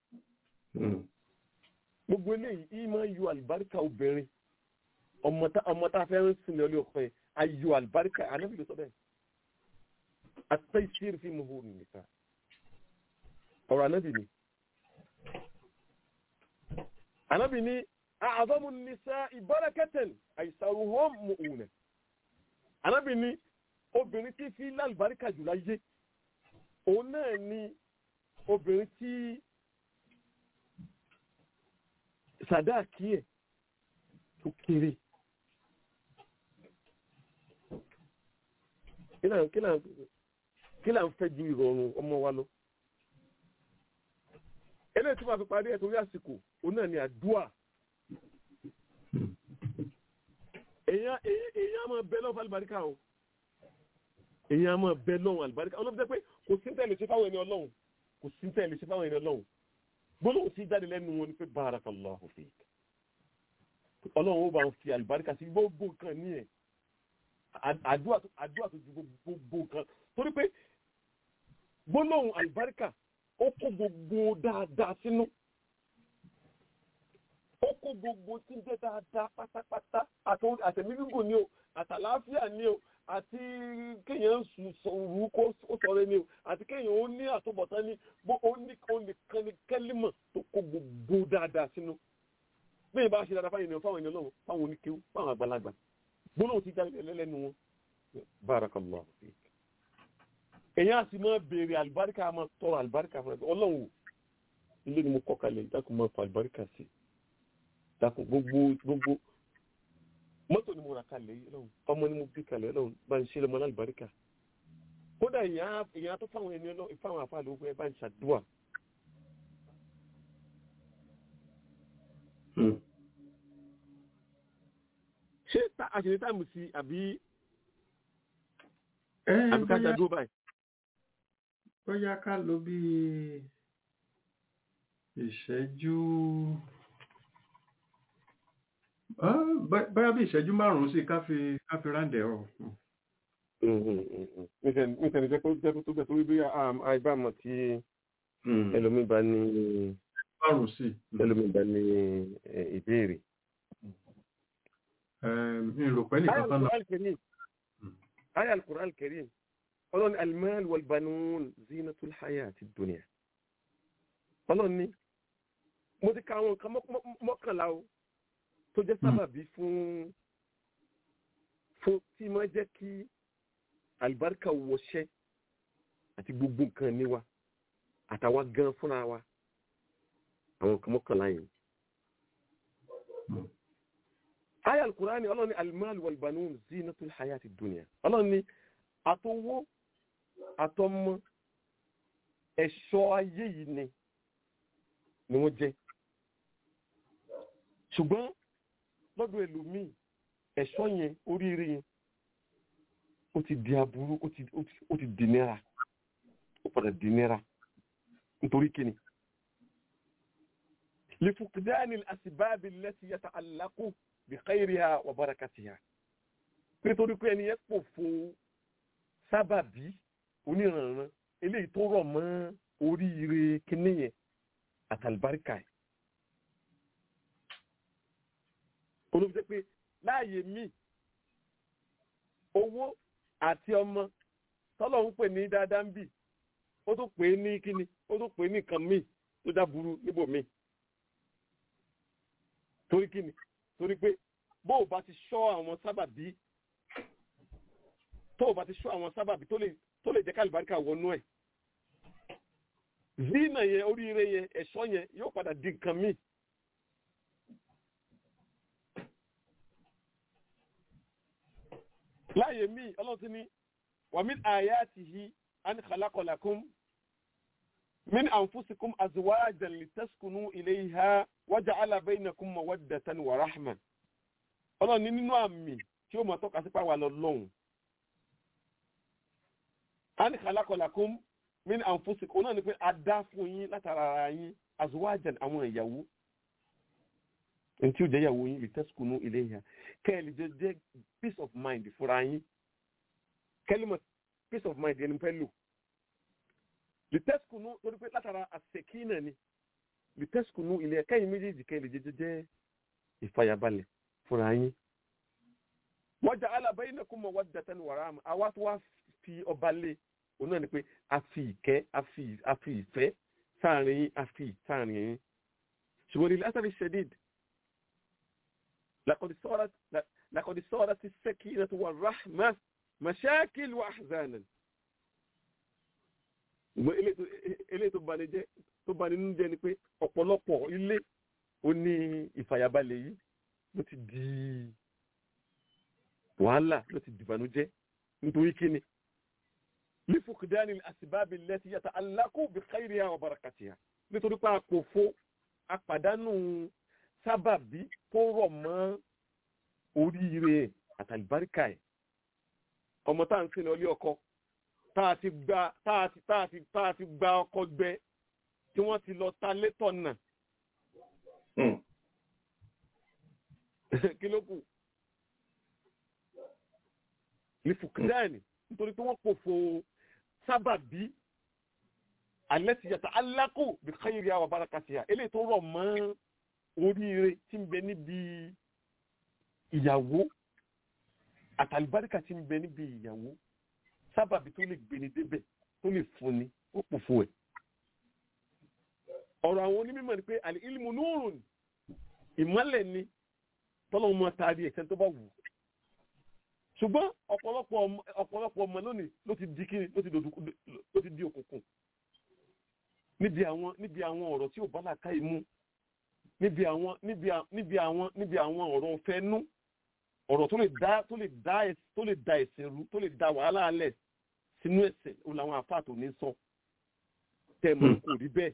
gbogbo eléyìí yìí máa ń yọ àlùbáríkà obìnrin ọmọ tá a fẹ́ ń sin lọ́lé ọkọ yẹn ayọ àlùbáríkà ànábì ló sọ bẹ́ẹ̀ àti ìṣírí fi mú hóró nìkan ọ̀rọ̀ ànábì ni. ànábì ni àzọ́mù nìsa ìbárakẹ́tẹ̀n àìsàrùhóm mùúnẹ̀. Anábì ní obìnrin tí fi lálùbáríkà jù láyé. Òun náà ni obìnrin tí sàdáàkì ẹ̀ tó kéré. Kí là ń fẹ́ ju ìrọ̀rùn ọmọ wa lọ? Eléyìí tí wọ́n fi parí ẹ̀ torí àsìkò, òun náà ni àdúà èyàn èyàn máa bẹ lọ́wọ́ alibarika o èyàn máa bẹ lọ́wọ́ alibarika ọlọ́run jẹ́ pé kò sí tẹ̀lé ṣe fáwọn ẹni ọlọ́run kò sí tẹ̀lé ṣe fáwọn ẹni ọlọ́run gbólóhùn sí jáde lẹ́nu wọn ni pé barakallahu fik ọlọ́run ó bá ń fi alibarika sí gbogbo nǹkan ní ẹ̀ àdúrà tó ju gbogbo nǹkan torí pé gbólóhùn alibarika ó kó gbogbo dáadáa sínú ó kó gbogbo tí ń jẹ́ dáadáa pátápátá àtẹ̀mí gígùn ni o àtàláfíà ni o àti kéèyàn sòrú kó sọ̀rọ̀ ni o àti kéèyàn ó ní àtúbọ̀tán ní bó ó ní kan ní kẹ́límọ̀ tó kó gbogbo dáadáa sínú bí ìbá ṣe dáadáa fáwọn ènìyàn fáwọn ènìyàn náà fáwọn oníkéwú fáwọn àgbàlagbà gbólóhùn ti jáde lẹ́lẹ́nu wọn barakallahu fik èyàn á sì máa béèrè àlùbáríkà máa tọrọ àlùbáríkà fún ẹ ọlọ́run ilé ni mo kọ́ kalẹ̀ dákun máa fa àlùbáríkà sí i dákun gbogbo gbogbo mọ́tò ni mo rà kalẹ̀ yìí lọ́hùn ọmọ ni mo bí kalẹ̀ lọ́hùn bá ń ṣe lọ́mọ lálùbáríkà kódà èèyàn èèyàn tó fáwọn ẹni ọlọ́ fáwọn àfáà ló fẹ́ bá ń ṣàdúrà ṣé àṣìṣe táìmù sí àbí ẹ àbí ká bóyá ṣàdúrà báyìí bóyá ká lò bí ìṣẹ́jú Ah, bó- bóyá bí ìṣẹ́jú márùn-ún sí ká fi ká fi ráǹdẹ̀ ọ̀ nítorí jẹ́ pé jẹ́ pé tó bẹ̀ torí bí àìbámọ̀ tí ẹlòmíì bá ní márùn-ún sí ẹlòmíì bá ní eh, ìbéèrè. mi rò pé nìkan tán lọ Al-Qur'an al-Karim. Aya al-Qur'an al-Karim. Ọlọ́run al-mal wal-banun zinatul hayati dunya. Ọlọ́run ní mo ti ka àwọn nǹkan mọ́- mọ́- mọ́kànlá o tó jẹ́ sábàbí fún fún tí máa jẹ́ kí àlùbáríkà wọṣẹ́ àti gbogbo nǹkan níwa àtàwa gan fúnra wa àwọn nǹkan mọ́kànlá yẹn. aya alukurani ọlọ́run ní alimal walbanun zinatul hayati dunya ọlọ́run ní àtọwọ́ àtọmọ ẹ̀ṣọ́ ayé yìí ni ni wọ́n jẹ́ ṣùgbọ́n lọ́dọ̀ ẹlòmíì ẹ̀ṣọ́ yẹn oríire yẹn ó ti di aburú ó ti ó ti- ó ti di nira ó padà di nira nítorí kíni lifukidani asibabi lẹ́tí yàtà alákù bí káyìrìhà wà bárakàtìhà nítorí pé ẹni yẹn pò fún sábàbí oníranran eléyìí tó rọ̀ mọ́ oríire kíní yẹn àtàlùbáríkà ẹ̀ olóbi jẹ́ pé láàyè míì owó àti ọmọ tọ́lọ̀ ń pè ní dáadáa ń bì ó tó pè é ní kíni ó tó pè é ní nǹkan míì tó dá burú níbò míì torí kíni torí pé bó o bá ti ṣọ́ àwọn sábàbí tó o bá ti ṣọ́ àwọn sábàbí tó lè tó lè jẹ́ kálíbáríkà wọnú ẹ̀ zina yẹn oríire yẹn ẹ̀ṣọ́ yẹn yóò padà di nǹkan míì láàyè míì ọlọ́run ti ní wàmí àyàtìhí an khalaqa lakum min anfusikum azwajan litaskunu ilayha waja'ala bainakum mawaddatan wa rahma ọlọ́run ní nínú àmì tí ó mọ̀ tọ́ka sí pàwọ́ lọ lọ́hùn an khalaqa lakum min anfusikum náà ni pé a dá fún yín látara ara yín azwajan àwọn ìyàwó ntí ó jẹ́ ìyàwó yín litaskunu ilayha kẹ́ẹ̀lì jẹ́ jẹ́ peace of mind fúnra yín kẹ́lìmọ̀ peace of mind ẹni pẹ́ lò litaskunu lórí pé látara àṣekínà ni litaskunu ilé ẹ̀ka yìí méjèèjì kẹ́ẹ̀lì jẹ́ jẹ́ jẹ́ ìfàyàbalẹ̀ fúnra yín. waja'ala bainakum mawaddatan wa rahma àwa tó wá fi ọba lé òun náà ni pé a fi ìkẹ́ a fi a fi ìfẹ́ sáàrin yín a fi sáàrin yín ṣùgbọ́n ní lásàrí ṣẹ́díd لقد صارت لقد صارت السكينة والرحمة مشاكل وأحزانا ilé tó bani jẹ́ tó bani nínú jẹ́ ni pé ọ̀pọ̀lọpọ̀ ilé ó ní ìfàyàbalẹ̀ yìí ló ti di wàhálà ló ti dìbànújẹ́ nítorí kíni lífòkìdánì àsìbábì lẹ́tí yàtà alákò bí káyìrìyà wa barakatiha nítorí pé àpòfo àpàdánù sábàbí tó rọ̀ mọ́ oríire àtàlùbáríkà ẹ̀ ọmọ tá à ń sìn lọ ilé ọkọ tá a ti gba tá a ti tá a ti tá a ti gba ọkọ gbẹ tí wọ́n ti lọ ta létọ̀ nà kí ló kù ní fukidani nítorí pé wọ́n pòfo sábàbí alẹ́ ti yàtọ̀ alákò bí káyìrì àwọn barakatiha eléyìí tó rọ̀ mọ́ oríire tí ń bẹ níbi ìyàwó àtàlùbáríkà tí ń bẹ níbi ìyàwó sábàbí tó lè gbéni débẹ̀ tó lè fúnni ó pò fún ẹ̀. ọ̀rọ̀ àwọn onímọ̀ ni pé àlè ilmu nurun ìmọ́lẹ̀ ni tọ́lọ́mù máa taari ẹ̀sẹ̀ tó bá wù. ṣùgbọ́n ọ̀pọ̀lọpọ̀ ọmọ- ọ̀pọ̀lọpọ̀ ọmọ lónìí ló ti di kíni ló ti dòdò ló ti di òkùnkùn níbi àwọn níbi àwọn ọ̀rọ̀ tí ò bá làákàyè mú níbi àwọn níbi à- níbi àwọn níbi àwọn ọ̀rọ̀ fẹ́nú ọ̀rọ̀ tó lè dá tó lè dá ẹs- tó lè da ẹ̀sìn rú tó lè da wàhálà alẹ̀ sínú ẹ̀ṣẹ̀ òun làwọn àfáà tó ní sọ tẹ́ ẹ mọ̀ kò rí bẹ́ẹ̀.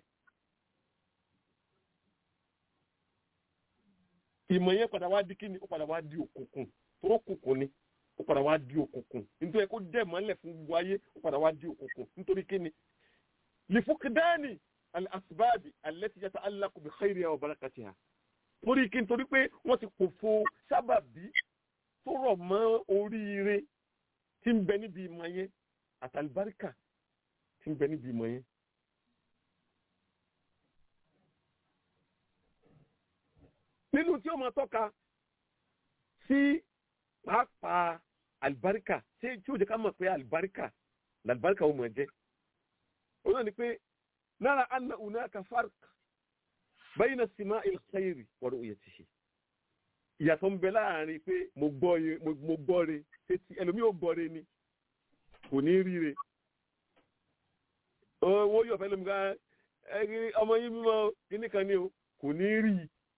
ìmọ̀ yẹn padà wá di kíni ó padà wá di òkùnkùn tó òkùnkùn ni ó padà wá di òkùnkùn nítorí kó dẹ̀ mọ́lẹ̀ fún gbogbo ayé ó padà wá di òkùnkùn nítorí kíni lifukidani al-asbabi allati yata'allaqu bi khayriha wa barakatiha torí kí n torí pé wọ́n ti kòfo sábàbí tó rọ̀ mọ́ oríire tí ń bẹ níbi ìmọ̀ yẹn àtàlùbáríkà tí ń bẹ níbi ìmọ̀ yẹn. nínú tí ó máa tọ́ka sí pàápàá àlùbáríkà tí tí ó jẹ́ ká mọ̀ pé àlùbáríkà làlùbáríkà ó máa jẹ́. ó náà ni pé nara anna hunaka farq bayna sima'il khayri wa ru'yatihi ìyàtọ̀ ń bẹ láàrin pé mo gbọ́ re mo gbọ́ re títí ẹlòmíì ò gbọ́ re ni kò ní ríre owó yóò fẹ́ lómi ká ẹgbẹ́ ọmọ yín mímọ́ kíní kan ní o kò ní rí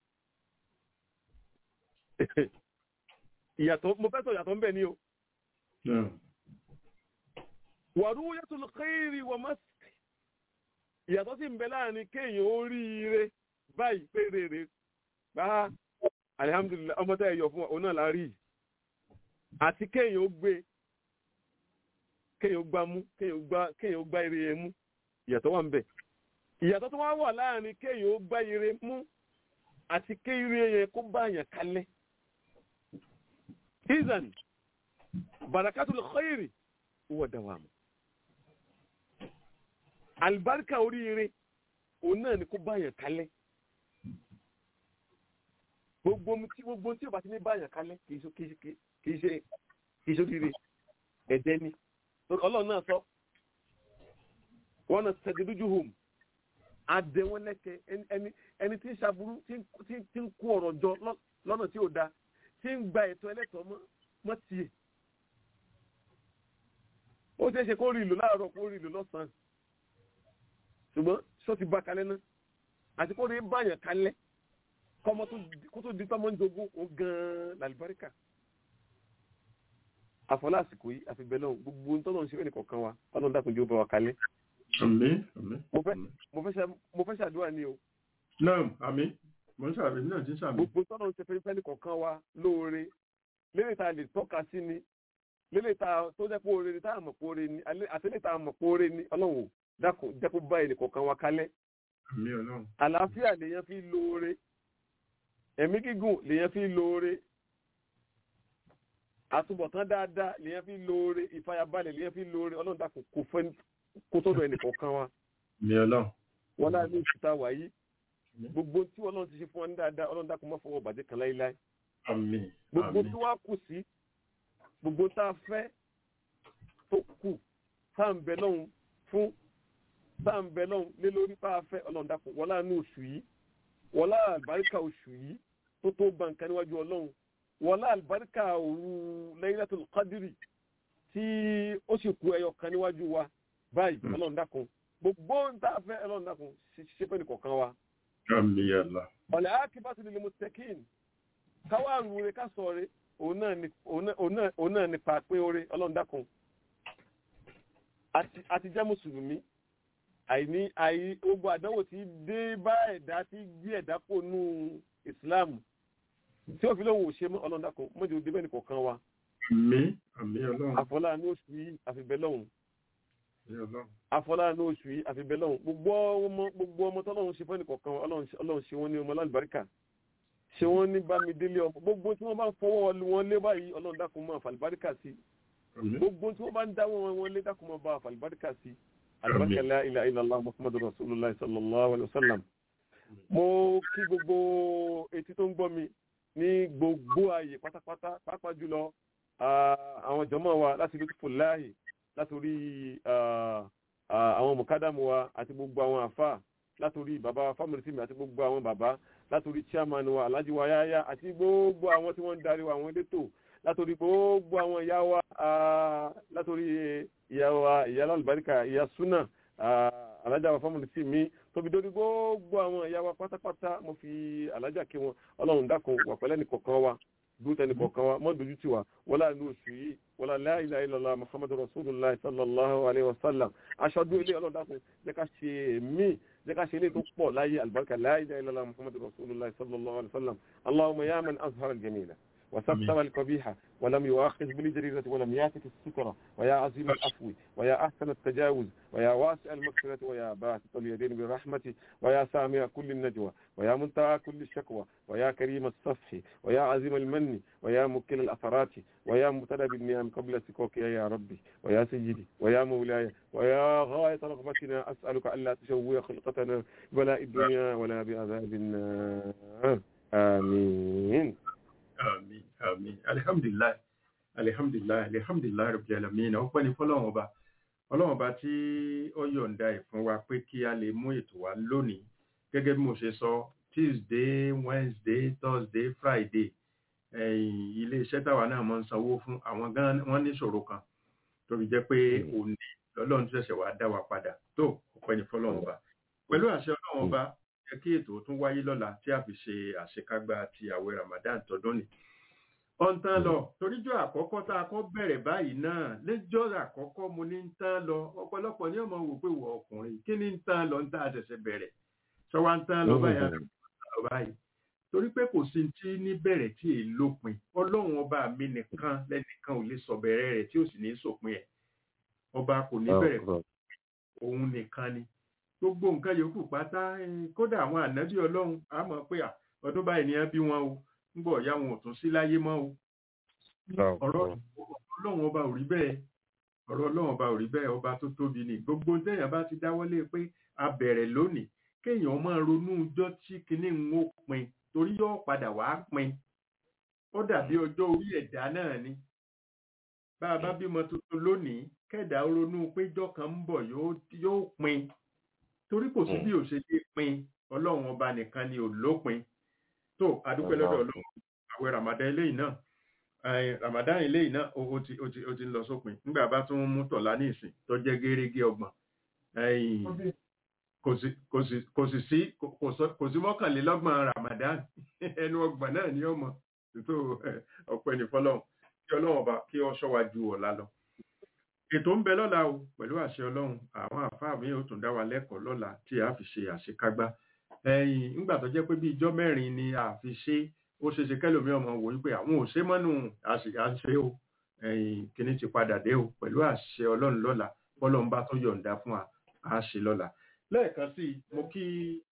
i ìyàtọ̀ mo fẹ́ sọ ìyàtọ̀ ń bẹ ní o wa ru'yatul khayri wa mask ìyàtọ̀ sì ń bẹ láàrin kéèyàn ó rí ire báyìí pé rere bá alihamdulilayi ọmọ tẹ́ ẹ yọ fún ọ náà la rí àti kéèyàn ó gbé kéèyàn ó gbá mú kéèyàn ó gbá kéèyàn ó gbá ire yẹn mú ìyàtọ̀ wà ń bẹ ìyàtọ̀ tó wá wà láàrin kéèyàn ó gbá ire mú àti kéèyàn yẹn kó bá yàn kalẹ̀ izan barakatul khayri huwa dawamu alibarika oríire òun náà ni kó bá yàn kalẹ̀ gbogbo tí gbogbo tí o bá ti ní báyàn kalẹ̀ kì í ṣe kì í ṣe kì í ṣe oríire ẹ̀dẹ́ ni ọlọ́run náà sọ wọn náà tẹ̀gẹ́dójú home adé wọn lẹ́kẹ̀ ẹni ẹni tí ń ṣàbúrú tí ń kó ọ̀rọ̀ jọ lọ́nà tí ò da tí ń gba ẹ̀tọ́ ẹlẹ́tọ̀ọ́ mọ́ tiẹ̀ ó ṣeé ṣe kó rí ìlú láàárọ̀ kó rí ìlú lọ́sàn-án ṣùgbọ́n ṣó ti bá kalẹ̀ náà àti kó rí báyàn kalẹ̀ kọmọ kó tó di tọmọ ń jogún ó gan làlùbáríkà àfọlá àsìkò yìí àfi bẹ́ẹ̀ náà gbogbo ń tọ́nà ń ṣe fẹ́ nìkọ̀ọ̀kan wa ọlọ́run dákun jẹ́ ó bá wa kalẹ̀. àmín àmín. mo fẹ́ ṣàdúrà ní o. náà àmín mo ń ṣàbí náà ti ń ṣàbí. gbogbo tọ́nà ń ṣe fẹ́ nìkọ̀ọ̀kan wa lóore lérè tá a lè tọ́ka sí ni lérè tá a tó jẹ́ pé oore ni tá a mọ̀ pé oore ni àti lérè tá a mọ̀ pé oore ni ọlọ́run dákun jẹ́ kó bá ẹnìkọ̀ọ̀kan wa kalẹ̀. àmín ọlọ́run. àlàáfíà lèèyàn fi lóore ẹ̀mí gígùn lèyàn fi lóore àtúbọ̀tán dáadáa lèyàn fi lóore ìfàyàbalẹ̀ lèyàn fi lóore ọlọ́run dàkún kò fẹ́ kó tọ́dọ̀ ẹnì kọ̀ọ̀kan wa. mi ọlọ́run. wọn láti ní ìṣúta wáyé gbogbo tí ọlọ́run ti ṣe fún wa ní dáadáa ọlọ́run dàkún má fọwọ́ bàjẹ́ kan láíláí. àmín. gbogbo tí wàá kù sí gbogbo tá a fẹ́ tó kù tá à ń bẹ lọ́hùn fún tá à ń bẹ lọ́hùn lé lórí tá a fẹ́ ọlọ́run dàkún wọlé àánú oṣù yìí wọlá àlùbáríkà oṣù yìí tó tó gba nǹkan níwájú ọlọ́run wọlá àlùbáríkà òru Laylatul Qadri tí ó sì kú ẹyọ kan níwájú wa báyìí ọlọ́run dákun gbogbo ń tá a fẹ́ ọlọ́run dákun ṣe pé nìkọ̀ọ̀kan wa. àmín ya Allah. ọ̀lẹ́ akibatu lil muttaqin káwá rúure ká sọ re òun náà ní pàpé oore ọlọ́run dákun àti jẹ́ mùsùlùmí àìní àì gbogbo àdánwò tí dé bá ẹ̀dá tí gbé ẹ̀dá kò nú ìsìláàmù tí ó fi lóhùn ò ṣe mọ́ ọlọ́dàkùn mọ́jọ òde bẹ́ẹ̀ nìkọ̀ọ̀kan wa. àmín àmín ọlọ́run. àfọlá ní oṣù yìí àfibẹ́ lọ́hùn. àmín ọlọ́run. àfọlá ní oṣù yìí àfibẹ́ lọ́hùn. gbogbo ọmọ gbogbo ọmọ tọ́lọ́run ṣe fẹ́ nìkọ̀ọ̀kan wa ọlọ́run ṣe wọ́n ní ọmọ lálùbáríkà ṣe wọ́n ní bámidélé ọmọ gbogbo tí wọ́n bá ń fọwọ́ wọn lé báyìí ọlọ́run dákun máa fàlùbáríkà sí gbogbo tí wọ́n bá ń dáwọ́ wọn lé dákun máa bá fàlùbáríkà sí albarka la ilaha illallah muhammadu rasulullah sallallahu alaihi wasallam mo kí gbogbo etí tó ń gbọ́ mi ní gbogbo ààyè pátápátá pàápàá jùlọ àwọn jọmọ wa láti rí fúláhì látòrí àwọn mọ̀kádàmù wa àti gbogbo àwọn àfà látòrí bàbá fámìlítìmì àti gbogbo àwọn bàbá látòrí chairman wa alhaji wa yáyá àti gbogbo àwọn tí wọ́n ń darí wa àwọn elétò látòrí gbogbo àwọn ìyá wa látòrí ìyá wa ìyá lálùbáríkà ìyá súnà alájà wa fámìlì sí mi tóbi dórí gbogbo àwọn ìyá wa pátápátá mo fi alájà kí wọn ọlọ́run dákun wà pẹ́lẹ́ nìkọ̀ọ̀kan wa dúró tẹni kọ̀ọ̀kan wa mọ́ dojú tì wá wọlá ní oṣù yìí wọlá la ilaha illallah muhammadu rasulullah sallallahu alayhi wa sallam aṣọ́dún ilé ọlọ́run dákun jẹ́ ká ṣe mí jẹ́ ká ṣe ilé tó pọ̀ láyé albarka la ilaha illallah muhammadu rasulullah sallallahu alayhi wa sallam allahumma ya man azhara al-jamila وستر القبيحة ولم يؤاخذ بالجريرة ولم ياتك السترة ويا عظيم العفو ويا أحسن التجاوز ويا واسع المغفرة ويا باسط اليدين بالرحمة ويا سامع كل النجوى ويا منتهى كل الشكوى ويا كريم الصفح ويا عظيم المن ويا مكل الأثرات ويا مبتلى بالنعم قبل سكوك يا ربي ويا سيدي ويا مولاي ويا غاية رغبتنا أسألك ألا تشوي خلقتنا ولا الدنيا ولا بعذاب النار آمين àmín àmín alihamdulilayi alihamdulilayi alihamdulilayi rabbil alamin ọpẹ́ ní fọ́lọ́run ọba Ọlọ́run ọba tí ó yọ̀ǹda ẹ̀ fún wa pé kí a lè mú ètò wa lónìí gẹ́gẹ́ bí mo ṣe sọ tuesday wednesday thursday friday ẹ̀yìn ilé iṣẹ́ táwa náà máa ń sanwó fún àwọn gan wọ́n níṣòro kan tó fi jẹ́ pé òní lọ́lọ́run tó ṣẹ̀ṣẹ̀ wá dá wa padà tó ọpẹ́ ní fọ́lọ́run ọba pẹ̀lú àṣẹ Ọlọ́run ọba jẹ́ kí ètò tún wáyé lọ́la tí a fi ṣe àṣekágbá ti àwẹ̀ Ramadan tọdún ni. ọ̀n tán lọ toríjọ́ àkọ́kọ́ tá a kọ́ bẹ̀rẹ̀ báyìí náà lẹ́jọ́ àkọ́kọ́ mo ní ń tán lọ ọ̀pọ̀lọpọ̀ ní ọmọ wò pé wọ ọkùnrin kí ni ń tán lọ ń tá a ṣẹ̀ṣẹ̀ bẹ̀rẹ̀ sọ wá ń tán lọ báyìí àti lọ báyìí torí pé kò sí tí ní bẹ̀rẹ̀ tí èyí lópin ọlọ́run ọba mi nìkan lẹ́nìkan ò lè sọ bẹ̀rẹ̀ rẹ̀ tí ò sì ní sòpin ẹ̀ ọba kò ní bẹ̀rẹ̀ òun nìkan ni gbogbo nǹkan yòókù pátá kódà àwọn ànábì ọlọ́run á mọ̀ pé ọdún báyìí ni wọ́n bí wọn o ń bọ̀ ya wọn ò tún sí láyé mọ́ o ọ̀rọ̀ ọlọ́run ọba ò rí bẹ́ẹ̀ ọ̀rọ̀ ọlọ́run ọba ò rí bẹ́ẹ̀ ọba tó tóbi ni gbogbo téèyàn bá ti dáwọ́lé pé a bẹ̀rẹ̀ lónìí kéèyàn máa ronú ọjọ́ tí kinní ń ó pin torí yóò padà wá pin ó dàbí ọjọ́ orí ẹ̀dá náà ni bá a bá bímọ tuntun lónìí kẹ́ẹ̀dá ronú péjọ́ kan ń bọ̀ yóò pin torí kò sí bí ò ṣe lè pin ọlọ́run ọba nìkan ni ò lópin tó adúpẹ́ lọ́dọ̀ ọlọ́run àwẹ̀ ramadan eléyìí náà ramadan eléyìí náà ó ti ó ti ó ti ń lọ sópin nígbà bá tún mú tọ̀lá ní ìsìn tó jẹ́ gẹ́rẹ́gẹ́ ọgbọ̀n kò sí kò sí kò sì sí kò sí mọ́kànlélọ́gbọ̀n ramadan ẹnu ọgbọ̀n náà ni ọmọ tó ọpẹ́ ní fọlọ́run kí ọlọ́run ọba kí ọ ṣọ́ wa ju ọ̀la lọ ètò ń bẹ lọ́la o pẹ̀lú àṣẹ ọlọ́run àwọn àfáà mi ò tún dá wa lẹ́kọ̀ọ́ lọ́la tí a fi ṣe àṣekágbá ẹ̀yìn nígbà tó jẹ́ pé bí ijọ́ mẹ́rin ni a fi ṣe ó ṣe ṣe kẹ́lòmí ọmọ wò wípé àwọn ò ṣe mọ́nù àṣe o ẹ̀yìn kìíní ti padà dé o pẹ̀lú àṣẹ ọlọ́run lọ́la bọ́lọ́run bá tó yọ̀ǹda fún wa a ṣe lọ́la lẹ́ẹ̀kan sí i mo kí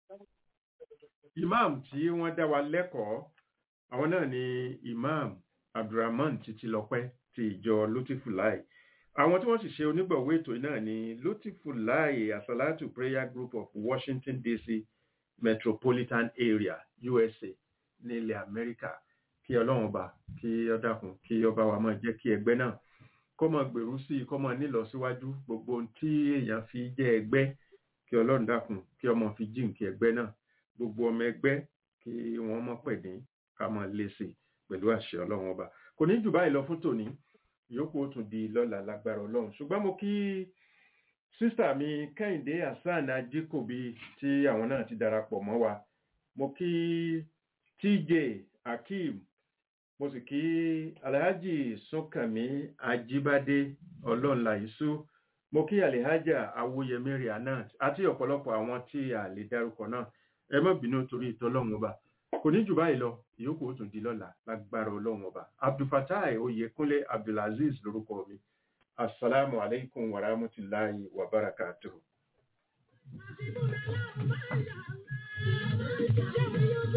imam tí wọ́n dá wa lẹ́kọ̀ọ́ àwọn náà ni imam abdulrahman titilọpẹ́ ti ìjọ lutifulai àwọn tí wọ́n sì ṣe onígbọ̀wọ́ ètò náà ni lutifulai asalatu prayer group of washington dc metropolitan area usa ní ilẹ̀ amẹ́ríkà kí ọlọ́run ọba kí ó dákun kí ọba wa máa jẹ́ kí ẹgbẹ́ náà kó máa gbèrú sí i kó máa nílọsíwájú gbogbo ohun tí èèyàn fi jẹ́ ẹgbẹ́ kí ọlọ́run dákun kí ọmọ fi jíǹkí ẹgbẹ́ náà gbogbo ọmọ ẹgbẹ́ kí wọ́n mọ̀ pẹ̀dín ká máa lé sí i pẹ̀lú àṣẹ ọlọ́run ọba kò ní jù báyìí lọ fún tòní ìyókù ó tún di lọ́la lágbára ọlọ́run ṣùgbọ́n mo kí sísà mi kẹ́hìndé hasan ajíkòbí tí àwọn náà ti darapọ̀ mọ́ wa mo kí tj akeem mo sì kí alhaji sunkànmí ajíbádé ọlọ́nlàyísú mo kí alhaja awóyẹmí rianat àti ọ̀pọ̀lọpọ̀ àwọn tí a lè dárúkọ náà ẹ má bínú torí ìtọ́lọ́run ọba kò ní jù báyìí lọ ìyókù ó tún di lọ́la lágbára ọlọ́run ọba abdulfatai oyèkúnlé abdulaziz lórúkọ mi asalaamu alaikum wa rahmatulahi wa barakatuhu. Thank you.